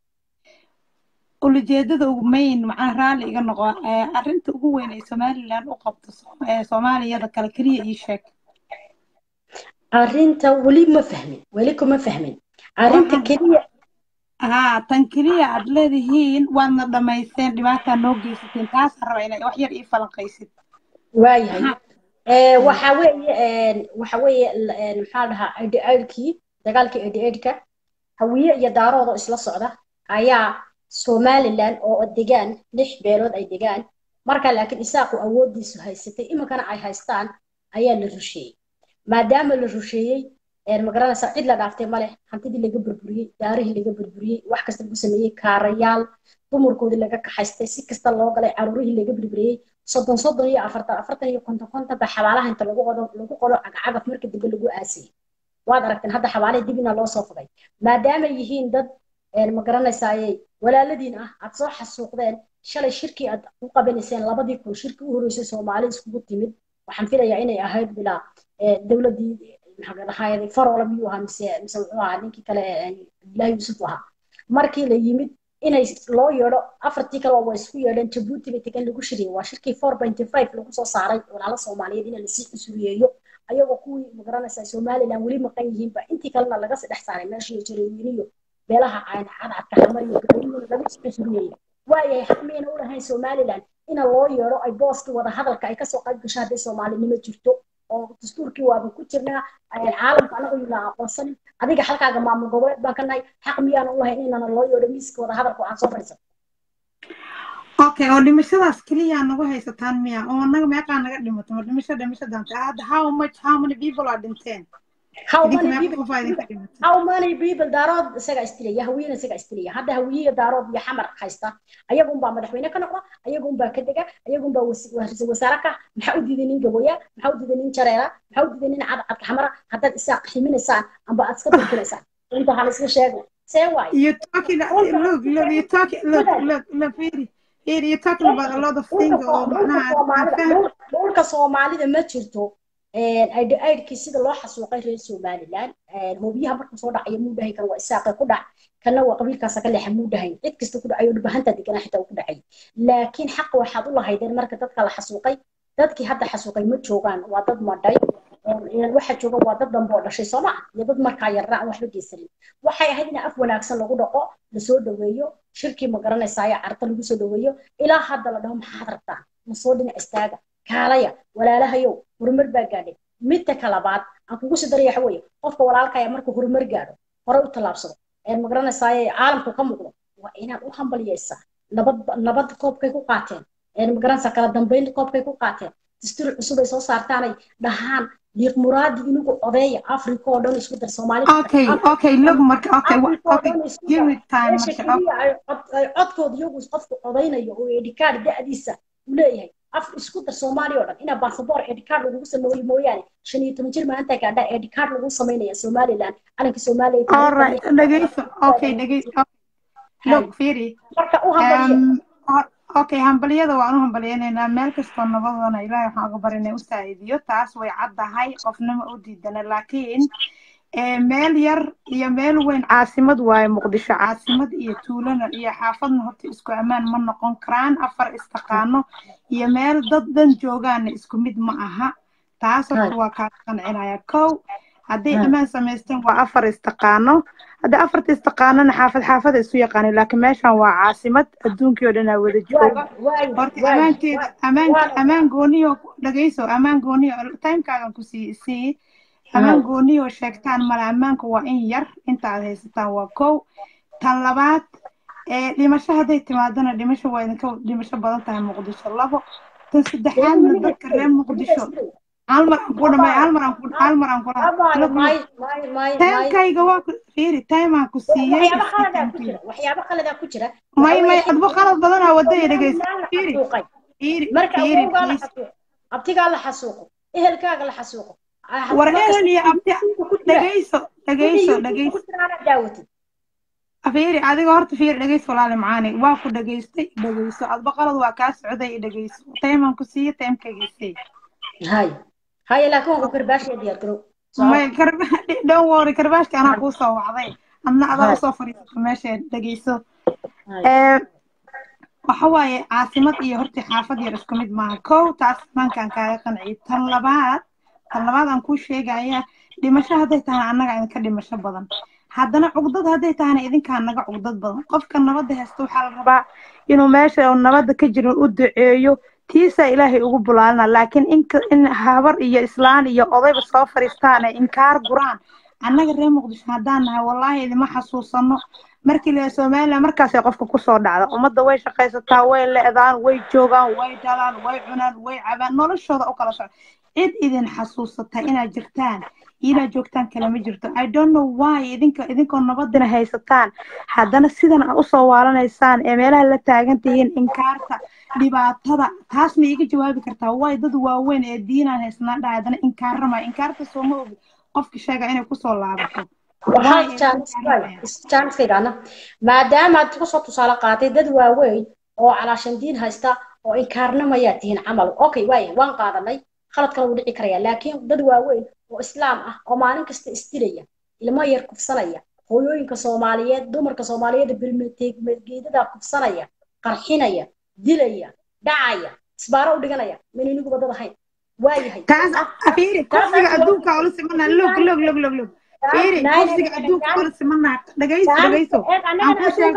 ulajeedada ugu main macaa raalli iga noqo ee arrinta ugu weyn ee somaliland u qabto so- ee soomaaliyada kale keliya ii sheeg arrinta weli ma fahmin weli kuma fahmin arrinta waxaan keliya haa tan keliya aad leedihiin waadna dhammaysteen dhibaataa noo geysateen taasaan rabaa inay wax yar ii falanqaysid waayahay maxaa ee waxa weeye een waxa weeye l- een maxaa la dhahaa idh-idhkii dagaalkii idh-idhka hawiye iyo daarood oo isla socda ayaa somaliland oo degaan lix beelood ay degaan marka laakiin isaaqu awoodiisu haysatay iminkana ay haystaan ayaa la rusheeyey maadaama la rusheeyey een magaranaysa cid la dhaaftay male hantidii laga burburiyey daarihii laga burburiyey wax kasta lagu sameeyey kaarayaal dumarkoodii laga kaxaystay si kasta loo galay caruurihii laga burburiyey soddon soddon iyo afartan afartan iyo konton konton ba xabaalaha inta lagu qodo lagu qodo cagacagaf marka dambe lagu aasiyey waad aragteen hadda xabaalihii dib inaa loo soo fogay maadaama yihiin dad een ma garanaysaaye walaaladiin ah aad soo xasuuqdeen shalay shirkii aad u qabanayseen labadii kun shirkii u horreysay soomaali iskugu timid waxaan filayaa inay ahayd bilaa ee, dowladdii maxaa la dhahaayay farola miyuu ahaa mise mise wuxuu ahaa ninkii kale ee, abdullaahi yuusuf ahaa markii la yimid inay loo yeedho afartii kale waa isku yeedheen jabuuti bay tegan lagu shiriyey waa shirkii four pointy five lagu soo saaray walaalo soomaaliyeed in lasii cusuriyeeyo ayagoo kuwii magaranaysaa somaliland weli maqan yihiinba intii kalena laga sii dhex saaray meeshii jareewiniyo beelaha aan cadcadka xamar iyo gabayina lagu sii cusuriyeeyey waayahay xaq miyayna u lahayn somaliland ina loo yeedho ay booskii wada hadalka ay kasoo qayb gasho hadday soomaalinimo jirto oo dastuurkii waaba ku jirnaa ee, caalamka anagu yuna aqoonsanin adiga halkaaga maamul goboleed baan ka nahay xaq miyaana u lahayn inana loo yeedho miiska wada hadalka oo aan soo fadhiisan okay oo dhimashadaas keliya nagu haysataan miya oo anaga meeqaa naga dhimato ma dhimasho dhimashadan hadda how much how many people are dhinteen how idinka many meeqa people qof aa idinka dhimatay how many people daarood isaga istilaya hawiyena isaga istilaya hadda hawiye iyo daarood iyo xamar haysta ayagunbaa madaxweyne ka noqda ayagunbaa ka dega ayagunbaa ra-iisul wasaare ka maxaa u diiday nin gaboya maxaa u diiday nin jareera maxaa u diiday nin cadcadka xamara haddaad isaa ximinaysaan amba aad iska durkinaysaan inta waxaa la iska sheegay see waaye you talking dhulka look look you talking look look look Firi Firi you talking about a lot of things dhulka oo dhulka macnaha aan soomaalida fahmi dhul- dhulka soomaalida ma jirto aydh-aydhkii sida loo xasuuqay reer somaliland hoobiyaha markuu soo dhacayo muu dhahay kan waa isaaqay ku dhac kana waa qabiilkaasa ka leexa muu dhahayn cid kasta ku dhacayo dhibahanta deganaa xitaa uu ku dhacay laakiin xaqa waxaad u lahaydeen marka dadka la xasuuqay dadkii hadda xasuuqay ma joogaan waa dad madhay waxa jooga waa dad dambe oo dhashay soo maa iyo dad markaa yarna aan waxba geysanin waxay ahayd in af wanaagsan lagu dhaqo lasoo dhaweeyo shirkii ma garanaysaayo carta lagu soo dhaweeyo ilaa hadda la dhaho maxaad rabtaa ma soo dhinac istaaga kaalaya walaalahayow horumar baa gaadhay midta ka labaad aan kugu sii daraya waxa weeye qofka walaalkaya markuu horumar gaadho hore u tallaabsado ee ma garanaysaaye caalamku ka muuqdo waa inaad u hambalyaysaa nabad nabad koobkay ku qaateen ee ma garanaysaa kala dambayn koobkay ku qaateen dastuur cusub ay soo saartaanay dhahaan liiq muraadi inugu odeeya africa oo dhan isku dar soomaali okay okay look marka okay wa- africa oo okay dhan isku give dar me time meesha marka keliya ay cod- ay codkooda iyagu qofku odaynayo oo edhikaar da'diisa u leeyahay af isku dar soomaaliya oo dhan inaa basaboor edicard lagugu sameeyo mooyaane shan iyo toban jir maanta gaadhaa edicard lagu samaynaya somaliland calanka soomaaliya alright dhegeyso okay dhegeyso look fiiri marka u hambaliya Um, ho- okay hambaliyada waan u hambaliyanaynaa meel kastoo nabadana ilaahay waxaan uga barinay u saa'idiyo taas way caddahay qofnama u diidana laakiin eh, meel yar iyo meel weyn caasimad waaye muqdisho caasimad iyo tuulana iyo xaafadna horta isku ammaan ma noqon karaan afar istaqaano iyo meel dad dhan joogaana isku mid ma aha taas horta waa kaa qancinaya kow hadday ammaan samaysteen waa afar istaqaano hadda afarta istaqaanona xaafad xaafada isu yaqaanin laakiin meeshan waa caasimad adduunkii oo dhanaa wada jooga horta ammaankeeda ammaanka ammaan gooniyo dhageyso ammaan gooniyo timekaagan ku sii sii ammaan gooniyo sheegtaan male ammaanka waa in yar inta aad haysataan waa kow tan labaad ee dhimasho hadday timaadana dhimasho waa idinka dhimasho badan tahay muqdisho labo tan saddexaadna dadka reer muqdisho hal mar aan ku dhamay hal mar aan ku hal mar aan ku timekayga waa ku fiiri time aan ku siiyey waxyaabo khaladaa ku jira waxyaabo khaladaa ku jira may may adbo qalad badanaa wadaya dhegeysa fiiri fiiri marka fiiri awowgaa la please xasuuqo abtigaa la xasuuqo ehelkaaga la xasuuqo war ehel iyo abti dhegeyso dhegeyso dhegeyso daawatid fiiri adiga horta fiiri dhegeyso walaali macaani waa ku dhegeystay dhegeyso adba qalad waa kaa socday i dhegeyso taymaan ku siiye taymkageysay hay hay laakiin waan ku karbaashaya diyaar garow may karba don't worry karbaashka anaa kuu soo wacday adna adaa usoo fadhiisato meesha dhegeyso Eh, waxa waaye caasimad iyo horta xaafad yar isku mid maaha kow taas maankaan kaaga qanciyo tan labaad tan labaad aan kuu sheegaya dhimasho hadday tahana annaga idinka dhimasho badan haddana cugdad hadday tahana idinkaa naga cugdad badan qofka nabadda haysta waxaa la rabaa inuu meesha uu nabadda ka jirin u duceeyo tiisaa ilaahay ugu bulaalina laakiin in ka- in habar iyo islaan iyo odayba soo fadhiistaan ay inkaar guraan annaga reer muqdisho haddaan nahay wallaahi idima xasuusano markii la somaliland markaasay qofka kusoo dhacda ummadda way shaqaysataa way le'daan way joogaan way dhalaan way cunaan way cabaan noloshooda u kala socda cid idin xasuusata inaad jirtaan iyo inaad joogtaan kale ma jirto i don't know why idinka idinkoo nabadina haysataan haddana sidan aad usoo waalanaysaan ee meelaha la taagan tihiin inkaarta dhibaatada taas ma iiga jawaabi kartaa waay dad waaweyn ee diinaan haysnaan dhahay haddana inkaarama inkaarta sooma ogi qofka sheega inay kusoo laabato waxaa jaaniskaygaana maadaama aad kusoo tusaale qaatay dad waaweyn oo calaashan diin haysta oo inkaarnamayaa tihiin camal okay waaya waan qaadanay khalad kale wuu dhici karaya laakiin dad waaweyn oo islaam ah oo maalin kasta isdilaya ilmo yar kufsanaya hooyooyinka soomaaliyeed dumarka soomaaliyeed bilmeedgeedada kufsanaya qarxinaya dilaya dhacaya isbaaro u dhiganaya min iniguba dad ahayn waayahay taas fiiri kursiga adduunka ula simana log log log log log fiiri kursiga adduunka ula simana dhagayso dhagayso aan ku sheeg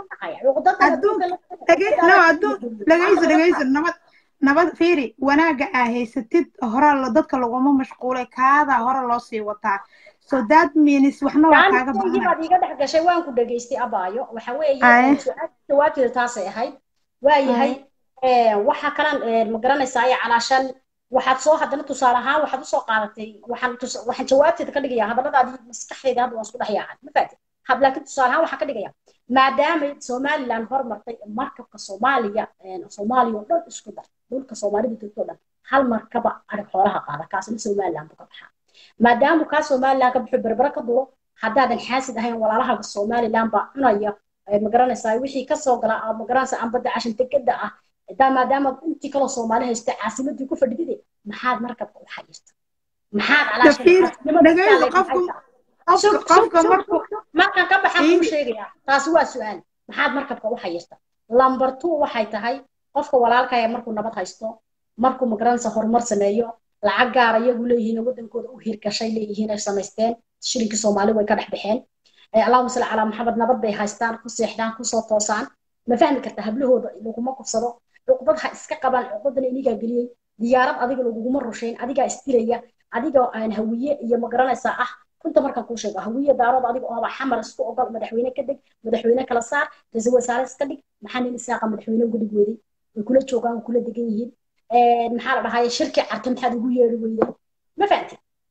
adduunka dhagay no adduun dhagayso dhagayso nabad nabad fiiri wanaaga aa haysatid hore la dadka laguma mashquulay kaadaa hore loo sii wataa so that means waxna waa kaaga jaaniskaygi badanay baad iiga dhex gashay waan ku dhageystay abaayo waxa weeye Aye. su-aasha jawaabteeda taasay ahayd waayahay waxa kalan ma garanaysaa ay calaashan waxaad soo haddana tusaale ahaan waxaad usoo qaadatay waxaan tus- waxaan jawaabteeda ka dhigaya hadalladaadii maskaxdeeda hadda waan isku dhex yaacay ma fahatid had laakiin tusaale ahaan waxaan ka dhigaya maadaamay somaliland hormartay markabka soomaaliya soomaaliya oo dhan isku dar dhulka soomaalida joogto oo dhan hal markaba arig xoolaha qaada kaasina somaliland buu ka baxaa maadaama kaa somaliland ka baxo berbera ka duro haddaadan xaasid ahayn walaalaha somaliland baa cunaya ee ma garanaysaa wixii kasoo gala aad ma garanaysaa ambada cashan degada ah daa maadaama intii kaloo soomaali haysta caasimadii ku fadhidide maxaad markabka u xayirta maxaad calaashan fiiri caasimada dhagayso iskaaga qofka haysa qofka sug sug qofka sug markuu sug sug markaan ka baxaan kuu fiiri sheegayaa taasi waa su-aal maxaad markabka u xayirta lambar two waxay tahay qofka walaalkaya markuu nabad haysto markuu magaranaysa horumar sameeyo lacag gaar iyagu leeyihiin oo wadankooda u hirgashay leeyihiin ay samaysteen shilinkii soomaali way ka dhex baxeen Eh, allahuma salli calaa maxamed nabad bay haystaan ku seexdaan kusoo toosaan ma fahmi karta hablahooda laguma kufsado cuqdad ha iska qabaan cuqdadana inigaa geliyey diyaarad adiga laguguma rushayn adigaa isdilaya adiga aan hawiye iyo ma garanaysaa ah runta markaan kuu sheego hawiye daarood adiga oo xamar isku ogol madaxweyne ka deg madaxweyne kala saar ra-iisul wasaare iska dhig maxaa nin isaaqa madaxweyne uga dhig weeday way kula joogaan way kula degan yihiin maxaa la dhahaye shirki carta maxaad ugu yeeri weyday ma fahamtid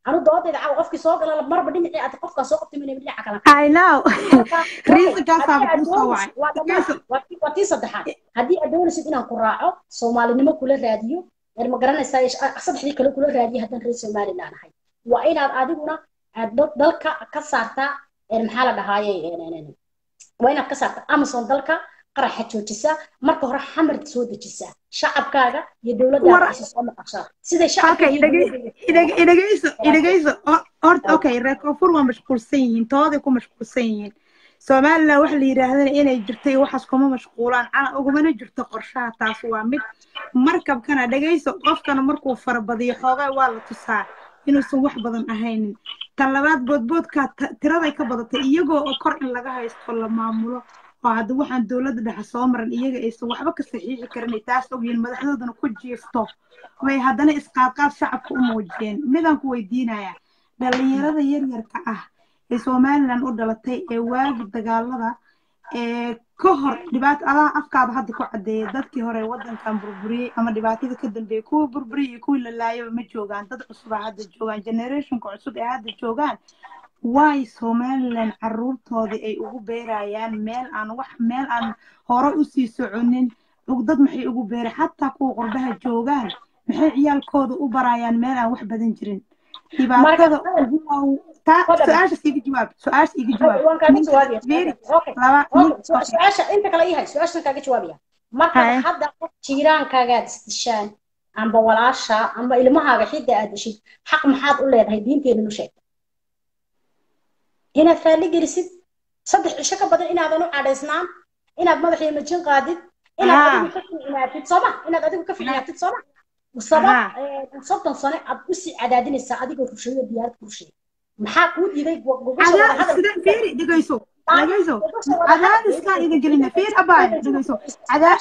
anu doodayda caawa qofkii soo gala marba dhinacii aad qofkaa soo qabtay mina dhinaca kale I know reasonkaasaa haddii aad kuu soo doonaysid wacay waa dhammaan waa tii- waa tii saddexaad haddii aad doonaysid inaan ku raaco soomaalinimo kula raadiyo yar ma garanaysaa ish- saddexdii kale kula raadiyo haddaan reer somaliland ahay waa inaad adiguna aad dal- dalka ka saartaa een, maxaa la dhahaaye een, een, een, waa inaad ka saartaa amazon dalka qaraxa joojisaa marka hore xamar soo dejisaa shacabkaaga iyo dowladdaada war aysa soo maqashaa siday shacabka okay iyo idhage- dowladda idhage- idhageyso idhageyso O- horta okay reer koonfur waa mashquulsan yihiin tooday ku mashquulsan yihiin somaliland waxa la yidhaahdana inay jirto iyo waxaas kuma mashquulaan cana ugumana jirto qorshaha taas waa mid markabkana dhageyso qofkana markuu farabadiyo xoogaa waa la tusaa inuusan wax badan ahaynin tan labaad boodboodka ta- tiraday ka badatay iyagoo oo kor in laga haysto la maamulo oo hadda waxaan dowladda dhexe soo maran iyaga aysan waxba ka saxiixi karin ay taas ogyihiin madaxdoodana ku jiifto way haddana isqaadqaad shacabka u muujiyeen midaan ku weydiinayaa dhalinyarada yaryarka ah ee somaliland u dhalatay ee waagi dagaalada ee ka hor dhibaato adaa afkaada hadda ku caddeeyay dadkii hore wadankan burburiyey ama dhibaatada ka dambeeyey kuwa burburiyey iyo kuwii la laayaba ma joogaan dad cusub aa hadda joogaan generationka cusub ee hadda joogaan waay somaliland caruurtoodii ay ugu beerayaan meel aan wax meel aan hore usii soconin dad maxay ugu beeray xataa kuwa qurbaha joogaan maxay ciyaalkooda u barayaan meel aan wax badan jirin dhibaatada ugu waaw- taa su-aashaas iga jawaab su-aasha iga jawaab waan kaaga ninka jawaabaya fiiri okay laba nin okay su- su-aasha inta kale iyahay su-aashan kaaga jawaabaya markaad Haya. hadda qof jiiraankaagaad isdishaan amba walaasha amba ilmahaaga xidda aad dishid xaq maxaad u leedahay diinteena nu sheegta inaad raalli gelisid saddex cisho ka badan inaadan u cadhaysnaan inaad madaxiyo majin qaadid inaad Haa. adigu ka ficnaatid sooma inaad adigu ka ficnaatid sooma sabab Haa. eh, soddon sano aad usii cadaadinaysaa adigoo rusheeyo diyaarad ku rusheeya maxaa kuu diiday gogosha cadaa wadahadal sida fiiri dhegeyso dhegeyso cadaadiskaan idin gelina fiir abaaya dhegeyso cadaa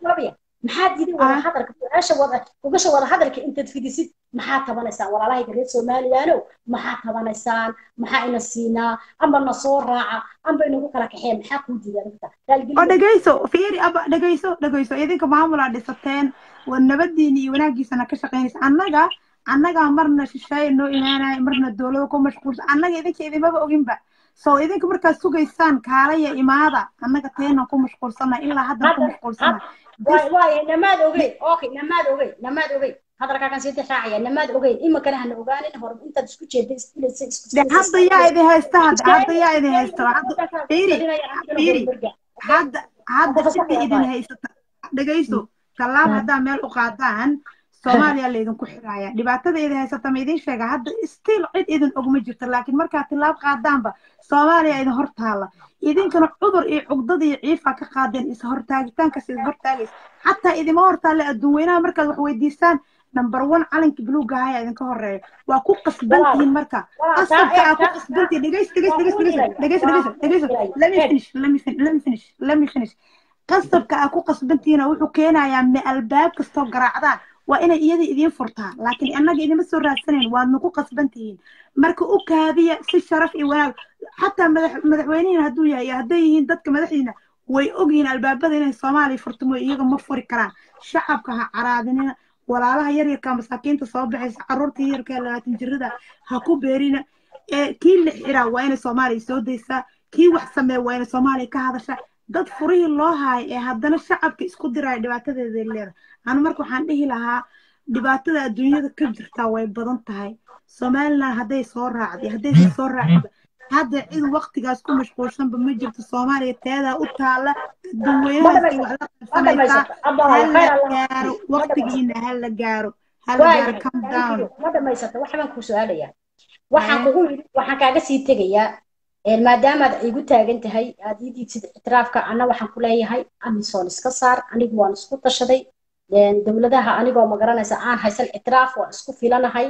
maxaa diiday wada hadalka su-aasha wada gogasha wada hadalka intaad fidisid maxaa tabanaysaan walaalahayga reer somalilaanow maxaa tabanaysaan maxaa ina siinaa amba na soo raaca amba inagu kala kaxeen maxaa kuu diiday arrinta oo dhegeyso fiiri aba dhegeyso dhegeyso idinka maamulaa dhisateen waa nabadiina iyo wanaagiisana ka shaqeynaysa annaga annagaa marna shisheeye noo imaanaya marna dowlada ku mashquulsan annaga idinka idinmaba oginba so idinka markaad sugaysaan kaalaya imaada annaga teenan ku mashquulsana ilaa haddan ku mashquulsana waaye namaad ogeyn okay namaad ogeyn namaad ogeyn hadalkaakan sii raacaya namaad ogeyn iminkana hana ogaanin hor intaad isku jeeda isfilaysa isku de hadda yaa idin haysta hadda hadda yaa idin haysta hadda fiiri fiiri hadda hadda cidda idin haysata dhegeyso tallaab haddaa meel u qaadaan soomaaliya laydinku xiraaya dhibaatada idin haysata ma idin sheega hadda stiil cid idin ogma jirto laakiin markaad tillaab qaadaanba soomaaliya idin hor taalla idinkana cudur iyo cugdada iyo ciifa ka qaadeen is hortaagitaankas is hortaagays xataa idima hortaalle adduun weynaha markaad wax weydiisaan number one calanka buluuga ayaa idinka horeeya waa ku qasbantihiin marka qasabka aa ku qasbantihiin dhegeys dhegeys dhegeys dhegeys dhegeys dhegeys dhegeys let me finish let me finish let me finish let me finish qasabka aa ku qasbantihiin wuxuu keenayaa me albaab kastoo garaacdaan waa inay iyada idiin furtaa laakiin annaga idima soo raadsanayn waadna ku qasbantihiin marka u kaadiya si sharaf iyo wanaag xataa madax madaxweynihiina hadduu yahay iyo hadday yihiin dadka madaxdiina way ogyihiin albaabada inay soomaaliya furto mooy iyaga ma furi karaan shacabka ha caraadinina walaalaha yaryarka masaakiinta soo baxaysa caruurta yaryarka ee labaatan jirada ha ku beerina ee kii la xiraa waa inay soomaaliya soo daysaa kii wax sameeya waa inay soomaaliya ka hadasha dad furihii loo haayo ee haddana shacabka isku diraya dhibaatadeeda leeda anu marka waxaan dhihi lahaa dhibaatada adduunyada ka jirtaa way badan tahay somaliland hadday soo raacday haddaysan soo raacda hadda cid waktigaas ku mashquulsanba ma jirto soomaaliya teedaa u taala adduun weynahaasi wax la qabsanaysaa hala gaaro waktigiina hala gaaro hala gaaro come down ma dhamaysata wax baan ku su-aalayaa waxaan kugu yidhi waxaan kaaga sii tegayaa maadaamaad igu taagan tahay aad ii diidsid ictiraafka anna waxaan ku leeyahay amisoon iska saar anigu waan isku tashaday dowladaha anigoo magaranaysa aan haysan ictiraaf waan isku filanahay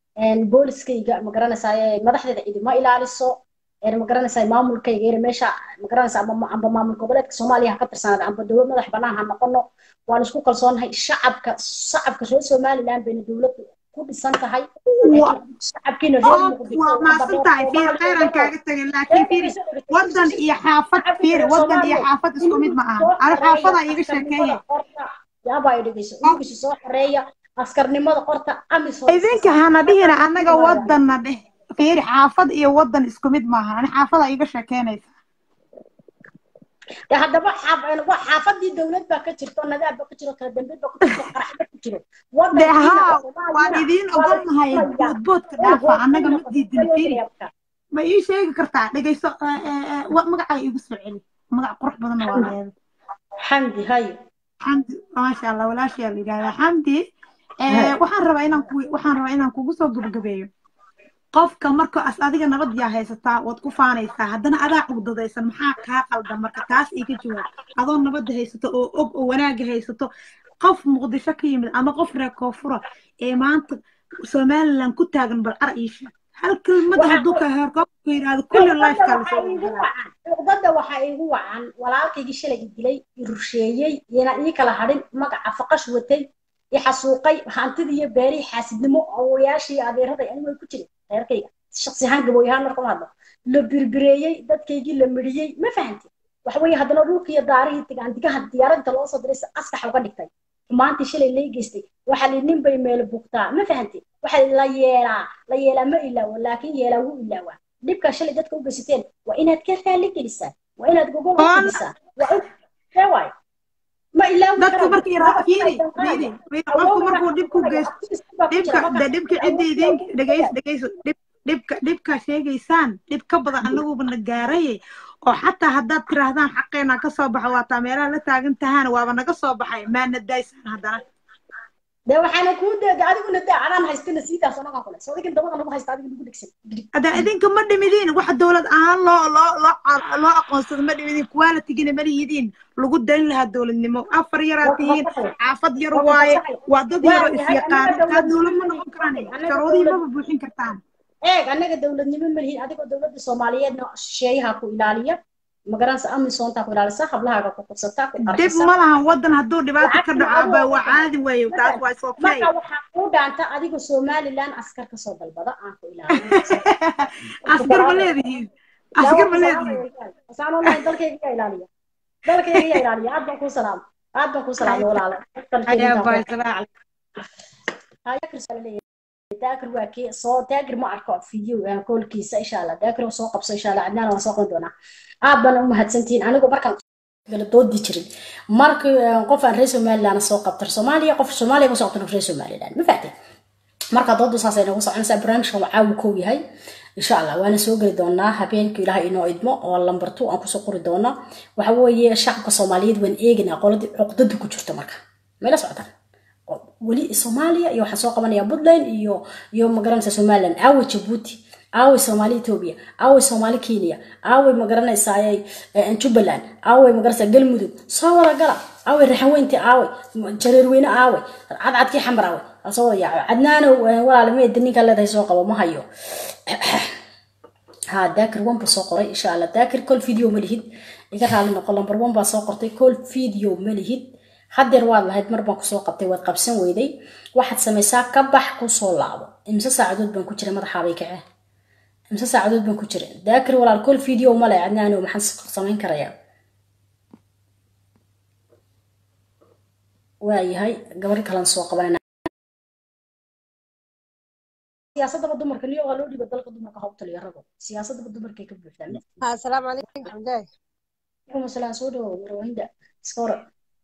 booliskayga magaranaysaa madaxdeeda idima ilaaliso magaranaysaa maamulkayga ere meesha magaranaysa amba maamul goboleedka soomaaliya ha ka tirsanaada amba dowlad madax banaan ha noqono waan isku kalsoonahay shacabka shacabka reer somaliland bayna dowladdu ku dhisan tahay shacabkiina reer muqdisho waa maasan tahay fiir kheyran kaaga tegay laakiin fiiri wadan iyo xaafad fiiri wadan iyo xaafad isku mid ma aha ana xaafadaa iiga sheekeeya yaabaa i dhegeyso ingisi soo xoreeya askarnimada qorta amisom idinka hana dhihina annaga wadanna dheh fiiri xaafad iyo wadan isku mid maaha ani xaafada iga sheekeynaysa de haddaba xaaf- waa xaafadii dowlad baa ka jirto nadaab baa ka jiro kala dambeyd baa ku jirto qaraxba ku jiro de haa waan idiin ogolnahay boodboodka dhaafa annaga ma diidin fiiri ma ii sheegi kartaa dhegayso eh, eh, eh, wa- magacaa igu soo celi magac qurux badanna waa leedahay xamdi hayo xamdi maasha allah walaashayaa la yidhahdaa xamdi eh, waxaan rabaa inaan ku waxaan rabaa inaan kugu soo gabagabeeyo qofka marka as adiga nabad yaa haysataa waad ku faanaysaa haddana adaa cugdadaysan maxaa kaa qaldan marka taas iga jawaab adoo nabadda haysato oo og oo wanaaga haysato qof muqdisho ka yimid ama qof reer koonfura ee maanta somaliland ku taagan bal ar iisha hal kelmad hadduu ka heer koobka yidhaahdo kulli lifekaa lasoo galaa cuqdada waxaa iigu wacan walaalkaygii shalay i dilay i rusheeyey iyana ii kala hadhin magaca faqash watay i xasuuqay hantidii iyo beerihii xaasidnimo awoyaashii iyo adeeraday anigu way ku jirin reerkayga shaksi ahaan gabooy ahaan marka ma hadlo la birbireeyey dadkaygii la midhiyey ma fahanti waxa weeye haddana dhulkii iyo daarihii tigaantigaha diyaaradda loo soo diray si askax uga dhigtay xumaantii shalay lay geystay waxaa li nin bay meel bugtaa ma fahanti waxaa la yeelaa la yeelaa ma ilaawo laakiin yeelaa wuu ilaawaa dhibkaa shalay dadka u geysateen waa inaad ka raali gelisaan waa inaad gogol u fidisaan waa in see waayo ma ilaawi dadku markii ra- fiiri fiiri fiiri qofku markuu dhibku geysto dhibka de dhibka cidda idin dhegeyso dhegeyso dhib dhibka dhibka sheegaysaan dhib ka badan anaguba na gaarayay oo xataa haddaad tiraahdaan xaqeena ka soo baxa waa taa meelaha la taagan tahaana waaba naga soo baxay maana daysaan haddana de waxaana kuu deeda adiguna daa adaan haystina siidaas anagaa kule soodigin dabada nagu haysta adiga nagu dhegsan hadda idinka ma dhimidiin wax dowlad ahaan loo loo loo loo aqoonsado ma dhimidiin qualitigina ma lihidiin lagu dayn lahaa dowladnimo afar yaraad tihiin xaafad yar waaye waa dad yaroo isyaqaan taa dowlad ma noqon karaan sharuudihii maba buuxin kartaan eeg annaga dowladnimo ma lihin adigoo dowladda soomaaliyeedna shisheeyaha ku ilaaliya magaranaysa amisoontaa ku ilaalisa hablahaaga ku qabsataa ku dib qarxisa ma lahan wadan hadduu dhibaato ka dhaco ba waa caadi weeye taas waa is okay marka waxaa kuu dhaanta adiga somaliland askar kasoo dalbada aan ku ilaaliyo askar ma leedihiin askar ma leedihiin asaan olahay dalkayga yaa ilaaliya dalkayga yaa ilaaliya aad baan kuu salaam aad baan kuu salaamay walaalo ayaa baay salaac daakir waa kii soo daakir ma arko video koolkiisa insha allah daakir oo soo qabso insha allah cadnaan waan soo qaban doonaa aad baan u mahadsantihiin anigu markaan kala doodi jirin markii qof aan reer somaliland soo qabtar soomaaliya qof soomaaliya ka soo qabtar reer somaliland ma fahtay marka doodu saasay nagu soconaysaa barnaamijkan waa caawi kow yahay insha allah waana soo geli doonaa habeenkii ilaahay inoo idmo oo lambar two aan kusoo qori doona waxa weeye shacabka soomaaliyeed waan eegaynaa qoladii cuqdadu ku jirta marka mayla socotaan weli soomaaliya iyo waxaan soo qabanayaa puntland iyo iyo magaranaysa somaliland aawe jabuuti aawe soomaali etoobiya aawe soomaali kenya aawe magaranaysaa jubbaland aawe magaranaysaa galmudug soo wada gala aawe raxaweynti aawe jareerweyne aawe cadcadkii xamar aawe aan soo wada yaaco cadnaanow walaale meeda ninkaa leedahay soo qabo ma hayo ها داكر وان بسو قري إن شاء الله داكر كل فيديو مليهد إذا قال نقول لمبر وان بسو قرتي كل فيديو مليهد haddeer waad lahayd mar baan kusoo qabtay waad qabsan weyday waxaad samaysaa ka bax kusoo laabo imse saacadood baan ku jira madaxaabay kacee imse saacadood baan ku jira daakir walaal kol video male cadnaano maxaan samayn karayaa waayahay gabar kalan soo qabanayna siyaasadaba dumarka niyo waa loo dhiiba dalka dumarka hawtaliya rago siyaasadaba dumarkay ka buuxdaan asalaamu calaykum xamdaay alaikum asalaam soo dhawow marwahinda iska hore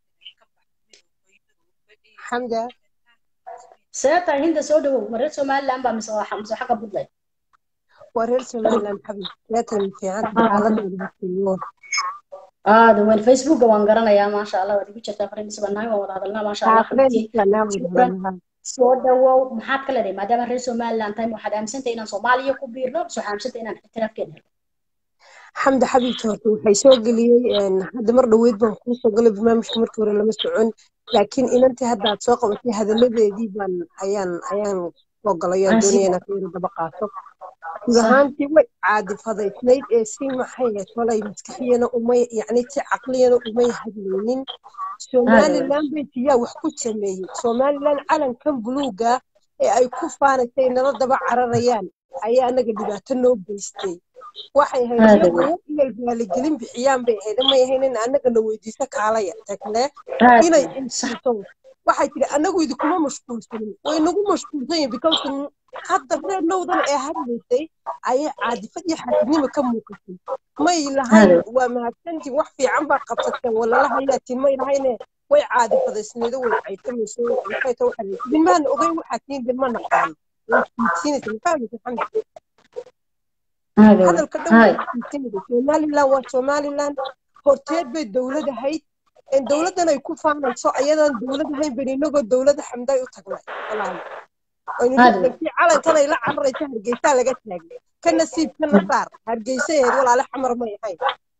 xamda seeta hinda soo dhawow ma reer somaliland baa mise waa mise xagga puntland waa reer somaliland xabib seetan fiican xaaladda aada weyn facebooka waan garanayaa maasha allah waad igu jirtaa friends baan nahay waan wada hadalnaa maasha allah xabibtii soo dhawow maxaad ka leedahay maadaama reer somaliland tahay waxaad aaminsantahay inaan soomaaliya ku biirno mise waxaad aaminsantahay inaan ixtiraafkeena helno xamda xabiibti horta waxay soo geliyey hadda mar dhoweyd baan kuu soo galay barnaamijka markii hore lama socon laakiin inantii hadda aad soo qabatay hadaladeedii baan ayaan ayaan soo galay aan doonaya inaad yara daba qaato guud ahaantii way caadifadaysnayd ee si maxay tolay maskaxiyana umay yacni si caqliyana umay hadlaynin somaliland bay tiyaa wax ku sameeyey somaliland calankan buluuga ee ay ku faanaysay nala daba cararayaan ayaa anaga dhibaato noo geystay waxay ahayd iyagu inay raaligelin bixiyaan bay ahayd may ahayn in annagana weydiiso kaalaya tagne inay insiiso waxay tiri anagu idinkuma mashquulsanin way nagu mashquulsan yihin because hadda reer nowdan ee hadlaysay ayay caadifad iyo xaasidnimo ka muuqatay may lahayn waa mahadsantiin wax fiican baa qabsateen walala hayaatiin may lahayne way caadifadaysneedo way caytamayso maxay ta waxa idinmaan ogeyn waxaa tiin de ma naqaano way fiidsiinaysa mafahmaysa xamdi hadalka dhan way fiidsinaysa somaliland waa somaliland horteed bay dowlad ahayd dowladdan ay ku faanayso ayadaan dowlad ahayn bani inagoo dowladda xamday u tagnay walaal aynudankii calankan ay la cararayso hargeysaa laga taagay ka nasiib kana saar hargeysaheed walaale xamar may ahayn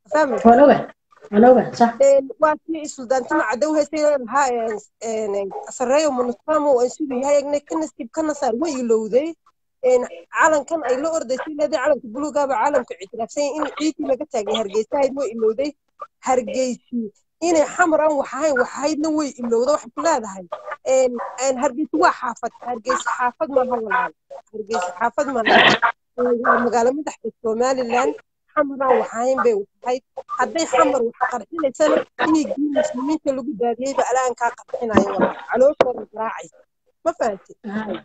waa kii suldaantima cadow heesay lahaa sareeyo munusamo aan siduu yahay egnay ka nasiib kana saar way ilowday calankan ay la ordaysay leeday calanka buluugaaba caalamka ictiraafsan in ciidii laga taagay hargeysahayd way ilowday hargeysii inay xamar aan wax ahayn wax ahaydna way ilowda waxay ku leedahay hargeysa waa xaafad hargeysa xaafad maaha walaal hargeysa xaafad maaha waa magaalo madaxda somaliland xamar aan wax ahayn bay wax ahayd hadday xamar wax qarxinaysana dhiiggii muslimiinta lagu daadiyeyba alaan kaa qarxinayo walaal calooshooda garaacaysa ma fahantid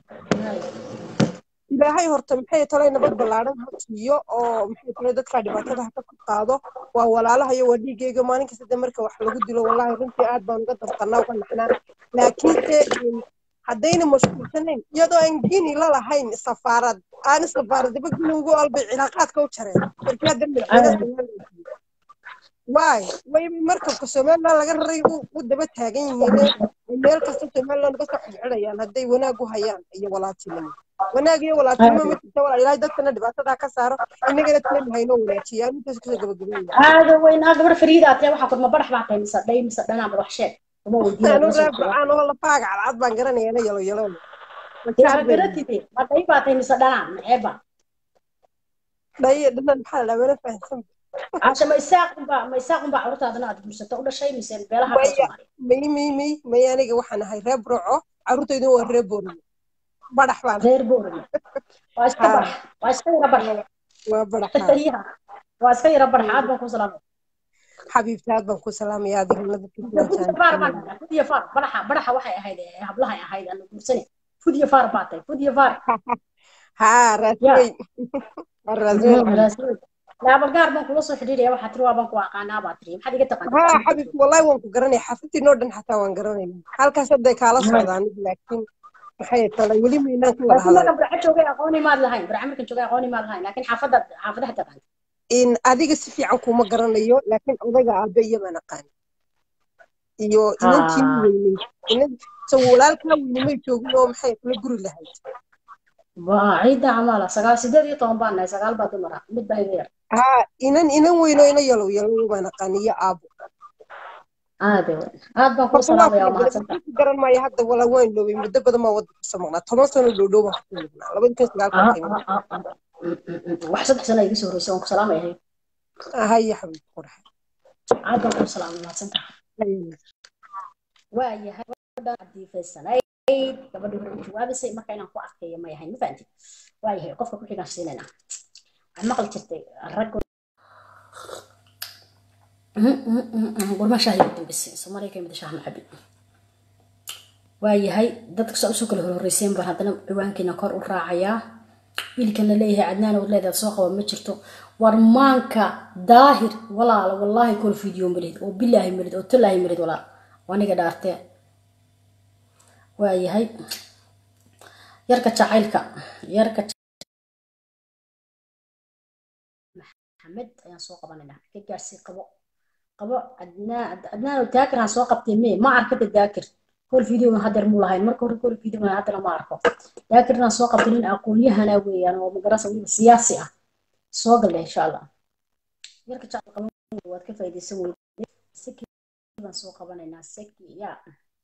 ilaahay horta maxay tolay nabad ballaaran ha siiyo oo maxay tolay dadkaa dhibaatada ha ka qaado waa walaalahayo waa dhiigayga maalin kasta de marka wax lagu dilo wallahi runtii aad baan uga dabqanaa uga naxnaa laakiinse haddayna mashquulsanayn iyadoo aan gini la lahayn safaarad aan safaaradaba gini ugu albay cilaaqaadka u jareen markii hadda madaxweyne waay way markabka somaliland laga raray u daba taagan yihiin meel kasta somaliland uga soo xidxidhayaan hadday wanaag u hayaan iyo walaaltinimo wanaag iyo walaaltinimo ma jirta walaal ilaahay dadkana dhibaatada ka saaro innagana tani haynoo wanaajiya intaas kusoo gabagabeeya aada weyn aa gabar fariida atee waxaa kurma badax baa tahay mise dhay mise dhanaa madax sheeg uma anu raabcaan oo lafaaga cadcad baan garanayana yalo yalo garatide ma dhay baa tahay mise dhanaa maxeeba dhay dhanan maxaa la mana fahansan casha ma isaaqunba ma isaaqunba carruurtaadana aad guursato u dhashay mise beelaha ka soomaali may may may may aniga waxaan ahay reer burco carruurtayduna waa reer boorame badax baan reer boorame waa iska badax waa iska yara badax waa badax waa iska yara badax aad baan ku salaamay xabiibta aad baan ku salaamaya adigana dadka fudiya faar badaxa badaxa waxay ahayd hablahay ahayd aan guursane fudiya faar baa tahay fudiya faar haa raasweyn raasweyn laaba gaar baan kula soo xidhiidhaya waxaa tiri waa baan ku aqaanaa baa tiri maxaad iga taqaanaa haa xabiibti wallahi waan ku garanaya xaafadtii noo dhan xataa waan garanayna halkaas hadday kaala socdaan laakiin maxay talay weli maynaan ku wada hadal barca joogay aqooni maad lahayn barca markan joogay aqooni maad lahayn laakiin xaafadda xaafadaha taqaan in adiga si fiican kuma garanayo laakiin odayga aabe iyo baan aqaan iyo inantii weynay inan so walaalkaa weynay may joogin oo maxay kula guri lahayd waa ciidda camaala sagaal sideed iyo toban baan nahay sagaal baa dumara mid baa iga yar haa inan inan weyno ina yalow yalow baan aqaan iyo aabo aade aad baan kuu salaamaya waa mahadsanta garan maayo hadda walaa waan loobay muddo badan baa wadda kusoo maqnaa toban sano dhow baan kusoo maqnaa labadi kun sagaal wax saddex sano iga soo horreysay waan ku salaamayahay haya xabiib qurax aad baan kuu salaamay mahadsanta waa yahay gabadhan cadiifaysanayd gabadhii hore u jawaabaysay marka inaan ku adkeeyo may ahayn ma fahamtid waa yahay qofka ku xigaan siinayna waxaad maqli jirtay rag gurma shaah iyo dambise soomaaliya ka mid shaah macabi waa yahay dadka saa usoo kala horreyseen baan haddana ciwaankiina kor u raacayaa wiilkan la leeyahay cadnaan ood leedaad soo qaba ma jirto warmaanka daahir walaala wallaahi kol video malid oo bilaahi malid oo talaahi malid walaal waniga dhaartee waa yahay yarka jacaylka yarka maxamed ayaan soo qabanaynaa ka gaarsii qabo qabo adnaan adnaan daakir aan soo qabtay mee ma arkada daakir kol video hadeer muu lahayn marka hore kol video haddana ma arko daakir inaan soo qabtay nin aqoon-yahana weeyaan oo magarasa weliba siyaasi ah soo galle insha allah yarka jacayl qabo waad ka faa'iidaysan weyday seki baan soo qabanaynaa seki ya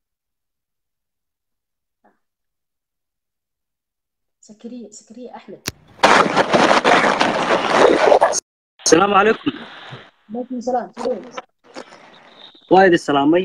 سكرية سكرية أحمد السلام عليكم عليكم السلام وايد السلامي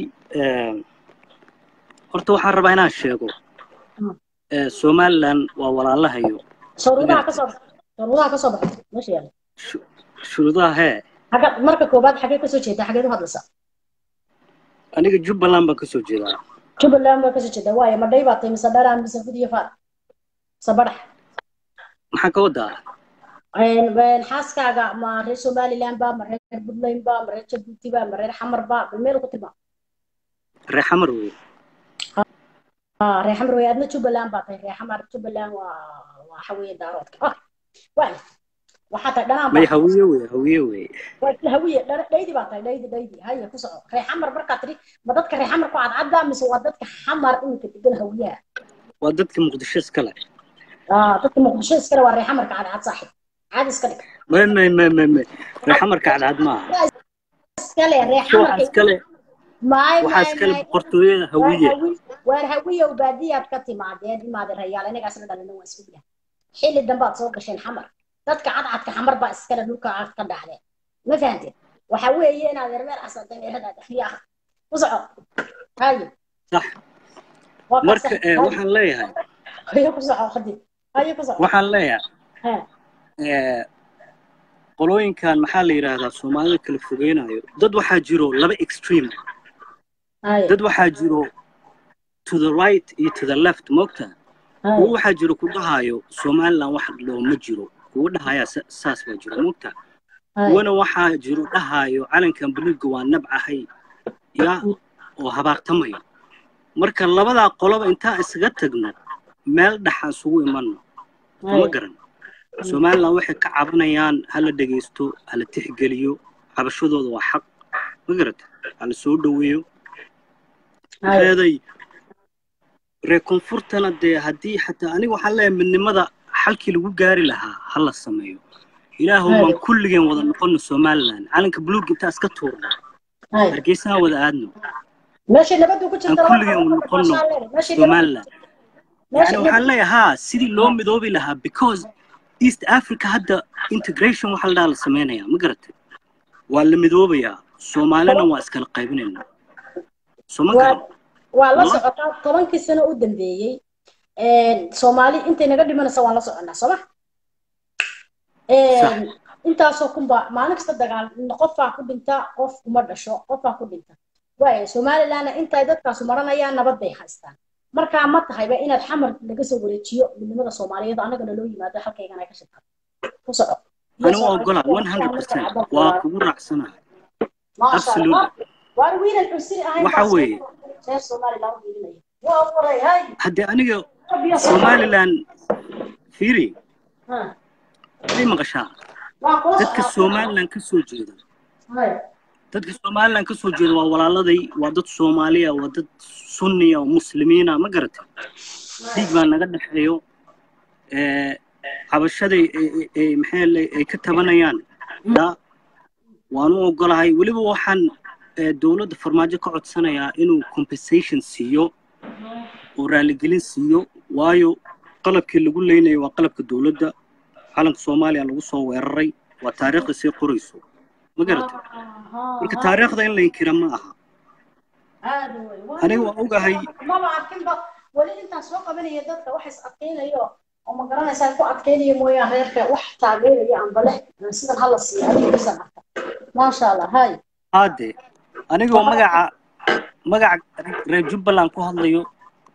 horta waxaan rabaa inaan sheego somalilan waa walaalahayo shuruudaha kasoo shuruudaha kasoo baxay meesha yaala shuruudaha hee xagga marka koobaad xagee kasoo jeedaa xageed u hadlaysaa aniga jubbaland baan kasoo jeedaa jubbaland baa kasoo jeeda waayo madhay baa tahay mise dharaan mise fudiyo faar mise badax maxaa ka wadaa xaaskaaga ma reer somaliland ba ma reer puntland ba ma reer jabuuti ba ma reer xamar ba bal meel ku tilmaam reer xamar wey ah reer xamar wey adna jubbaland baa tahay reer xamar jubbaland waa waxa weeye daaroodka ah waay waxaa tahay dhanaan may baa hawiye wey hawiye wey waa hawiye dhar- dhaydi baa tahay dhaydi dhaydi haya ku soco reer xamar markaa tiri ma dadka reer xamar ku cadcadda mise waa dadka xamar iminka degan hawiyaha waa dadka muqdisho iskale ah dadka muqdisho iskale waa reer xamarka cadcad saaxib caadi iska dhig may may may may may reer xamarka cadcad maaha iskale reer waxaa xamarka iskale maay waxaa maay iskale maay boqortooyada waar hawiye hawi waar hawiyow baadiyaad ka timaadeen imaadeen rayaal inagaasna dhalina waa isku yahay xilli dambaad soo gasheen xamar dadka cadcadka xamar baa iskale dhulka aad ka dhaxdeen ma fahanteen waxa weeye inaad reer casada meeradaada yaa ku soco haye sax waa ka marka sax eh, haye waxaan leeyahay haye ku soco khadi haye ku soco waxaan leeyahay ha eh, qolooyinkan maxaa la yidhaahdaa soomaalida kala fogeynayo dad waxaa jiro laba extreme haye dad waxaa jiro to the right iyo to the left moogta kuwo haye waxaa jiro ku dhahayo somaliland wax looma jiro kuwo dhahaya sa- saas baa jiro moogta haye kuwana waxaa jiro dhahayo calankan buluugga waa nabcahay ya oo habaartamaya marka labadaa qoloba intaan isaga tagno meel dhaxa isugu imanno soma haye garan somaliland waxay ka cabanayaan hala dhegaysto hala tixgeliyo cabashadooda waa xaq ma garata hala soo dhoweeyo haye maxeeday reer koonfurtana dee haddii xataa aniga waxaan leeyahay midnimada xalkii lagu gaari lahaa ha la sameeyo ilaahow haye maan kulligeen wada noqono somaliland calanka buluug intaa iska tuurno haye hargeysaan wada aadno meesha nabadu ku aan jirta laba kulligeen qolo wada ka noqono dhashaa leedahay meesha nabadu somaliland meesha yani waxaan nabadu leeyahay haa sidii loo midoobi lahaa because east africa hadda integration waxa la dhaha la sameynaya ma garatay waa la midoobayaa soomaalina waa iskala qaybinaynaa soo ma waa garan waa la wallahi socotaa tobankii sano u dambeeyey soomaali intay naga dhimanaysa waan la soconaa sooma sax intaasoo kunba maalin kasta dagaal qofaa ku dhinta qof kuma dhasho qofaa ku dhinta waaya somalilandna intay dadkaasu maranayaan nabad bay haystaan markaa ma tahayba inaad xamar laga soo wareejiyo midnimada soomaaliyeed annagana loo yimaado halkaygana ay ka shaqaa ku soco iyo ani waa soomaali ogolaa waa one hundred markaa percent cadalka waa waa kugu raacsanahay maasha allah absolutely waar wiilan cunsiri ahayn waxa baa soo weeye reer somaliland u dhiirinaya waa waray hay haddii aniga rabiya soomaali somaliland fiiri ha way maqashaa waa kula dadka socdaa somaliland ka soo jeeda hay dadka somaliland ka soo jeeda waa walaaladay waa dad soomaaliya waa dad sunniya oo muslimiina ma garatay dhiig baa naga dhexeeyo ee, cabashaday ay- ay- ay maxay le- ay ka tabanayaan ya waan u ogolahay weliba waxaan ee, dowladda farmaajo ka codsanayaa inuu compensation siiyo oo raaligelin siiyo waayo qalabkii lagu leynayo waa qalabka dowladda calanka soomaaliya lagu soo weeraray waa taariikhda sii qorayso ma garatay marka taariikhda in la inkira ma aha aad wey waa aniga waan ogahay maba arkinba weli intaan soo qabanaya dadka wax is adkeynayo oo ma garanaysaa ku adkeynaya mooyaan reerka wax taageeraya amba leh sidan hala siiyo adigiisan arka maasha allah hay haade anigoo magaca magaca reer jubbaland ku hadlayo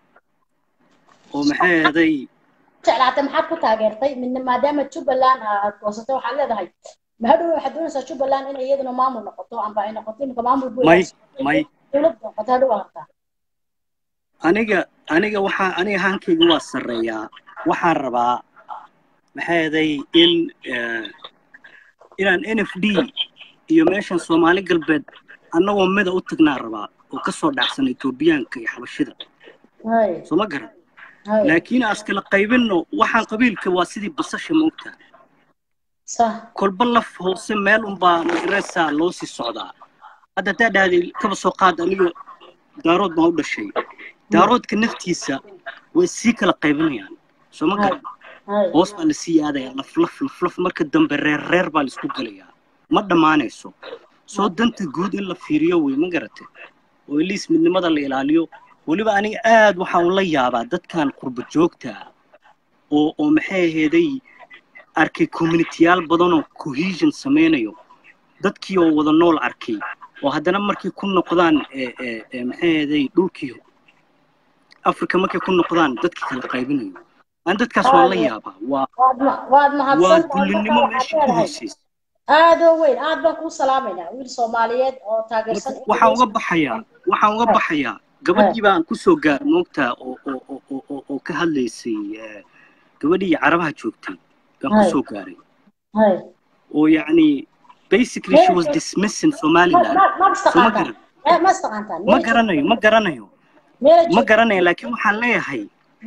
oo maxay ahaday jeclaatay maxaad ku taageertay midna maadaama jubbaland aad goosatay waxaad leedahay mahadhow waxaad doonaysaa jubbaland in iyaduna maamul noqoto amba ay noqoto imika maamul buu may may dowlad noqoto hadhow waa hartaa aniga aniga waxaa aniga hankayga waa sarreeyaa waxaan rabaa maxay ahaday in eh, inaan n f d iyo meeshan soomaali galbeed annagoo mida u tagnaa rabaa oo ka soo dhacsan etoobiyaanka iyo xabashida hay soo ma garan hay laakiin aan iskala qaybinno waxaan qabiilka waa sidii basasha moogtaa sah kolba laf hoose meel unbaa magaraysaa loo sii socdaa hadda haddaa dhahday kaba soo qaad aniga daarood baan u dhashay daaroodka naftiisa way sii kala qaybinayaan soo ma hay garan hay hoos baa lasii aadaya laf laf laf laf marka dambe reer reer baa laisku gelayaa ma dhammaanayso soo danta guud in la fiiriyo wey ma garate oo iliis midnimada la ilaaliyo weliba aniga aad waxaan ula yaabaa dadkan qurba joogta ah oo oo maxay aheeday arkay communityyaal badan oo cohesion sameynayo dadkii oo wada nool arkay oo haddana markay ku noqdaan ee ee ee maxay aheeday dhulkii africa markay ku noqdaan dadka kala qaybinayo aan dadkaas waan la yaabaa waa waad ma- waad waa mahadsan tahay dullinimo marka meesha waxaad ku leedahay hooseysa aad oo weyn aad baan kuu salaamaynaa wiil soomaaliyeed oo taageersan waxaan uga baxayaa waxaan uga baxayaa gabadhii baan kusoo gaar moogtaa oo oo oo oo oo oo ka hadlaysay eh, gabadhii carabaha joogtay baan Hay. kusoo gaaray hay oo yacni basically she was dismissing ma somaliland ma ma soo ma istaqaantaan garan Eh, ma istaqaantaan ma garanayo ma garanayo meela ma joogta garanayo laakiin waxaan leeyahay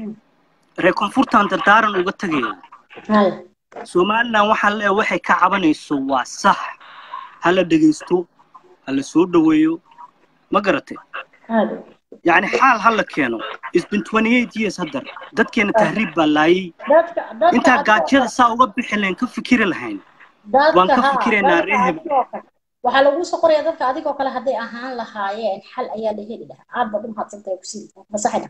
reer koonfurtaan dardaaran uga tagaya hay somaliland waxaan leeyahay waxay ka cabanayso waa sax ha la dhegaysto ha la soo dhoweeyo ma garatay aad yacni xaal ha la keeno it's been 28 years haddar dadkeena tahriib baa laayay dadka dadka intaa adiga gaajada saa uga bixi lahayn ka fikiri lahayn waan dadka ka ha fikiraynaa dadka reer hebel adigoo kale waxaa laguu soo qorayaa dadka adigoo kale hadday ahaan lahaayeen xal ayaa la heli lahaa aad baad u mahadsantahay kusii masaxina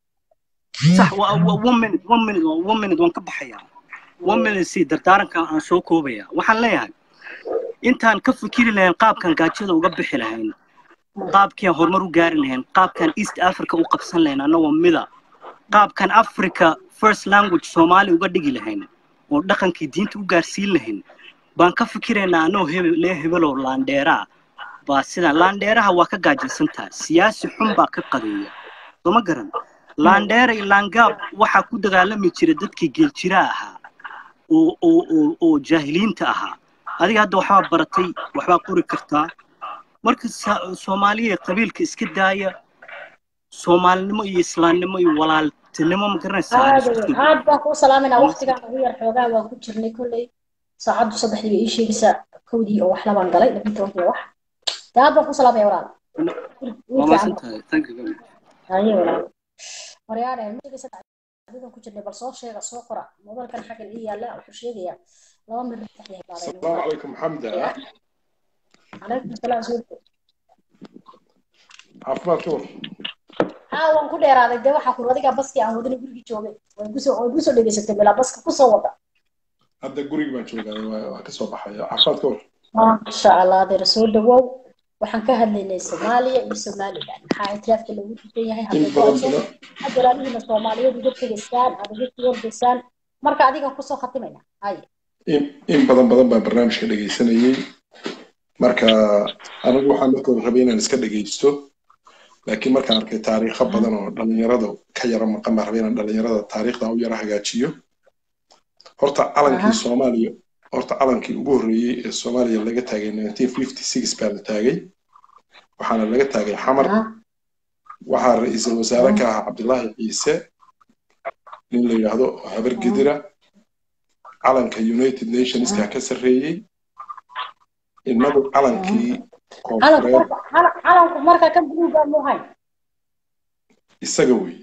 sax waa waa- one minute one minute one minute waan ka baxayaa one minute si dardaaranka aan soo koobaya waxaan leeyahay intaan ka fikiri lahayn qaabkan gaajada uga bixi lahayn qaabkii aan horumar u gaari lahayn qaabkan east africa u qabsan lahayn annagoo mida qaabkan africa first language soomaali uga dhigi lahayn oo dhaqankii diinta u gaarsiin lahayn baan ka fikiraynaa anoo hebel lee hebeloo laandheeraa baa sidan laandheeraha waa ka gaajaysantaa siyaasi xun baa ka qadeeya soo ma garan laandheera iyo laangaab waxaa ku dagaalami jira dadkii geeljiraa ahaa oo oo oo oo jaahiliinta ahaa adiga hadda waxbaa baratay waxbaa qori kartaa marka sa- soomaaliya qabiilka iska daaya soomaalinimo iyo islaamnimo iyo walaaltinimo ma garanaysaa aan aad isku weyn soo aad baan kuu salaamaynaa waqtigaan ugu yar xoogaa waan ku jirnay kolley saacaddu saddexdii bay ii sheegaysaa kowdii oo wax labaan galay labiyi tobankii oo wax dee aad baan kuu salaamaya walaal wiil waa fiican maasan tahay thank you very much haye walaal waryaane ma sheegaysa adigan ku jirnay bal soo sheega soo qora mobilkan xaggan ii yaalla wuxuu sheegayaa laba mir saddexdii heblaadeen السلام عليكم حمدة calaykum salaam soo عفوا كور haa waan ku dheeraaday dee waxaa kur adigaa baskii aan wadana gurigii joogay way kusoo way kusoo dhegaysatay bilaa baska kusoo wada هذا قريب ما تشوفه كسر بحياة عفوا كور maasha allah adeer soo dhawow waxaan ka hadlaynay soomaaliya iyo somaliland maxaa ictiraafka lagu dukan yahay إن hadday بدن doorasho بدن had walaalihiina soomaaliyeed uga tegaysaan aad uga tiyordaysaan marka adigan kusoo khatimayna hay إن إن بدن بدن برنامج كده جيسانية marka anigu waxaan markooda rabay inaan iska dhegaysto laakiin markaan arkay taariikho badan oo dhalinyarada ka yara maqan baan rabay inaan dhalinyarada taariikhda u yara hagaajiyo horta calankii soomaaliya horta calankii ugu horreeyey ee soomaaliya laga taagay 1956 baa la taagay waxaana laga taagay xamar waxaa ra-iisul wasaare ka ahaa cabdilaahi ciise nin la yidhaahdo oo habar gedira calanka united nationska ka sarreeyey innagu calankii calanku koonfureed marka cala- calanku marka kan buluuga muu hayn isaga wey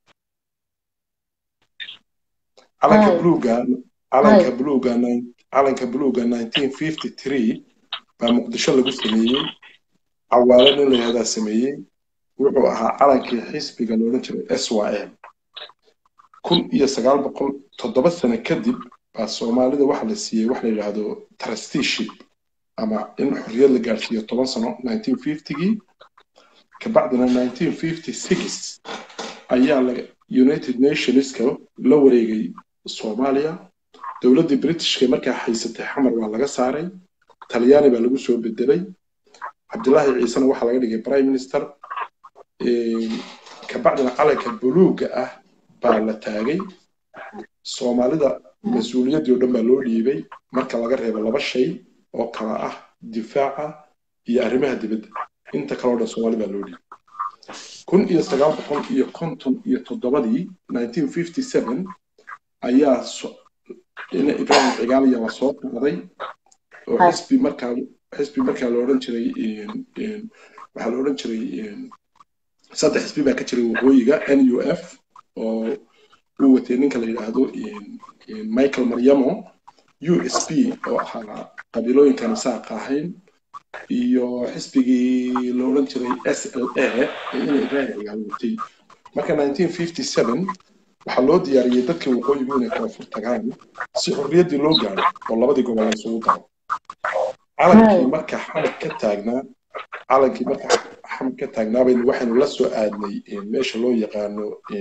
calanka hay buluuga calanka hay buluuga nine- calanka buluuga 1953 baa muqdisho lagu sameeyey cawaale nin la yihahdaa sameeyey wuxuu ahaa calankii xisbiga loodhan jiray s y m kun iyo sagaal boqol toddoba sano kadib baa soomaalida waxa la siiyey wax la yidhaahdo trusteeship ama in xorriyad la gaarsiiyo toban sano 1950gii kabacdina 1956 ayaa la united nationska la wareegay soomaaliya dowladdii britishka markaa haysatay xamar waa laga saaray talyaani baa lagu soo bedelay cabdilaahi ciisena waxaa laga dhigay prime minister kabacdina calanka buluuga ah baa la taagay soomaalida mas-uuliyaddii oo dhan baa loo dhiibay marka laga reebo laba shay oo kala ah difaaca iyo arrimaha dibadda inta kale oo dhan soomaali baa loo dhiibay kun iyo sagaal boqol iyo konton iyo toddobadii 1957 ayaa so- ina ibrahim cigaaliya la soo qaaday oo hay xisbi markaa xisbi markaa la odhan jiray een- een, waxaa la odhan jiray een, saddex xisbi baa ka jiray waqooyiga n u f oo uu watay ninka la yidhaahdo een, een, michael maryamo u s p oo ahaa qabiilooyinkan isaaqa ahayn iyo xisbigii la odhan jiray s l a ee ina ibrahim cigaal watay marka 1957 waxaa loo diyaariyey dadkii waqooyigu inay koonfur tagaan si xorriyaddii loo gaaro oo labadii gobol la isugu daro calankii hay marka xamar ka taagnaa calankii marka xam ka taagnaabayna waxaynu la soo aadnay meesha loo yaqaano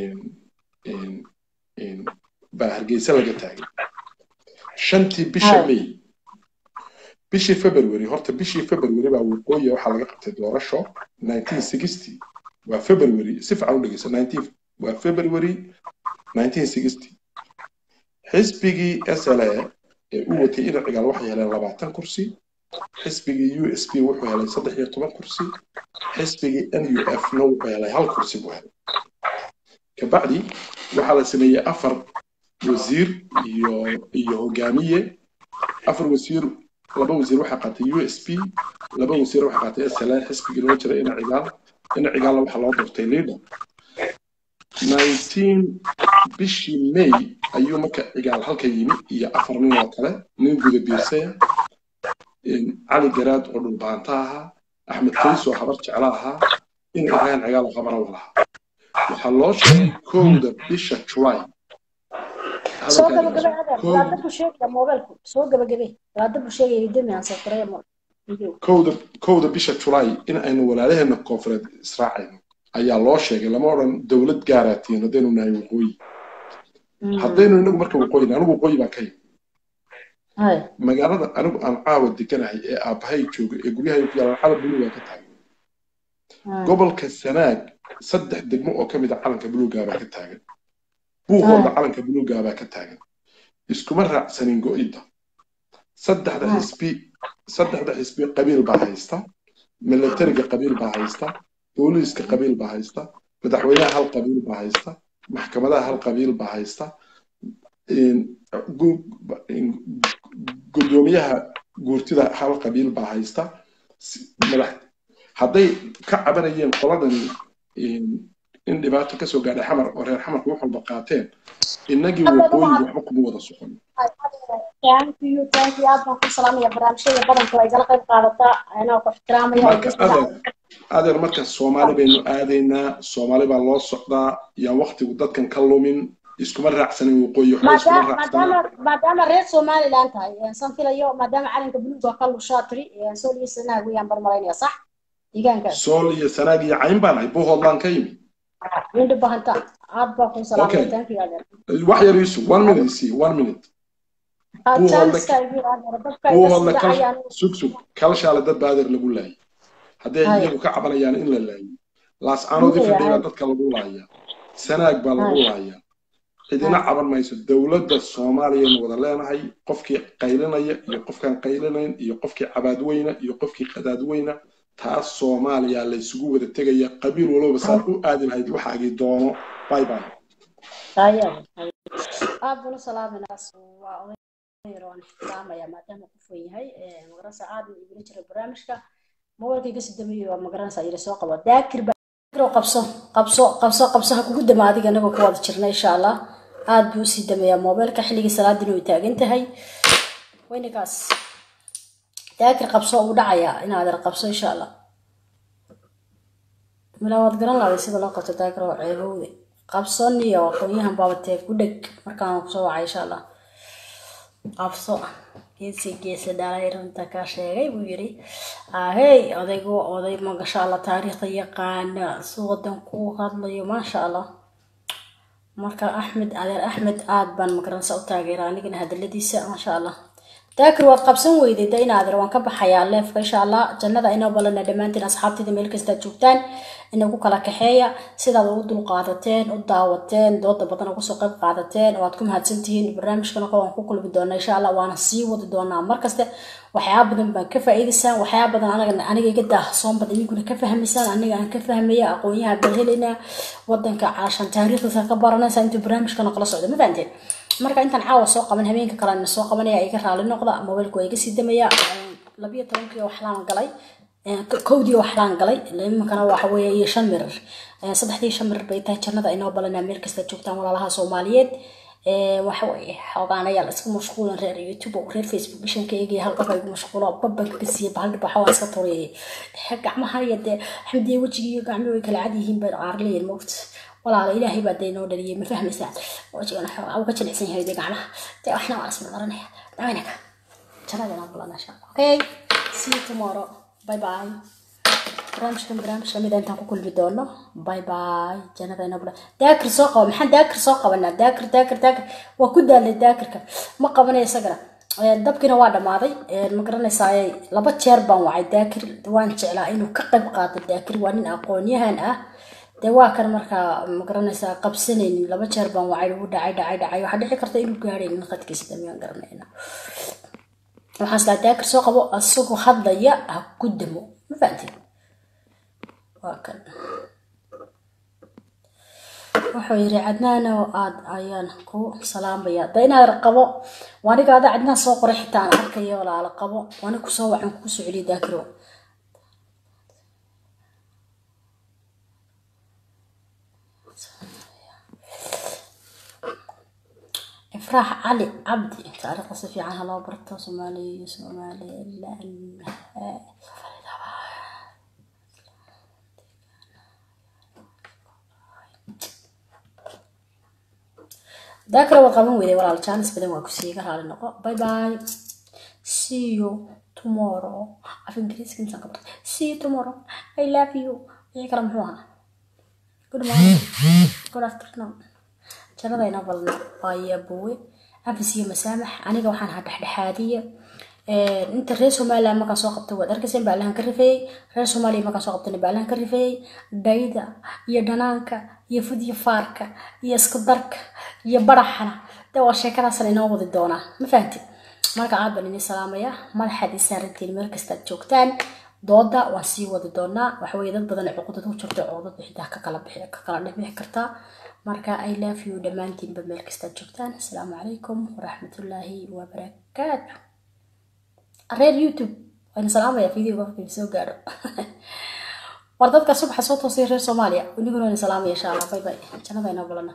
baa hargeysa laga taagay shantii bisha may bishii february horta bishii february baa waqooyi waxaa laga qabtay doorasho 1960 waa february si fiican u dhegeysa 19 waa february 1960 xisbigii sla ee u watay ina cigaal waxay heleen labaatan kursi xisbigii u s p wuxuu helay saddex iyo toban kursi xisbigii n u f na wuxuu helay hal kursi buu helay kabacdi waxaa la sameeyey afar wasiir iyo iyo hogaamiye afar wasiir laba wasiir waxaa qaatay u s p laba wasiir waxaa qaatay sla xisbigii loo jiray ina cigaal ina cigaalna waxaa loo doortay leader 19 bishii may ayuu marka cigaal halka yimi iyo afar nin oo kale nin guda biirsaya cali garaad oo dhulbaanta ahaa axmed kays oo habar jecla ahaa in ibrahim cigaal oo qabara walaha waxaa loo sheegay kowda bisha july soo gabagabay adeer walaada buu sheegaya moobeelku soo gabagabay walaada buu sheegaya demi aan soo qoraya mo kowda kowda bisha july in aynu walaalaheena koonfureed israacayno ayaa loo sheegay lama odhan dowlad gaaraatiin haddaynu nahay waqooyi haddaynu inagu marka waqooyi anigu waqooyi baan ka yimi magaalada anigu aan caawa deganahay ee aabbahay jooga ee guryahay ku yaalaan calan buluugaa ka taagan gobolka sanaag saddex degmo oo ka mid a calanka buluugaa baa ka taagan buuqooda calanka buluugaa baa ka taagan iskuma raacsanin go'idda saddexda xisbi saddexda xisbi qabiil baa haysta milatariga qabiil baa haysta booliiska qabiil baa haysta madaxweynaha hal qabiil baa haysta maxkamadaha hal qabiil baa haysta gudoomiyaha guurtida hal qabiil baa haysta madax hadday ka cabanayeen qoladani in dhibaato kasoo gaadhay xamar oo reer xamarku wax walba qaateen innagii waqooyi waxba kuma wada socon thank you thank you aad baan ku salaamaya barnaamijyada badanka waa igala qayb qaadataa anaa ku ixtiraamaya marka adeer adeer marka soomaali baynu aadaynaa soomaali baa loo socdaa yaan waktigu dadkan ka lumin iskuma raacsanin waqooyi waxba iskuma raacsanaa maadaama maadaama reer somaliland tahay san filayo maadaama calanka buluuga ka lushaa tiri sool iyo sanaag weyaan barmalaynaya sax deegaankaas sool iyo sanaag iyo cayn baan ahay buuhoodlaan ka yimi windhi bahanta aad baa ku salaamaya Okay. thank you adeer wax yar iisu one minute isi one minute aad Buuhoodle- jaaniska igu adeer dadka iga buuhoodle sida kal ayaan sug sug kalshaale dad baa adeer lagu laayay hadday Haya. iyagu ka cabanayaan in la laayo laascaanoodii Haya, fadhiya haya. dadka lagu laaya sanaag baa lagu Haya. laaya cidina caban mayso dowladda soomaaliyaynu wada leenahay qofkii qaylinaya iyo qofkaan qaylinayn iyo qofkii cabaadweyna iyo qofkii qadaadweyna taas soomaaliya la isugu wada tegaya qabiil walba saad u aadi lahayd waxaagii doono bye bye haya aad baan u salaaminaas waa oday waan ixtiraamaya maadaama qof weyn yahay magaranaysa aad buu igula jiray barnaamijka mobilka iga sii dameeyey waa magaranaysa yiri soo qabo daakir baa daakir qabso qabso qabso qabso ha kugu dama adiga anagoo ku wada jirna insha allah aad buu usii dameeyaa mobilka xilligii salaadina way taagan tahay weynikaas daakir qabso uu dhacayaa inaad yar qabso insha allah milaa waad garan lahday sida loo qabto daakir oo ceebowde qabson iyo aqoonyahan baabatee ku dheg markaan kusoo wacay insha allah qabso geesi geesi dhalay runta ka sheegay buu yiri ahey odaygu oday magasha allah taariikhda yaqaana si wadanku u hadlayo maasha allah marka axmed adeer axmed aad baan magaranaysa u taageera anigana hadaladiisa maasha allah daakir waad qabsan weyday da inaadeer waan ka baxayaa leefka insha allah jannada inoo balana dhammaantiin asxaabtida meel kastaad joogtaan inagu kala kaxeeya sidaad ugu dulqaadateen u daawateen dooda badan uga soo qayb qaadateen waad ku mahadsantihiin barnaamijkana kale waan ku kulmi doonaa insha allah waana sii wadi doonaa markaste waxyaaba badan baan ka faa'iidaysaan waxyaaba badan anaga aniga iga daahsoon badan iyaguna ka fahmaysaan aniga aan ka fahmaya aqoonyaha baan helaynaa wadanka caashan taariikhdiisa ka baranaysaa intuu barnaamijkana kala socda ma fahanteen marka intaan caawa soo qaban habeenka kalena soo qabanaya iga raali noqda mobilka waa iga sii damaya labiyo tobankii waxlaan galay kowdii waxlaan galay iminkana waxa weeye iyo shan mirir saddexdii shan mirir bay tahay jannada inoo balanaa meel kasta joogtaan walaalaha soomaaliyeed waxa weeye xoogaanayaal iska mashquulan reer youtube oo reer facebook bishanka eegaya hal qof igu mashquulo babanka ka siiya bahal dhibaxa waa iska tureeyay gacmaha iyo dee xamdiye wejigii iyo gacmihi way kala cad yihiin bay qaar leeyihin moogta walaala ilaahay baa dee noo dhaliyay ma fahmaysaa wejigana xoogaa uga jilicsan yahay dee gacmaha dee waxna waa isma dharanaya dhawanaka jannada inoo balanaa insha allah okay see you tomorrow bye bye barnaamijkan barnaamij lamid ah intaan ku kulmi doono bye bye jannada inabla daakir soo qaba maxaan daakir soo qabanaa daakir daakir daakir waa ku daalay daakirka ma qabanayo isagana Ee, dabkiina waa dhammaaday Ee, ma garanaysaa laba jeer baan wacay daakir waan jeclaa inuu ka qayb qaato daakir waa nin aqoon-yahan ah dee waa kan markaa ma garanaysaa qabsanaynin laba jeer baan wacay ugu dhacay dhacay dhacay waxaa dhici karta inuu gaadhaynin qadkiisa damiyaan garanayna waxaan islaa daakir soo qabo asagoo hadlaya ha ku damo ma fahanteen waa kan wuxuu yidhi cadnaan oo aad ayaan ku salaamaya da inaad qabo waaniga ada cadnaan soo qoray xitaa aan arkayo walaala qabo waani kusoo wacan kugu soo celiya daakiro ifraax cali cabdi taariikhda si fiican haloo barto soomaaliya iyo somalilan daakira waa qaban weyday walaal jaanis badan waa kusii iga raali noqo bye bye see you tomorrow af ingiriiska intaan ka bartay see you tomorrow i love you wixii kale muxuu ahaa good morning good afternoon jannadayna balna waayaa buwe cafis iyo masaamax aniga waxaan ahaa dhexdhexaadiya Ee, inta reer somaliland markaan soo qabtay waad arkayseen baalahan ka rifeeyey reer soomaaliya markaan soo qabtayna baalahan ka rifeeyey dhayda iyo dhanaanka iyo fudyo faarka iyo isku darka iyo baraxana de waa sheekadaasna inoo wadi doonaa ma fahanti marka aad baan idin salaamaya madaxaad ii saarantiin meel kastaad joogtaan dooda waan sii wadi doonaa waxaweye dad badan cuqudad ku jirto cuqudad xitaa ka kala bixi ka kala dhibixi kartaa marka i love you dhammaantiinba meel kastaad joogtaan asalaamu calaykum waraxmatullaahi wabarakaatu reer youtube waan salaamaya video markii soo gaadho war dadka subaxa soo toosay reer soomaaliya iniguna waan salaamaya insha allah bay bay jannada inoo balana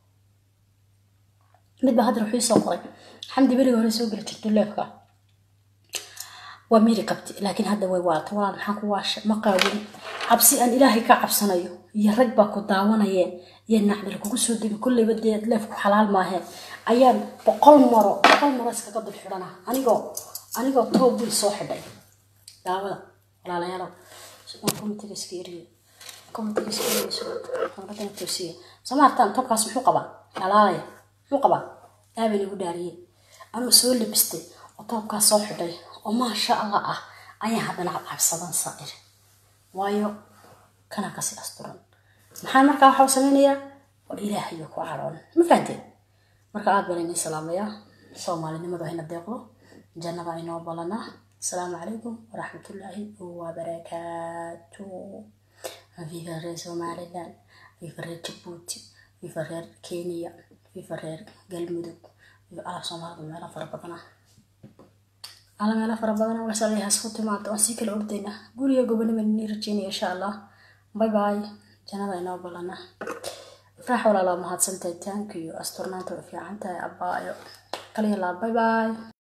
midba hadda wuxuu ii soo qoray xamdi beriga hore soo geli jirtay leefka waa miiri qabti laakiin hadda way waarta walaal maxaan ku waasha ma qaawin cabsi aan ilaahay ka cabsanayo iyo rag baa ku daawanayeen iyo nacdil kugu soo degi kulleyba dee leefku xalaal maaheen ayaan boqol maro boqol maro iskaga dul xidhana anigoo anigoo toob wiil soo xidhay daawada walaalayaalow waan komitiga iska eriye komitiga iska eriye xooladana toosiye soo maartaan toobkaas muxuu qabaa dhalaalaya muxuu qabaa aabay nagu dhaariyey anuu soo labistay oo toobkaas soo xidhay oo maasha allah ah ayaan haddana cabsadan saa'ir waayo kana kasi asturan maxaan markaa waxaa samaynayaa waa ilaahayo ku cadhoon ma fahanteen marka aad baan idin salaamayaa soomaalinimadu hayna deeqdo jannada inoo balana asalaamu calaykum waraxmatullaahi wabarakaatu viva reer somaliland viva reer jabuuti viva reer kenya viva reer galmudug viva ala soomaalida meelo fara badana ala meelo fara badana wasalayaha isku timaado waan sii kala ordaynaa guriga gobonima nii rajeynaya insha allah bye bye jannada inoo balana ifraax walaalaa mahadsantahay thank you asturnaanta way fiican tahay abbaayo kaliya laa bye bye